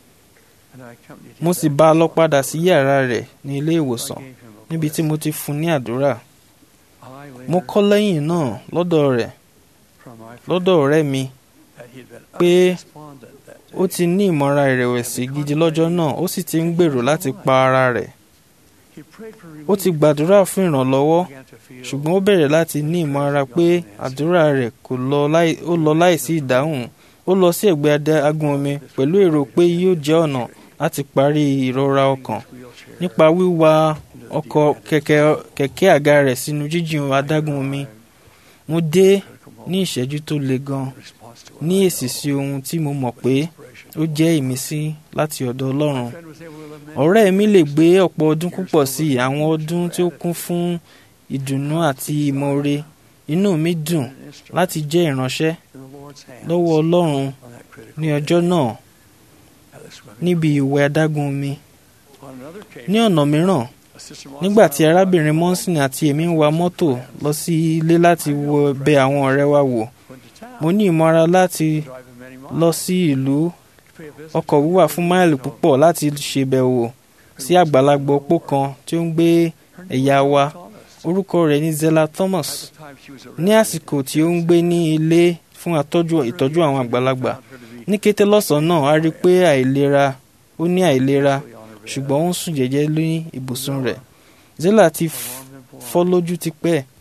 mo sì bá a lọ padà sí yàrá rẹ̀ ní ilé ìwòsàn níbi tí mo ti fún ní àdúrà mo kọ́ lẹ́yìn náà lọ́dọ̀ rẹ̀ lọ́dọ̀ ọ̀rẹ́ mi pé ó ti ní ìmọ̀ra ìrẹ̀wẹ̀sì gidi lọ́jọ́ náà ó sì ti ń gbèrò láti pa ara rẹ̀ ó ti gbàdúrà fún ìrànlọ́wọ́ ṣùgbọ́n ó bẹ̀rẹ̀ láti ní ìmọ̀ra pé àdúrà rẹ̀ kò lọ láìsí ìdáhùn ó lọ sí ẹ̀gbẹ́ adágún omi pẹ̀lú èrò pé yóò jẹ́ ọ̀nà láti parí ìrora ọkàn nípa wíwa ọkọ̀ kẹ̀kẹ́ àga rẹ̀ sínú jíjìn adágún omi mo dé ní ìṣẹ́jú tó le gan ní èsì sí ohun tí mo mọ̀ pé ó jẹ́ ìmísí láti ọ̀dọ̀ Ọlọ́run ọ̀rẹ́ mi lè gbé ọ̀pọ̀ ọdún púpọ̀ sí àwọn ọdún tí ó kún fún ìdùnnú àti ìmoore inú mi dùn láti jẹ́ ìránṣẹ́ lọ́wọ́ Ọlọ́run ní ọjọ́ náà níbi ìwẹ̀ adágún omi ní ọ̀nà mìíràn nígbà tí arábìnrin monson àti èmi ń wa mọ́tò lọ sí ilé láti wo bẹ̀ àwọn ọ̀rẹ́ wa wò mo ní ìmọ̀ra láti lọ sí ìlú ọkọ̀ wíwà fún máìlì púpọ̀ láti ṣèbẹ̀wò sí àgbàlagbà opó kan tí ó ń gbé ẹ̀yà wa orúkọ rẹ̀ ní Zella Thomas ní àsìkò tí ó ń gbé ní ilé fún ìtọ́jú àwọn àgbàlagbà ní kété lọ́sàn-án náà a rí i pé àìlera ó ní àìlera ṣùgbọ́n ó ń sùn jẹ́jẹ́ ní ibùsùn rẹ̀ Zella ti fọ́ lójú tipẹ́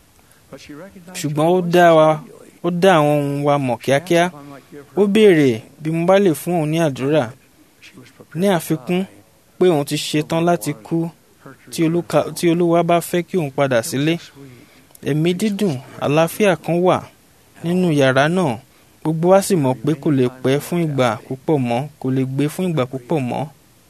ṣùgbọ́n ó dá wa ó dá àwọn ohun wa mọ̀ kíákíá ó béèrè bí mo bá lè fún òun ní àdúrà ní àfikún pé òun ti ṣetán láti kú tí Olúka- tí olúwa bá fẹ́ kí òun padà sílé ẹ̀mí dídùn àlàáfíà kan wà nínú yàrá náà gbogbo wa sì mọ̀ pé kò lè pẹ́ fún ìgbà púpọ̀ mọ́ kò lè gbé fún ìgbà púpọ̀ mọ́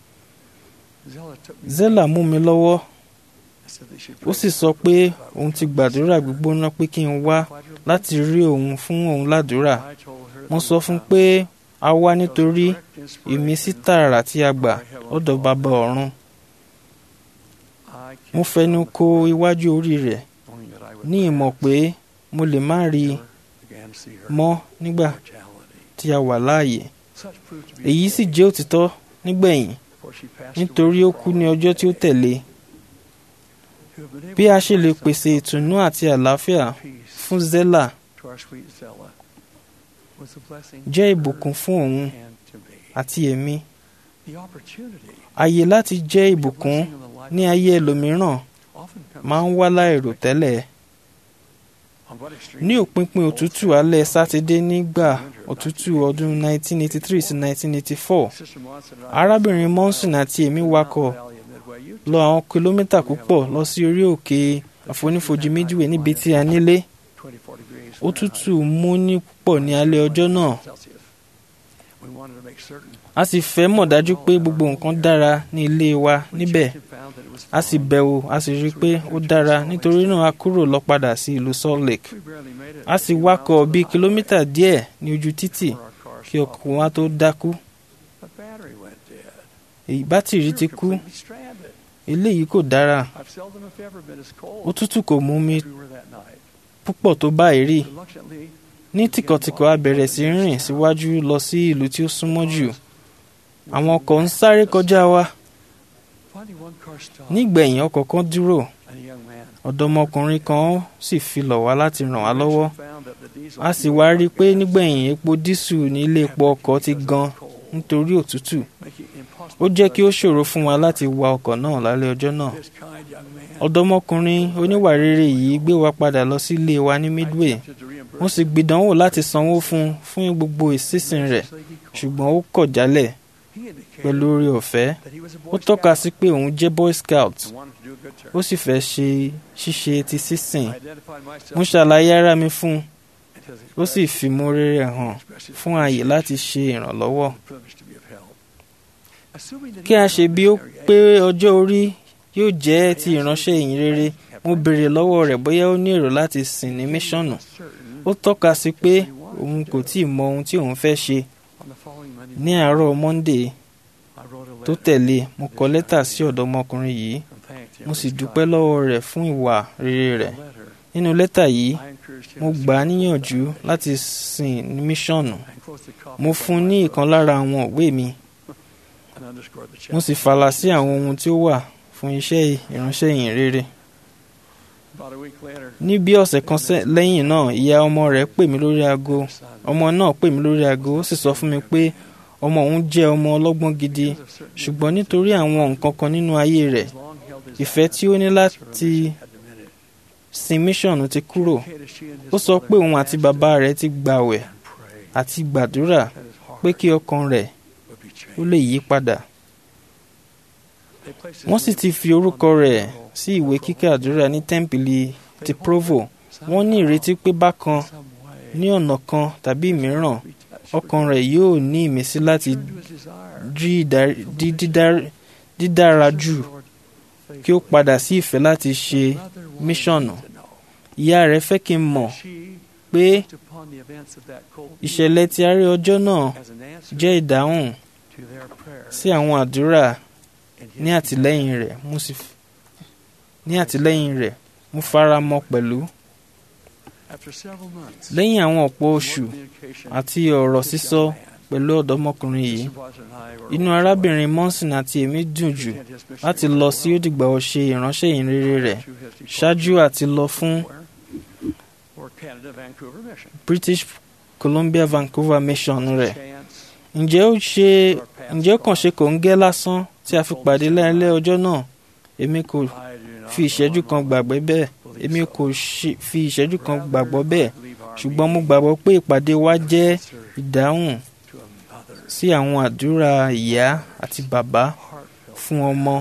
zela mú mi lọ́wọ́ ó sì sọ pé òun ti gbàdúrà gbígbóná pé kí n wá láti rí òun fún òun ládùúrà mo sọ fún un pé a wá nítorí ìmísí tààrà tí a gbà lọ́dọ̀ bàbá ọ̀run mo fẹnu ko iwájú orí rẹ̀ ní ìmọ̀ pé mo lè má rí i mọ́ nígbà tí a wà láàyè èyí sì jẹ́ òtítọ́ nígbẹ̀yìn nítorí ó kú ní ọjọ́ tí ó tẹ̀lé bí a ṣe lè pèsè ìtùnú àti àlàáfíà fún zela jẹ́ ìbùkún fún òun àti èmi àyè láti jẹ́ ìbùkún ní ayé ẹlòmíràn máa ń wá láìrò tẹ́lẹ̀ ní òpinpin òtútù alẹ́ sátidé nígbà òtútù ọdún 1983 sí 1984 arábìnrin monson àti èmi wakọ̀ lọ àwọn kìlómítà púpọ̀ lọ sí orí òkè àfonífojì midway níbi tí a nílé òtútù mú ní púpọ̀ ní alẹ́ ọjọ́ náà a sì fẹ́ mọ̀ dájú pé gbogbo nǹkan dára ní ilé wa níbẹ̀ a sì bẹ̀wò a sì rí i pé ó dára nítorí náà a kúrò lọ padà sí ìlú salt lake a sì wakọ̀ bíi kìlómítà díẹ̀ ní ojú títì kí ọkọ̀ wa tó dákú èyí bátìrì ti kú eléyìí kò dára òtútù kò mú mi púpọ̀ tó báyìí rí ní tìkọ̀tìkọ̀ a bẹ̀rẹ̀ sí rìn síwájú lọ sí ìlú tí ó súnmọ́ jù àwọn ọkọ̀ ń sáré kọjá wa nígbẹ̀yìn ọkọ̀ kan dúró ọ̀dọ́mọkùnrin kan sì fi lọ̀ wá láti ràn wá lọ́wọ́ a sì wá rí i pé nígbẹ̀yìn epo dísù ní ilé epo ọkọ̀ ti gan nítorí òtútù ó jẹ́ kí ó ṣòro fún wa láti wa ọkọ̀ náà lálẹ́ ọjọ́ náà ọ̀dọ́mọkùnrin oníwà rere yìí gbé wa padà lọ sí ilé wa ní midway mo sì gbìdánwò láti sanwó fún un fún gbogbo ìsísìn rẹ̀ ṣùgbọ́n ó kọ̀ jálẹ̀ pẹ̀lú oore ọ̀fẹ́ ó tọ́ka sí pé òun jẹ́ boy scout ó sì fẹ́ ṣe ṣíṣe ti sísìn mo ṣàlàyé ara mi fún un ó sì fi mórí rẹ̀ hàn fún ààyè láti ṣe ìrànlọ́wọ́ kí a ṣe bí ó pé ọjọ́ orí yóò jẹ́ ti ìránṣẹ́ ìyìn rere mo béèrè lọ́wọ́ rẹ̀ bóyá ó ní èrò láti sìn ní míṣọ̀nù ó tọ́ka sí pé òun kò tíì mọ ohun tí òun fẹ́ ṣe ní àárọ̀ monday tó tẹ̀lé mo kọ lẹ́tà sí ọ̀dọ́mọkùnrin yìí mo sì dúpẹ́ lọ́wọ́ rẹ̀ fún ìwà rere rẹ̀ nínú lẹ́tà yìí mo gbà á níyànjú láti sìn ní míṣọ̀nù mo fún un ní ìkan lára àwọn òwe mi mo sì fàlà sí àwọn ohun tí ó wà fún iṣẹ́ ìránṣẹ́ ìyìn rere ní bí ọ̀sẹ̀ kan lẹ́yìn náà ìyá ọmọ rẹ̀ pè mí lórí aago ọmọ náà pè mí lórí aago ó sì sọ fún mi pé ọmọ òun jẹ́ ọmọ ọlọ́gbọ́n gidi ṣùgbọ́n nítorí àwọn nǹkan kan nínú ayé rẹ̀ ìfẹ́ tí ó ní láti sin míṣọ̀nù ti kúrò ó sọ pé òun àti bàbá rẹ̀ ti gbàwẹ̀ àti gbàdúrà pé kí ọkàn rẹ̀ ó lè yí padà wọ́n sì ti fi orúkọ rẹ̀ sí ìwé kíkà àdúrà ní tẹ́ḿpìlì ti provo wọ́n ní ìrètí pé bákan ní ọ̀nà kan tàbí mìíràn ọkàn rẹ̀ yóò ní ìmísí láti dídára jù kí ó padà sí ìfẹ́ láti ṣe míṣọ̀nù ìyá rẹ̀ fẹ́ kí n mọ̀ pé ìṣẹ̀lẹ̀ tí a rí ọjọ́ náà jẹ́ ìdáhùn sí àwọn àdúrà ní àtìlẹ́yìn rẹ̀ mo sì ní àtìlẹ́yìn rẹ̀ mo fara mọ́ pẹ̀lú. lẹ́yìn àwọn ọ̀pọ̀ oṣù àti ọ̀rọ̀ sísọ pẹ̀lú ọ̀dọ́mọkùnrin yìí inú arábìnrin monson àti èmi dùn jù láti lọ sí òdìgbà ọ̀ṣẹ́ ìránṣẹ́ ìrere rẹ̀ ṣáájú àti lọ fún British Columbia Vancouver mission rẹ̀ ǹjẹ́ ó ṣe ǹjẹ́ ó kàn ṣe kò ń gẹ́ lásán tí a fi pàdé lẹ́ẹ̀lẹ́ ọjọ́ náà èmi kò fi ìṣẹ́jú kan gbàgbé bẹ́ẹ̀ èmi kò ṣe- fi ìṣẹ́jú kan gbàgbọ́ bẹ́ẹ̀ ṣùgbọ́n mo gbàgbọ́ pé ìpàdé wa jẹ́ ìdáhùn sí àwọn àdúrà ìyá àti bàbá fún ọmọ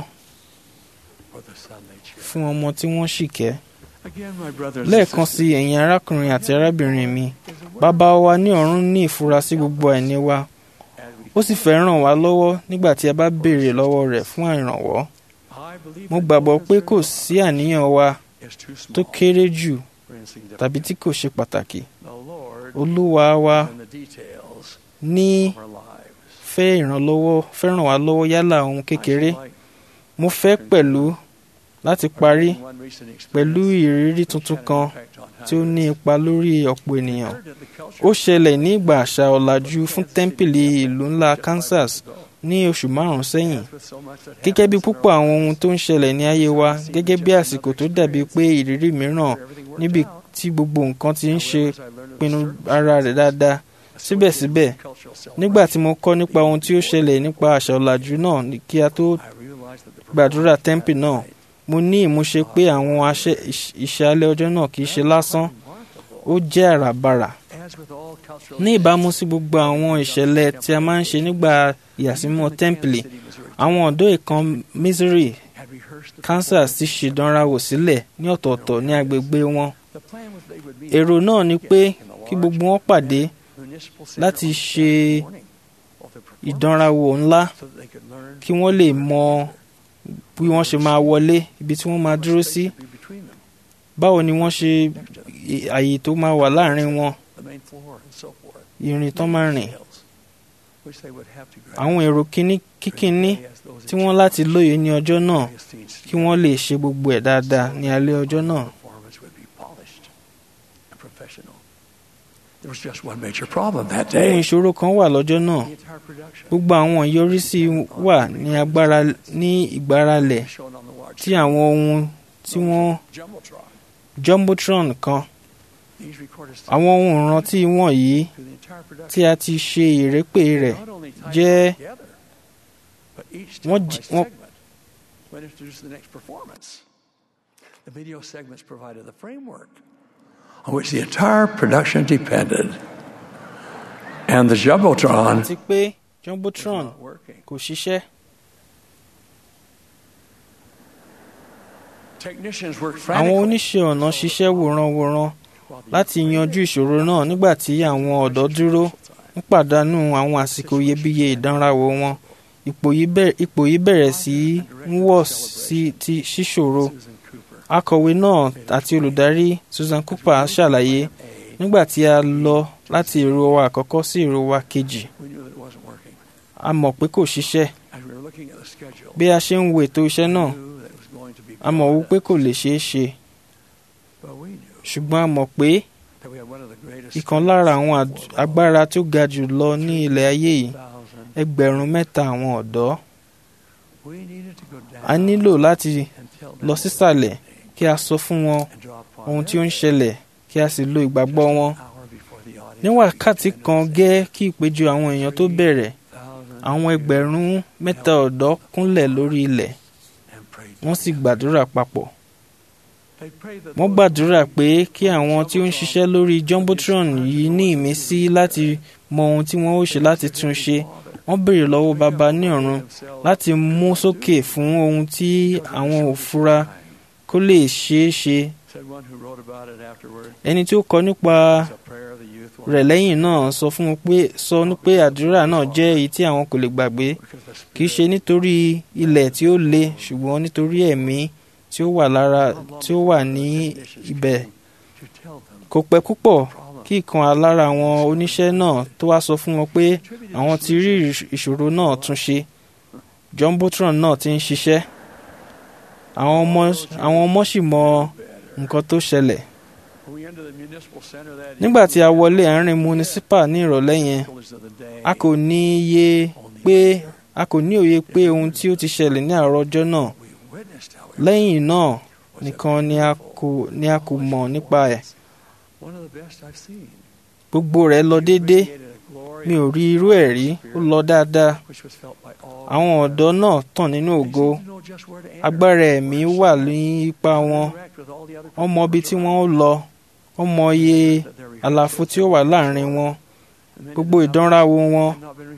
fún ọmọ tí wọ́n sì kẹ́. lẹ́ẹ̀kan sí ẹ̀yin arákùnrin àti arábìnrin mi bàbá wa ní ọ̀run ní ìfura sí gbogbo àìní wa ó sì fẹ́ ràn wá lọ́wọ́ nígbà tí a bá béèrè lọ́wọ́ rẹ̀ fún ìrànwọ́. mo gbàgbọ́ pé kò sí àníyàn wa tó kéré jù tàbí tí kò ṣe pàtàkì. olúwa wa ní fẹ́ ìrànlọ́wọ́ fẹ́ ràn wá lọ́wọ́ yálà ohun kékeré. mo fẹ́ pẹ̀lú láti parí pẹ̀lú ìrírí tuntun kan tí ó ní ipa lórí ọ̀pọ̀ ènìyàn. ó ṣẹlẹ̀ ní ìgbà àṣà ọ̀làjú fún tẹ́ḿpìlì ìlú ńlá Kansas ní oṣù márùn-ún sẹ́yìn. gẹ́gẹ́ bí púpọ̀ àwọn ohun tó ń ṣẹlẹ̀ ní ayé wa gẹ́gẹ́ bí àsìkò tó dàbí pé ìrírí mìíràn níbi tí gbogbo nǹkan ti ń ṣe pinnu ara rẹ̀ dáadáa síbẹ̀síbẹ̀ nígbà tí mo kọ́ nípa ohun tí ó ṣẹlẹ̀ nípa àṣà ọ̀làjú náà ní kí a tó gbàdúrà tẹ́ḿpì náà mo ní ìmúṣe pé àwọn aṣẹ- ìṣ- ìṣàlẹ̀ ọjọ́ náà kì í ṣe lásán ó jẹ́ àràbarà ní ìbámu sí gbogbo àwọn ìṣẹ̀lẹ̀ tí a máa ń ṣe nígbà ìyàsímọ́ tẹ́ḿpìlì àwọn ọ̀dọ́ ìkan Missouri Kansas ti ṣèdánrawò sílẹ̀ ní ọ̀tọ̀ọ̀tọ̀ ní agbègbè wọn èrò náà ni pé kí gbogbo wọn pàdé láti ṣe ìdánrawò ńlá kí wọ́n lè mọ bí wọ́n ṣe máa wọlé ibi tí wọ́n máa dúró sí báwo ni wọ́n ṣe àyè tó máa wà láàrin wọn ìrìn tán máa rìn àwọn èrò kíní kíkíní tí wọ́n láti lóye ní ọjọ́ náà kí wọ́n lè ṣe gbogbo ẹ̀ dáadáa ní alẹ́ ọjọ́ náà. There was just one major problem that ohun day. ìṣòro kan wà lọ́jọ́ náà gbogbo àwọn ìyọrísí wà ní agbára ní ìgbáralẹ̀ tí àwọn ohun tí wọ́n jumbotron kan àwọn ohun ìrántí wọ̀nyí tí a ti ṣe ìrépè rẹ̀ jẹ́ But each wọ́n time j- by wọ́n segment went introduced the next performance. The video segments provided the framework on which the entire production depended. And the Jumbotron àti pé jumbotron kò ṣiṣẹ́ technicians worked àwọn frantically oníṣẹ́ ọ̀nà ṣiṣẹ́ wòranwòran láti yanjú ìṣòro náà nígbà tí àwọn ọ̀dọ́ dúró ń pàdánù àwọn àsìkò iyebíye ìdánrawò wọn ipò yìí bẹ̀rẹ̀- ipò yìí bẹ̀rẹ̀ sí í ń wọ̀ sí ti ṣíṣòro akọ̀wé náà àti olùdarí Susan Cooper ṣàlàyé nígbà tí a lọ láti èrò wa àkọ́kọ́ sí èrò wa kejì we knew that it wasn't working. a mọ̀ pé kò ṣiṣẹ́ As we were looking at the schedule, bí a ṣe ń wo ètò iṣẹ́ náà that it was going to be a mọ̀ wípé kò lè ṣeé ṣe but we knew ṣùgbọ́n a mọ̀ pé that we had one of the greatest ìkan lára àwọn àd- agbára tó ga jù lọ ní ilẹ̀ ayé yìí ẹgbẹ̀rún mẹ́ta àwọn ọ̀dọ́ we needed to go down a nílò láti and tell lọ sísàlẹ̀ kí a sọ fún wọn ohun tí ó ń ṣẹlẹ̀ kí a sì lo ìgbàgbọ́ wọn ní wákàtí kan gẹ́ kí ìpéjọ àwọn èèyàn tó bẹ̀rẹ̀ àwọn ẹgbẹ̀rún mẹ́ta ọ̀dọ́ kúnlẹ̀ lórí ilẹ̀ wọ́n sì gbàdúrà papọ̀ wọ́n gbàdúrà pé kí àwọn tí ó ń ṣiṣẹ́ lórí jumbotron yìí ní ìmísí láti mọ ohun tí wọ́n ó ṣe láti tún ṣe wọ́n béèrè lọ́wọ́ baba ní ọ̀run láti mú sókè fún ohun tí àwọn ò fura kó lè ṣeé ṣe said one who wrote about it afterward. ẹni tí ó kọ nípa rẹ̀ lẹ́yìn náà sọ fún un pé sọ ní pé àdúrà náà jẹ́ èyí tí àwọn kò lè gbàgbé kì í ṣe nítorí ilẹ̀ tí ó le ṣùgbọ́n nítorí ẹ̀mí tí ó wà lára tí ó wà ní ibẹ̀ kò pẹ́ púpọ̀ kí ìkan lára àwọn oníṣẹ́ náà tó wá sọ fún wọn pé àwọn ti rí ìṣòro náà tún ṣe jumbotron náà ti ń ṣiṣẹ́ àwọn ọmọ àwọn ọmọ sì mọ nǹkan tó ṣẹlẹ̀ We entered the municipal center that nígbà tí a wọlé àárín municipal ní ìrọ̀lẹ́ yẹn a kò ní iye pé a kò ní òye pé ohun tí ó ti ṣẹlẹ̀ ní àárọ̀ ọjọ́ náà lẹ́yìn náà nìkan ni a kò ni a kò mọ̀ nípa ẹ̀ one of the best I've seen. gbogbo rẹ̀ lọ déédéé mi ò rí irú ẹ̀ rí ó lọ dáadáa àwọn ọ̀dọ́ náà tàn nínú ògo agbára ẹ̀mí wà ní ipa wọn wọ́n mọ ibi tí wọ́n ó lọ wọ́n mọ iye àlàfo tí ó wà láàrin wọn gbogbo ìdánrawò wọn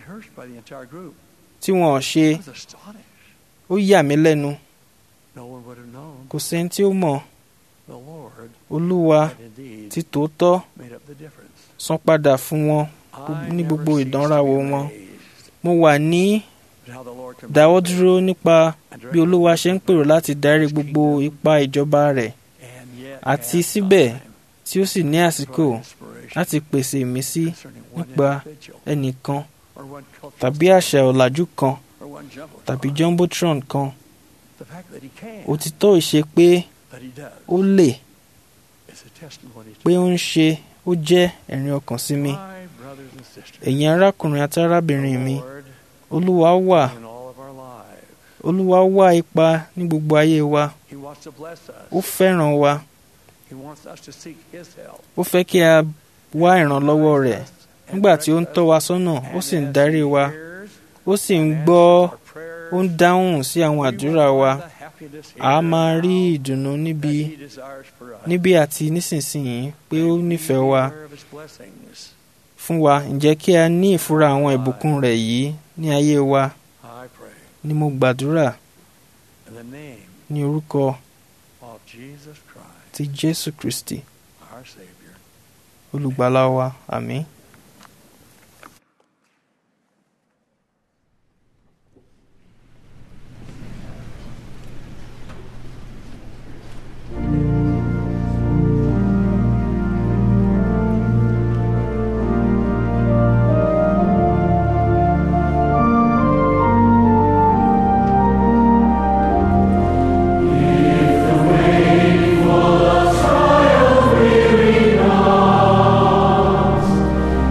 tí wọn ò ṣe ó yà mí lẹ́nu kò sẹ́ni tí ó mọ̀ olúwa ti tòótọ́ san padà fún wọn ní gbogbo ìdánrawò wọn mo wà ní dáwọ́ dúró nípa bí olúwa ṣe ń pèrò láti darí gbogbo ipa ìjọba rẹ̀ àti síbẹ̀ tí ó sì ní àsìkò láti pèsè ìmísí nípa ẹnìkan tàbí àṣà ọ̀làjú kan tàbí jumbotron kan òtítọ́ ìṣe pé ó lè pé ó ń ṣe ó jẹ́ ẹ̀rín ọkàn sí mi ẹ̀yin arákùnrin àti arábìnrin mi olúwa wà olúwa wá ipa ní gbogbo ayé wa ó fẹ́ràn wa ó fẹ́ kí a wá ìrànlọ́wọ́ rẹ̀ nígbà tí ó ń tọ́ wa sọ́nà ó sì ń darí wa ó sì ń gbọ́ ó ń dáhùn sí àwọn àdúrà wa a máa rí ìdùnnú níbi níbi àti nísinsìnyí pé ó nífẹ̀ẹ́ wa fún wa ǹjẹ́ kí a ní ìfura àwọn ìbùkún rẹ̀ yìí ní ayé wa ni mo gbàdúrà ní orúkọ ti Jésù Kristi olùgbàlà wa àmín. If the way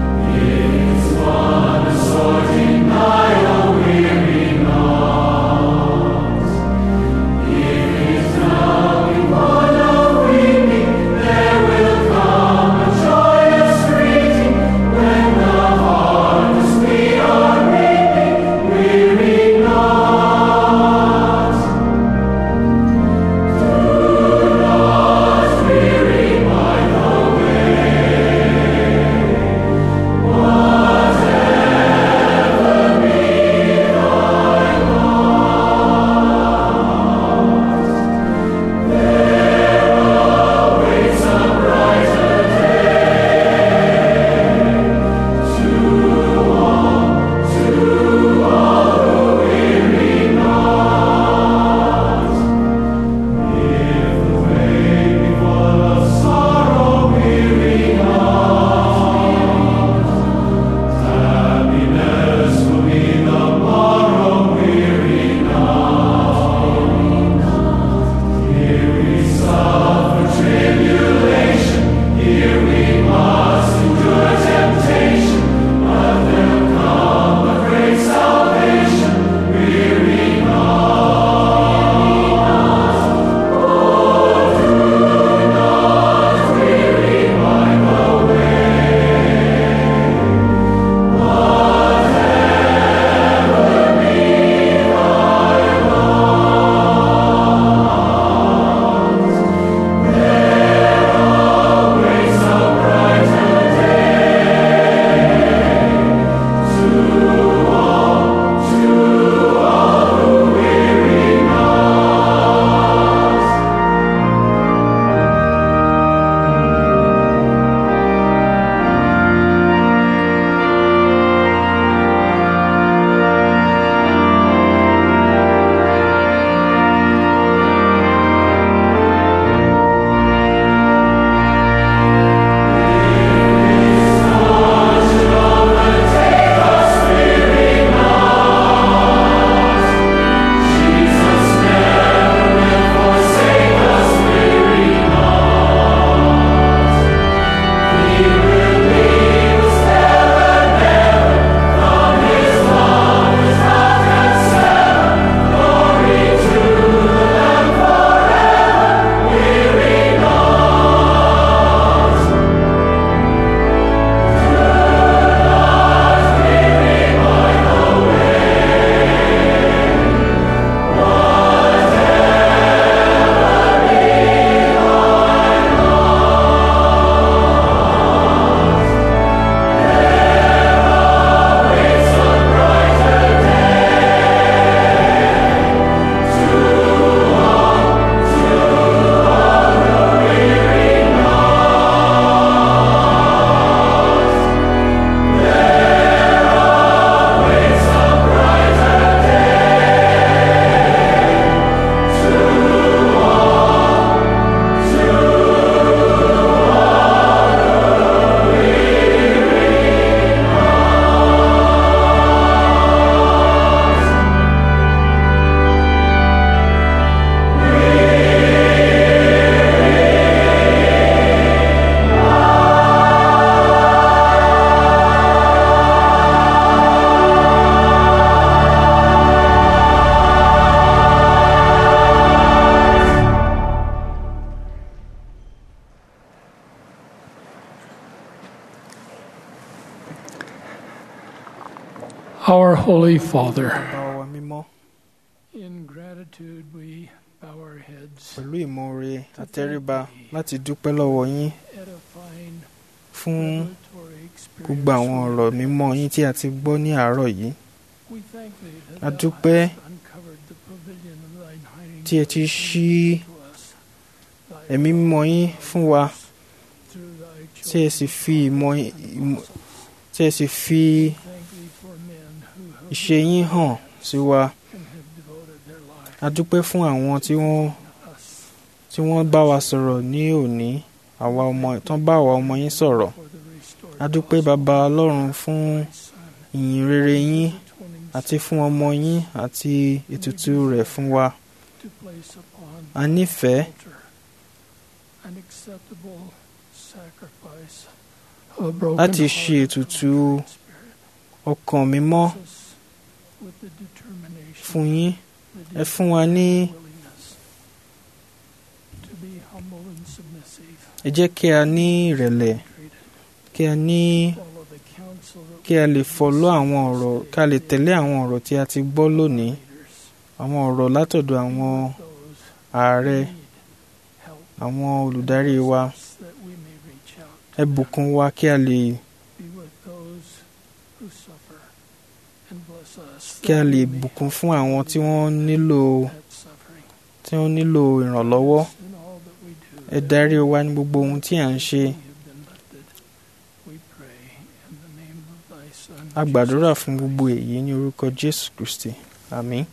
Holy Father, bàbá wa mímọ́ in gratitude we bow our heads, pẹ̀lú ìmoore àtẹríba láti dúpẹ́ lọ́wọ́ yín edifying, fún revelatory gbogbo àwọn ọ̀rọ̀ mímọ́ yín tí a ti gbọ́ ní àárọ̀ yìí We thank thee that a thou dúpẹ́ hast uncovered the pavilion of thine hiding tí ẹ ti place ṣí to us, ẹ̀mí mímọ́ yín fún wa through thy tí ẹ sì fi ìmọ̀ ìmọ̀- tí ẹ sì fi thank thee for men who have ìṣe yín hàn sí wa and have devoted their life a dúpẹ́ fún àwọn tí wọ́n us tí wọ́n bá wa sọ̀rọ̀ ní òní àwa ọmọ tán bá àwa ọmọ yín sọ̀rọ̀ for the restored a dúpẹ́ bàbá ọlọ́run fún ìyìn rere yín atoning àti fún ọmọ yín àti ètùtù rẹ̀ fún wa to place upon a nífẹ̀ẹ́ altar an acceptable sacrifice of a broken láti heart ṣe ètùtù and spirit. ọkàn mímọ́ Us with the determination, fún yín the ẹ fún wa ní willingness to be humble and submissive, ẹ jẹ́ kí a ní ìrẹ̀lẹ̀ kí a ní follow the counsel that kí a lè fọlọ́ àwọn ọ̀rọ̀ kí a lè tẹ̀lé àwọn ọ̀rọ̀ tí a ti gbọ́ lónìí àwọn ọ̀rọ̀ látọ̀dọ̀ àwọn those ààrẹ need help àwọn olùdarí wa that we may reach out, ẹ bùkún wa kí a lè be with those who suffer, and bless us kí a that lè we may bùkún fún àwọn tí wọ́n nílò that suffering tí wọ́n nílò ìrànlọ́wọ́ in all that we do. ẹ darí wa ní gbogbo ohun tí à ń ṣe We have been lifted. We pray in the name of thy Son. a gbàdúrà fún gbogbo èyí ní orúkọ Jésù Kristi àmín.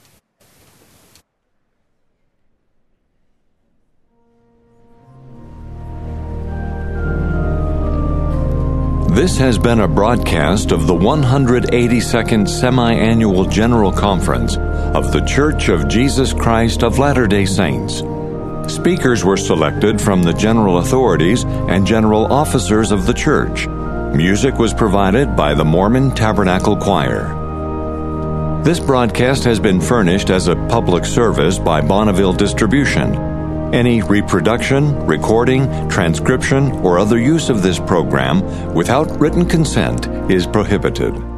This has been a broadcast of the 182nd Semi Annual General Conference of The Church of Jesus Christ of Latter day Saints. Speakers were selected from the general authorities and general officers of the church. Music was provided by the Mormon Tabernacle Choir. This broadcast has been furnished as a public service by Bonneville Distribution. Any reproduction, recording, transcription, or other use of this program without written consent is prohibited.